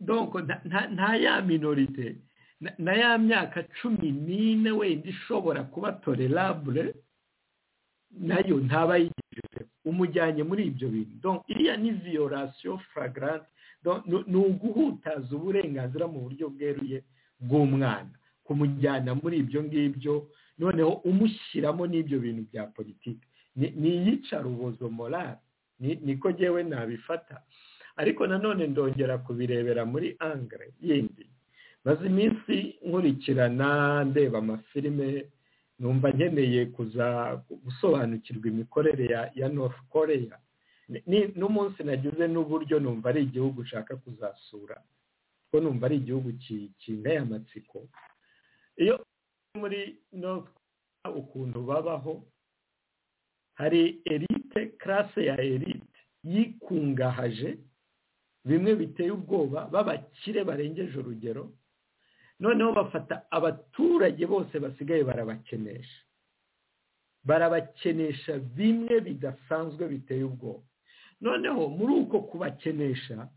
donc nta- nta- nta ya minorite na- na ya myaka cumi n'ine wenda ishobora kuba tolerable nayo ntaba yigejeje umujyanye muri ibyo bintu donc iriya ni violation flagrant Donc, ni- ni uguhutaza uburenganzira mu buryo bweruye bw'umwana kumujyana muri ibyo ngibyo noneho umushyiramo n'ibyo bintu bya politiki Ni- ni iyicarubozo morale Ni- niko ngewe nabifata ariko nanone ndongera kubirebera muri angere yindi maze iminsi nkurikirana ndeba amafilime numva nkeneye kuza gusobanukirwa imikorere ya ya north korea Ni- ni- n'umunsi nagize n'uburyo numva ari igihugu ushaka kuzasura kuko numva ari igihugu ki- kinteye amatsiko iyo uri muri north korea ukuntu babaho hari erite karase ya erite yikungahaje bimwe biteye ubwoba b'abakire barengeje urugero noneho bafata abaturage bose basigaye barabakenesha barabakenesha bimwe bidasanzwe biteye ubwoba noneho muri uko kubakenesha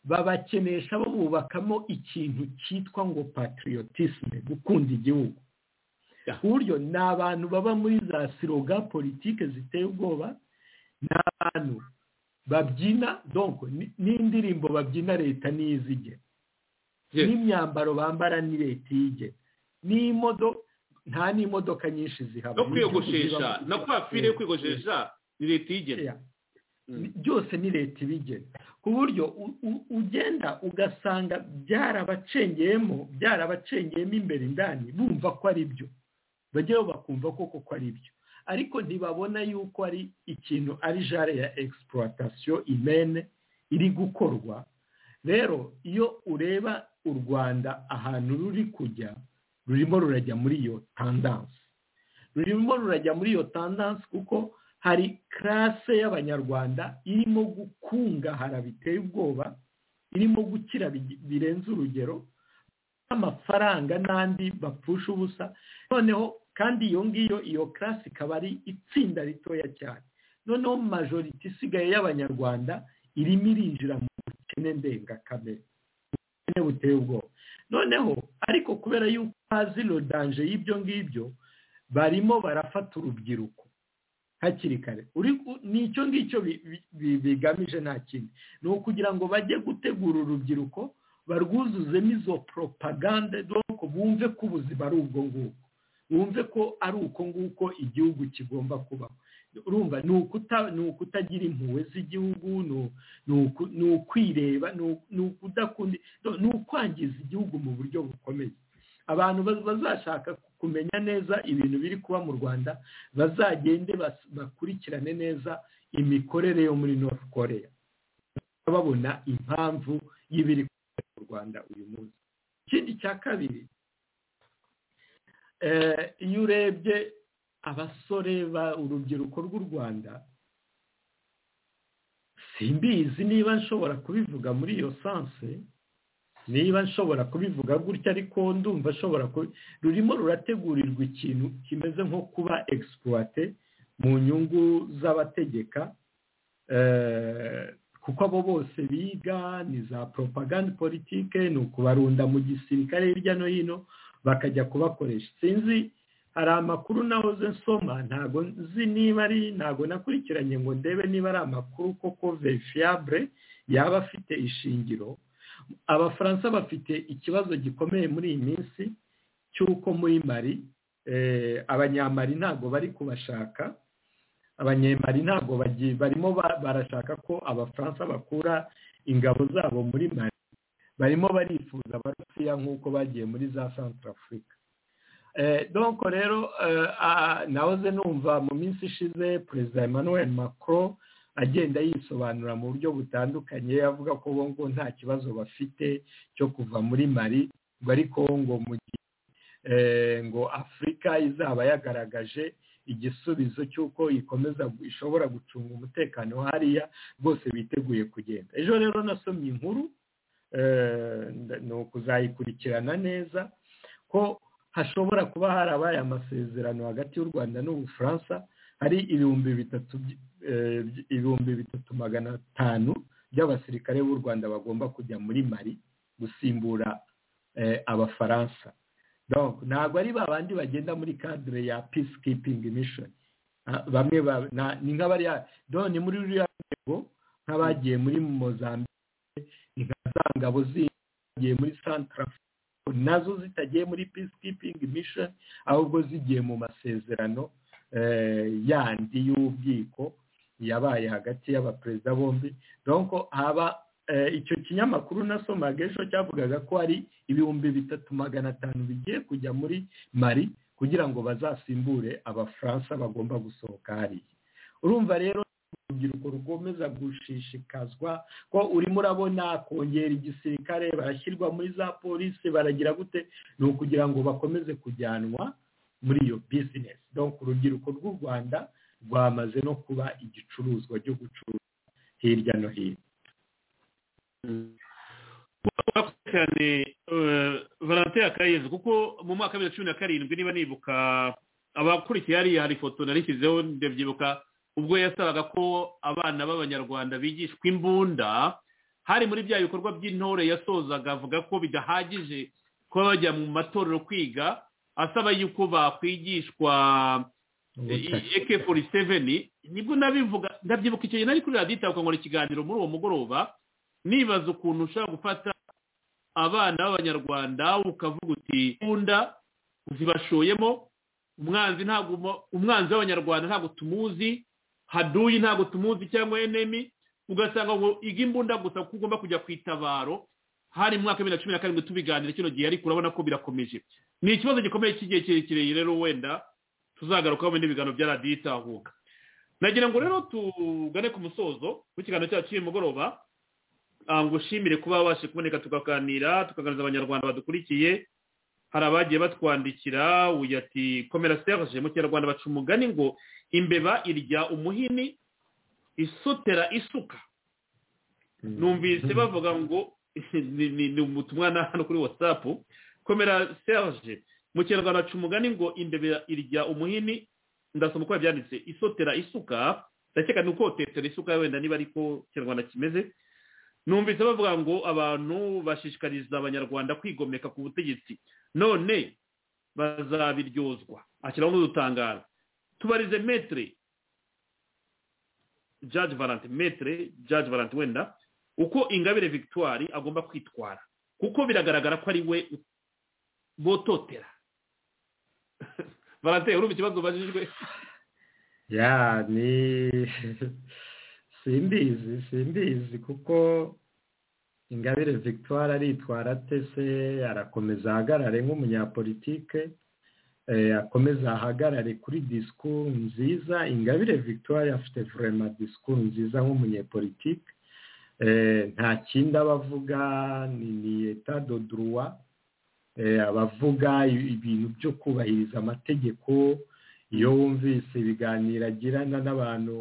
babakenesha babubakamo ikintu cyitwa ngo patriotisme gukunda igihugu Yeah. ku buryo ni abantu baba muri za siroga politike ziteye ubwoba ni abantu babyina donc ni- n'indirimbo babyina leta n'izige Yes. n'imyambaro bambara ni leta iyige n'imodo nta n'imodoka nyinshi zihaba no Ni kwiyogoshesha igihugu na kibamo- kwa fire yo kwiyogoshesha ni leta iyigena Yeah. Ni- byose ni leta ibigena ku buryo u- u- ugenda ugasanga byarabacengeyemo byarabacengeyemo imbere indani bumva ko ari byo bajyayo bakumva ko koko ari byo ariko ntibabona yuko ari ikintu ari jare ya egisipuratasiyo imene iri gukorwa rero iyo ureba u rwanda ahantu ruri kujya rurimo rurajya muri iyo tandanse rurimo rurajya muri iyo tandanse kuko hari karase y'abanyarwanda irimo gukungahara biteye ubwoba irimo gukira bi- birenze urugero n'amafaranga n'andi bapfusha ubusa noneho kandi iyo ngiyo iyo karasi ikaba ari itsinda ritoya cyane noneho majoriti isigaye y'abanyarwanda irimo irinjira mu bukene ndengakamere ubukene buteye ubwoba noneho ariko kubera yuko hazi rodanje y'ibyo ngibyo barimo barafata urubyiruko hakiri kare Uri ku- ni icyo ngicyo bi- bi- bi- bigamije nta kindi ni ukugira ngo bajye gutegura urubyiruko barwuzuzemo izo propagande donc bumve ko ubuzima ari ubwo ngubwo wumve ko ari uko nguko igihugu kigomba kubaho urumva ni ukutagira impuhwe z'igihugu ni ukwireba ni ukudakunda ni ukwangiza igihugu mu buryo bukomeye abantu bazashaka kumenya neza ibintu biri kuba mu rwanda bazagende bakurikirane neza imikorere yo muri north korea babona impamvu y'ibiri mu rwanda uyu munsi ikindi cya kabiri iyo urebye abasore urubyiruko rw'u rwanda simbizi niba nshobora kubivuga muri iyo sanse niba nshobora kubivuga gutya ariko ndumva ashobora rurimo rurategurirwa ikintu kimeze nko kuba egisipuwate mu nyungu z'abategeka kuko abo bose biga ni za poropaganda politike ni ukubarunda mu gisirikare hirya no hino bakajya kubakoresha sinzi hari amakuru nahoze nsoma ntago nzi niba ari ntago nakurikiranye ngo ndebe niba ari amakuru koko verifiyabure yaba afite ishingiro abafaransa bafite ikibazo gikomeye muri iyi minsi cy'uko muri mari abanyamari ntabwo bari kubashaka abanyemari ntabwo barimo barashaka ko abafaransa bakura ingabo zabo muri mari barimo barifuza abarusiya nk'uko bagiye muri za santarafurika donko rero nahoze numva mu minsi ishize perezida emmanuel macron agenda yisobanura mu buryo butandukanye avuga ko bo ngo nta kibazo bafite cyo kuva muri mari ngo ariko ngo mu gihe ngo afurika izaba yagaragaje igisubizo cy'uko ikomeza ishobora gucunga umutekano hariya rwose biteguye kugenda ejo rero nasomye inkuru ni ukuzayikurikirana neza ko hashobora kuba harabaye amasezerano hagati y'u rwanda n'ubufaransa hari ibihumbi bitatu ibihumbi bitatu magana atanu by'abasirikare b'u rwanda bagomba kujya muri mari gusimbura abafaransa ntabwo ari ba bandi bagenda muri kadire ya peace keeping mission bamwe ni nk'abari ni muri ruriya rwego nk'abagiye muri mozambike ni nka za ngabo zigiye muri santarafurika nazo zitagiye muri peace keeping mission ahubwo zigiye mu masezerano yandi y'ubwiko yabaye hagati y'abaperezida bombi donko haba icyo kinyamakuru nasomaga ejo cyavugaga ko hari ibihumbi bitatu magana atanu bigiye kujya muri mari kugira ngo bazasimbure abafaransa bagomba gusohoka hariya urumva rero urubyiruko rukomeza gushishikazwa ko urimo urabona kongera igisirikare barashyirwa muri za polisi baragira gute ni ukugira ngo bakomeze kujyanwa muri iyo bizinesi donko urubyiruko rw'u rwanda rwamaze no kuba igicuruzwa cyo gucuruza hirya no hino cyane valentin akayezi kuko mu mwaka wa bibiri na cumi na karindwi niba nibuka abakurikiye hariya hari ifoto narishyizeho ndabyibuka ubwo yasabaga ko abana b'abanyarwanda bigishwa imbunda hari muri bya bikorwa by'intore yasozaga avuga ko bidahagije kuba bajya mu matorero kwiga asaba yuko bakwigishwa eke fori seveni nibwo nabivuga ndabyibuka icyo gihe nari kuri radiyo itakongora ikiganiro muri uwo mugoroba nibaza ukuntu ushobora gufata abana b'abanyarwanda ukavuga uti imbunda zibashoyemo umwanzi ntabwo umwanzi w'abanyarwanda ntabwo tumuzi haduyi ntabwo tumuzi cyangwa enemi ugasanga ngo iga imbunda gusa kuko ugomba kujya ku itabaro hari mu mwaka wa bibiri na cumi na karindwi tubiganira kino gihe ariko urabona ko birakomeje ni ikibazo gikomeye cy'igihe kirekire rero wenda tuzagarukaho n'ibiganiro bya radiyo itahuka nagira ngo rero tugane ku musozo w'ikiganiro cyacu cy'uyu mugoroba ngushimire kuba wabashe kuboneka tukaganira tukaganiriza abanyarwanda badukurikiye hari abagiye batwandikira uyu ati komera serge mu kinyarwanda baca umugani ngo imbeba irya umuhini isotera isuka numvise bavuga ngo ni ubutumwa na hano kuri watsapu komera serge mu kinyarwanda baca umugani ngo imbeba irya umuhini ndasoma uko yabyanditse isotera isuka ndakeka ni uko tetera isuka wenda niba ariko kinyarwanda kimeze numvise bavuga ngo abantu bashishikariza abanyarwanda kwigomeka ku butegetsi none bazabiryozwa ashyiraho n'udutangaro tubarize metere jaji valante metere jaji valante wenda uko ingabire victoire agomba kwitwara kuko biragaragara ko ari we bototera baranteye urumva ikibazo ubajijwe ya ni simbizi simbizi kuko ingabire victoire aritwara ate se arakomeza ahagarare nk'umunyapolitike eh, akomeza ahagarare kuri disikuru nziza ingabire victoire afite vurema disikuru nziza nk'umunyepolitike Eh, nta kindi aba avuga ni ni eta do droit abavuga ibintu byo kubahiriza amategeko iyo wumvise ibiganiro agirana n'abantu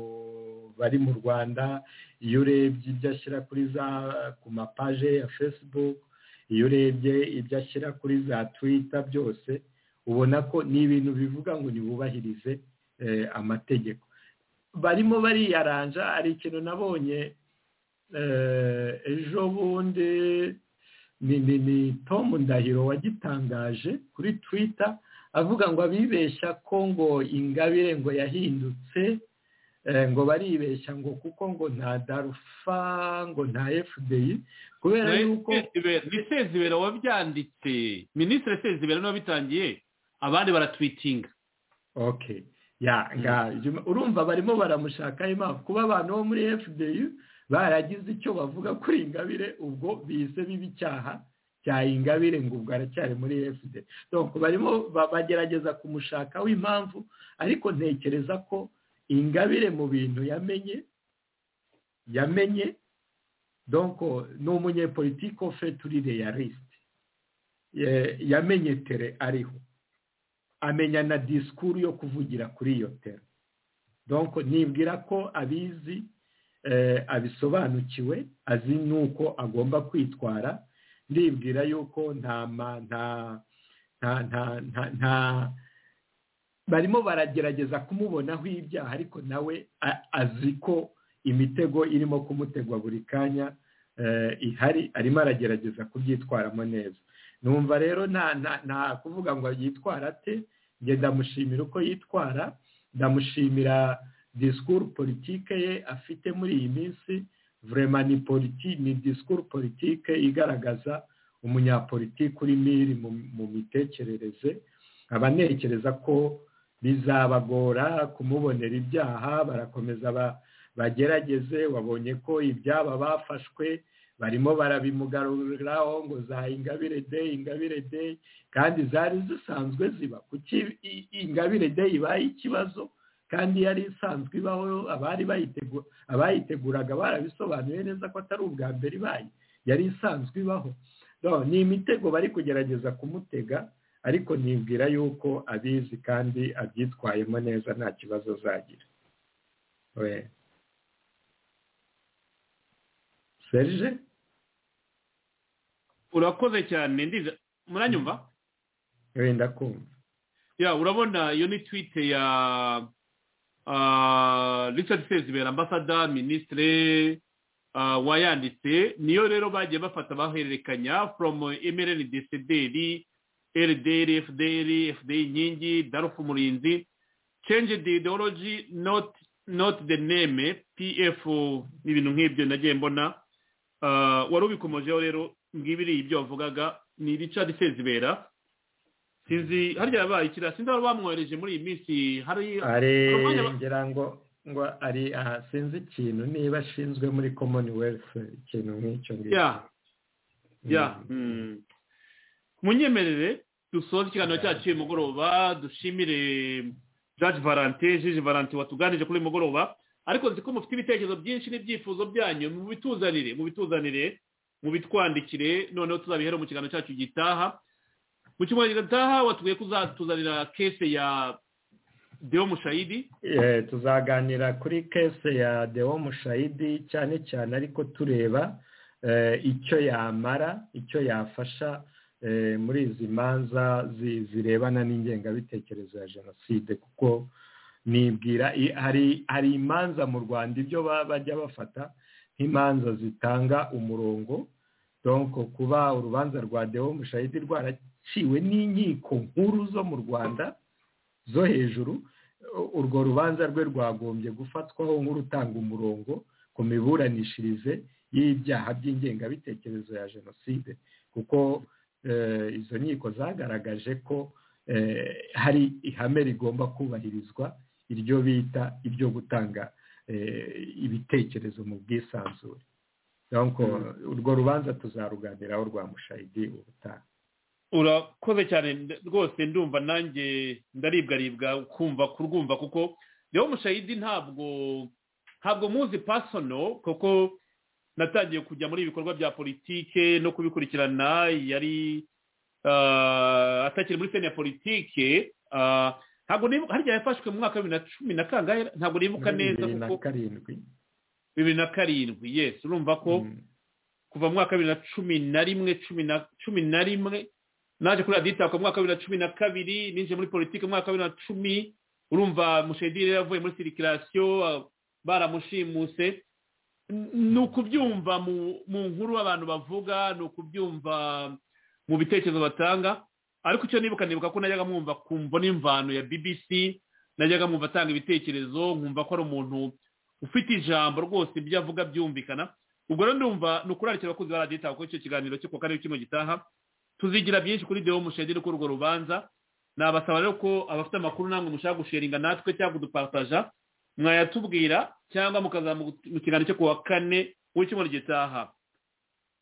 bari mu rwanda iyo urebye ibyo ashyira kuri za ku mapaje ya facebook iyo urebye ibyo ashyira kuri za twitter byose ubona ko ni ibintu bivuga ngo ntibubahirize amategeko barimo bariyaranja hari ikintu nabonye ejo bundi ni ni ni Tom ndahiro wagitangaje kuri twitter avuga ngo abibeshya ko ngo ingabire ngo yahindutse ngo baribeshya ngo kuko ngo nta darufa ngo nta fdi kubera yuko ni sezibera wabyanditse minisitiri sezibera niwe wabitangiye abandi baratwitinga okay ya nga urumva barimo baramushakaho impamvu kuba abantu bo muri fdi baragize icyo bavuga kuri ingabire ubwo bise biba icyaha cya ingabire ngo ubwo aracyari muri efuperi donc barimo bagerageza kumushakaho impamvu ariko ntekereza ko ingabire mu bintu yamenye yamenye donc ni umunyepolitike ofite uri reyarisite yamenye tere ariho amenya na disikuru yo kuvugira kuri iyo tere donc nibwira ko abizi abisobanukiwe azi n'uko agomba kwitwara ndibwira yuko nta nta nta nta nta barimo baragerageza kumubonaho ibyaha ariko nawe azi ko imitego irimo kumutegwa buri kanya ihari arimo aragerageza kubyitwaramo neza numva rero nta kuvuga ngo yitwara ate njye ndamushimira uko yitwara ndamushimira disikuru politike ye afite muri iyi minsi vurema ni politiki ni disikuru politike igaragaza umunyapolitike uri miri mu mitekerereze abanekereza ko bizabagora kumubonera ibyaha barakomeza bagerageze wabonye ko ibyaba bafashwe barimo barabimugaruriraho ngo za ingabire de ingabire de kandi zari zisanzwe ziba kuki ingabire de ibaye ikibazo kandi yari isanzwe ibaho abari abayiteguraga barabisobanuye neza ko atari ubwa mbere ibaye yari isanzwe ibaho ni imitego bari kugerageza kumutega ariko nibwira yuko abizi kandi abyitwayemo neza nta kibazo azagira serije urakoze cyane ndiza muranyumva wenda kumva ya urabona iyo ni twite ya richard sezibera ambasada minisitire wayanditse niyo rero bagiye bafata bahererekanya foromu emereni desederi erideri efuderi efuderi inkingi darufu murinzi cenje de ideology noti de neme pf n'ibintu nk'ibyo nagiye mbona wari ubikomojeho rero ngibiri ibyo wavugaga ni richard sezibera sinzi harya yabaye ikira sinzi aho bamwohereje muri iyi minsi hari ngira ngo ngo ari aha sinzi ikintu niba ashinzwe muri commonwealth ikintu nk'icyo ngicyo ya munyemerere dusoze ikiganiro cyacu uyu mugoroba dushimire jaji valante jiji valante watuganije kuri uyu mugoroba ariko nzi ko mufite ibitekerezo byinshi n'ibyifuzo byanyu mu bituzanire mu bituzanire mu bitwandikire noneho tuzabihere mu kiganiro cyacu gitaha mu cyumweru gitaha watubwiye kuzatuzanira kese ya deo mushayidi tuzaganira kuri kese ya deo mushayidi cyane cyane ariko tureba icyo yamara icyo yafasha muri izi manza zirebana n'ingengabitekerezo ya jenoside kuko nibwira hari imanza mu rwanda ibyo bajya bafata nk'imanza zitanga umurongo donko kuba urubanza rwa deo mushayidi rwara ciwe n'inkiko nkuru zo mu rwanda zo hejuru urwo rubanza rwe rwagombye gufatwaho nk'urutanga umurongo ku miburanishirize y'ibyaha by'ingengabitekerezo ya jenoside kuko izo nkiko zagaragaje ko hari ihame rigomba kubahirizwa iryo bita iryo gutanga ibitekerezo mu bwisanzure urwo rubanza tuzaruganiraho rwa mushayidi ubutaha urakoze cyane rwose ndumva nanjye ndaribwaribwa kumva kurwumva kuko rero mushayidi ntabwo ntabwo muzi pasono kuko natangiye kujya muri ibikorwa bya politike no kubikurikirana yari atakiri muri sena ya politike ntabwo harya yafashwe mu mwaka wa bibiri na cumi na kangahe ntabwo nibuka neza kuko bibiri na karindwi yesi urumva ko kuva mu mwaka wa bibiri na cumi na rimwe cumi na rimwe naje kuri radiyo mu mwaka wa bibiri na cumi na kabiri ninjiye muri politiki mu mwaka wa bibiri na cumi urumva mushedire yavuye muri sirikirasiyo baramushimuse ni ukubyumva mu nkuru abantu bavuga ni ukubyumva mu bitekerezo batanga ariko icyo nibuka nibuka ko najyaga mwumva kumva n'imvano ya bbc najyaga mwumva atanga ibitekerezo nkumva ko ari umuntu ufite ijambo rwose ibyo avuga byumvikana ubwo rero ndumva ni ukurarikira abakunzi ba radiyo itanga kuri icyo kiganiro cyo kuwa kane kimwe gitaha tuzigira byinshi kuri dewo mushedire kuri urwo rubanza nabasaba rero ko abafite amakuru namwe mushaka gusheringa natwe cyangwa kudupataja mwayatubwira cyangmu mu kiganiro cyo kuwa kane w'icyumweru gitaha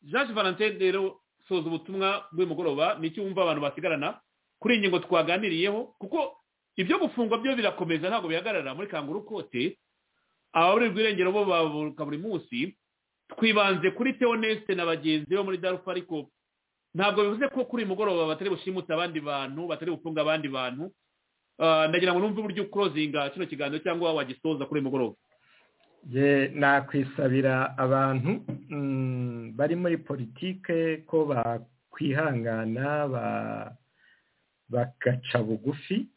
jean valentine rero soza ubutumwa bw'umugoroba nicyo wumva abantu basigarana kuri iyi ngingo twaganiriyeho kuko ibyo gufungwa byo birakomeza ntabwo bihagarara muri kanguru kote ababurirwa irengero bo bavuka buri munsi twibanze kuri teonesite na bagenzi bo muri darufa ariko ntabwo bivuze ko kuri uyu mugoroba batari bushimute abandi bantu batari bufunga abandi bantu ndagira ngo numve uburyo ukurozinga kino kiganiro cyangwa wagisoza kuri uyu mugoroba nakwisabira abantu bari muri politike ko bakwihangana bagaca bugufi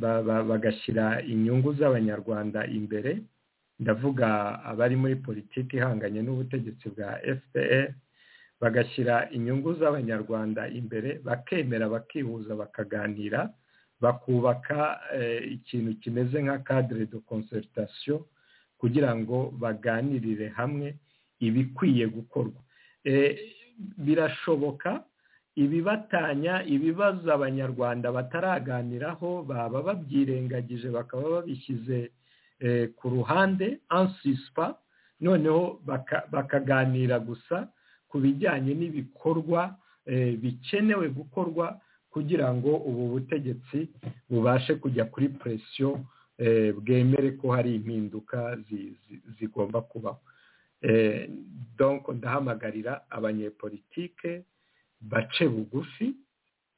bagashyira inyungu z'abanyarwanda imbere ndavuga abari muri politiki ihanganye n'ubutegetsi bwa fpr bagashyira inyungu z'abanyarwanda imbere bakemera bakihuza bakaganira bakubaka ikintu kimeze nka cadre de concertation kugira ngo baganirire hamwe ibikwiye gukorwa birashoboka ibibatanya ibibazo abanyarwanda bataraganiraho baba babyirengagije bakaba babishyize ku ruhande ansisipa noneho bakaganira gusa ku bijyanye n'ibikorwa bikenewe gukorwa kugira ngo ubu butegetsi bubashe kujya kuri presiyo bwemere ko hari impinduka zigomba kubaho donko ndahamagarira abanyepolitike bace bugufi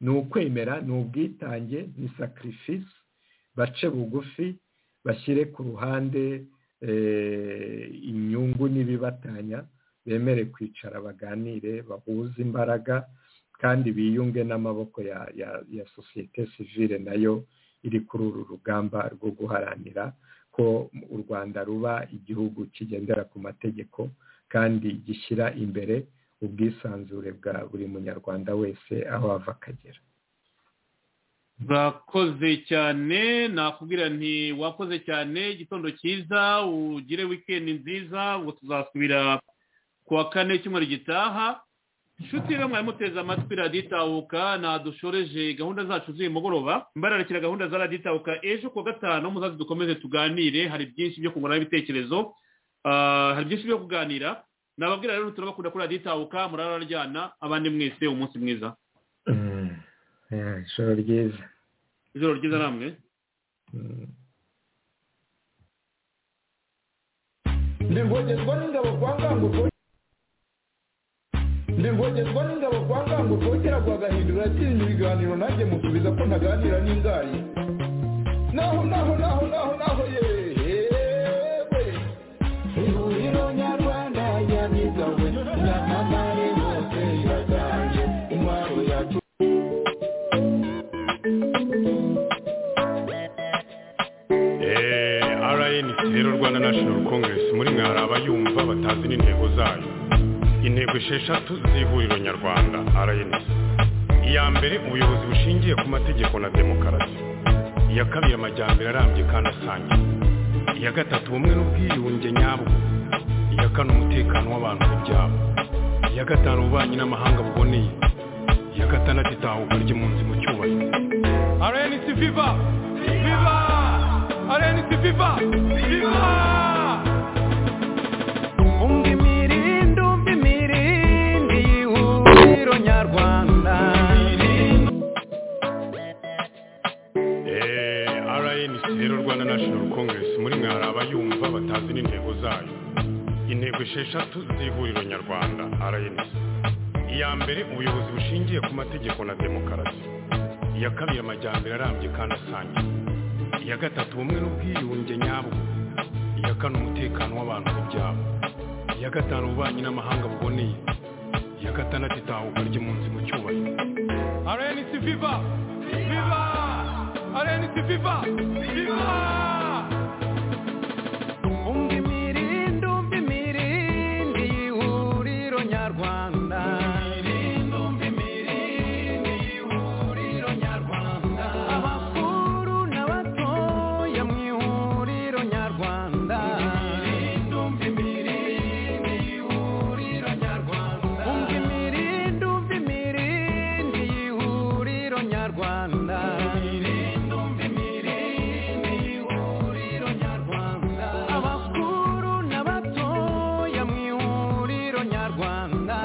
ni ukwemera ni ubwitange ni sakirifisi bace bugufi bashyire ku ruhande inyungu n'ibibatanya bemere kwicara baganire bahuze imbaraga kandi biyunge n'amaboko ya sosiyete sivire nayo iri kuri uru rugamba rwo guharanira ko u rwanda ruba igihugu kigendera ku mategeko kandi gishyira imbere ubwisanzure bwa buri munyarwanda wese aho ava akagera urakoze cyane nakubwira nti wakoze cyane igitondo cyiza ugire wikendi nziza ubwo tuzasubira ku wa kane cyumweru gitaha inshuti rero mwari muteze amatwi radiyo itahuka dushoreje gahunda zacu z'uyu mugoroba mbararekera gahunda za radiyo itahuka ejo kuwa gatanu muzazi dukomeze tuganire hari byinshi byo kungurana ibitekerezo hari byinshi byo kuganira nababwira rero turabakunda kuri radiyo itahuka murararyana abandi mwese umunsi mwiza ijoro ryiza ijoro ryiza namwe ndi ngogezwa n'ingabo kwa ngango ndi ngogezwa n'ingabo kwa ngango rwogera rwagahindura yakiriye ibiganiro nanjye musubiza ko ntaganira n'ingayi naho naho naho naho naho yewe ihuriro nyarwanda nyamigawe nyamamare bose iragange intwaro yacu rnc rero rwanda national congress muri mwe hari abayumva batazi n'intego zayo intego esheshatu z'ihuriro nyarwanda rnc iya mbere ubuyobozi bushingiye ku mategeko na demokarasi iya kabiri amajyambere arambye kandi asangiye iya gatatu ubumwe n'ubwiyunge nyabwo iya kane umutekano w'abantu n'ibyabo iya gatanu ububanyi n'amahanga buboneye iya gatandatu itahuka ry'impunzi mu cyubahiro arenisi viva viva arenisi viva viva umva imirindi umva imirindi y'ihuriro nyarwanda rnc rero rwanda national congress muri mwe hari abayumva batazi n'intego zayo intego esheshatu z'ihuriro nyarwanda rnc iya mbere ubuyobozi bushingiye ku mategeko na demokarasi iya kabiri amajyambere arambye kandi asangiye iya gatatu ubumwe n'ubwiyunge nyabwo iya kane umutekano w'abantu n'ibyabo iya gatanu ububanyi n'amahanga buboneye iya gatandatu itahuka ry'impunzi mu cyubahiro rnc viva viva rnc viva viva umva imirindi umva imirindi y'ihuriro nyarwanda abakuru n'abatoya mu ihuriro nyarwanda umva imirindi umva imirindi y'ihuriro nyarwanda abakuru n'abatoya mu ihuriro nyarwanda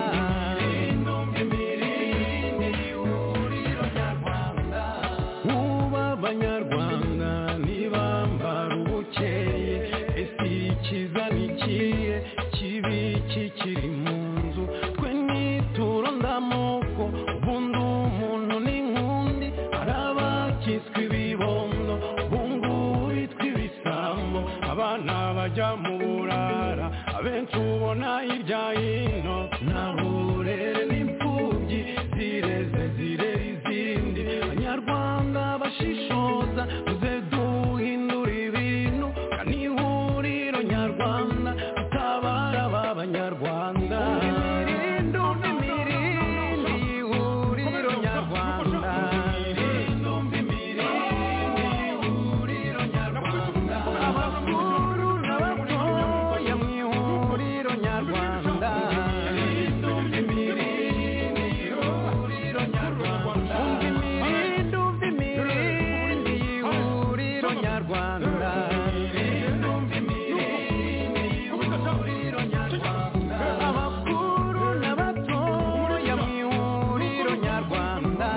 uba abanyarwanda ntibambara ubukeye ese ikiza ni ikihe kibi kikiri mu nzu twe nituro ndamoko ubundi umuntu ni nk'undi hari abakiswe ibibondo bungu bitwa ibisambo abana bajya mu burara abenshi ubona hirya hino nta burere n'imfubyi zireze zirera izindi abanyarwanda bashishoza tuze duhindura ibintu kandi ihuriro nyarwanda tutabara ba banyarwanda umva imirindi ihuriro nyarwanda abakuru n'abatoya mu ihuriro nyarwanda umva imirindi umva imirindi y'ihuriro nyarwanda abakuru n'abatoya mu ihuriro nyarwanda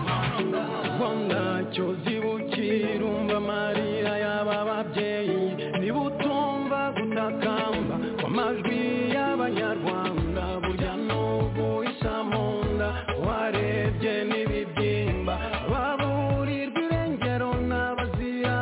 rwanda cyozi bukirumva amarira y'aba babyeyi niba utumva gutakamba kw'amajwi y'abanyarwanda burya n'ubu isa mu nda warebye n'ibibyimba baburirwa irengero n'abazira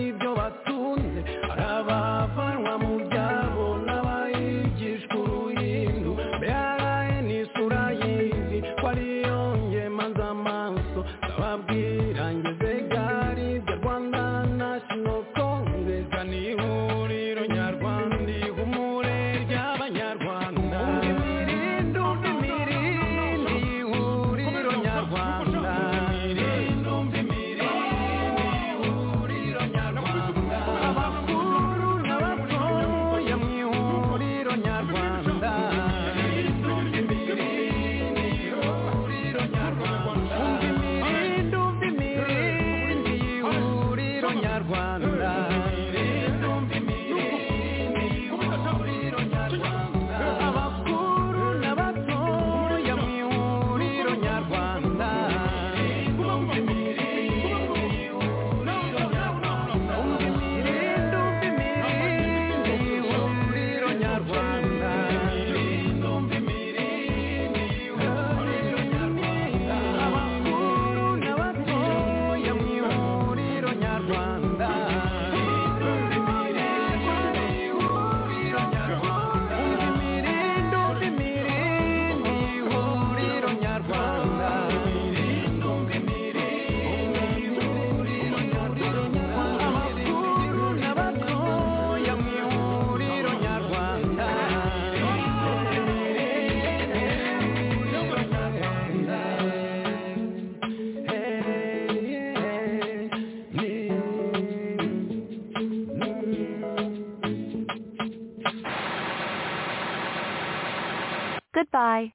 ibyo batunze hari abavanwa mu byabo n'abayigishwa uruhindu mbere n'isura y'izi ko ariyo ngemanza amaso ndababwira ngeze gari bya rwanda national congress ni ihuriro nyarwanda ihumure ry'abanyarwanda imirindi umva imirindi ihuriro nyarwanda abakuru n'abatoya mu ihuriro nyarwanda umva imirindi umva imirindi y'ihuriro nyarwanda abakuru n'abatoya mu ihuriro nyarwanda umva imirindi umva imirindi y'ihuriro nyarwanda abakuru n'abatoya mu ihuriro nyarwanda umva imirindi umva imirindi y'ihuriro nyarwanda abakuru n'abatoya mu ihuriro nyarwanda Goodbye.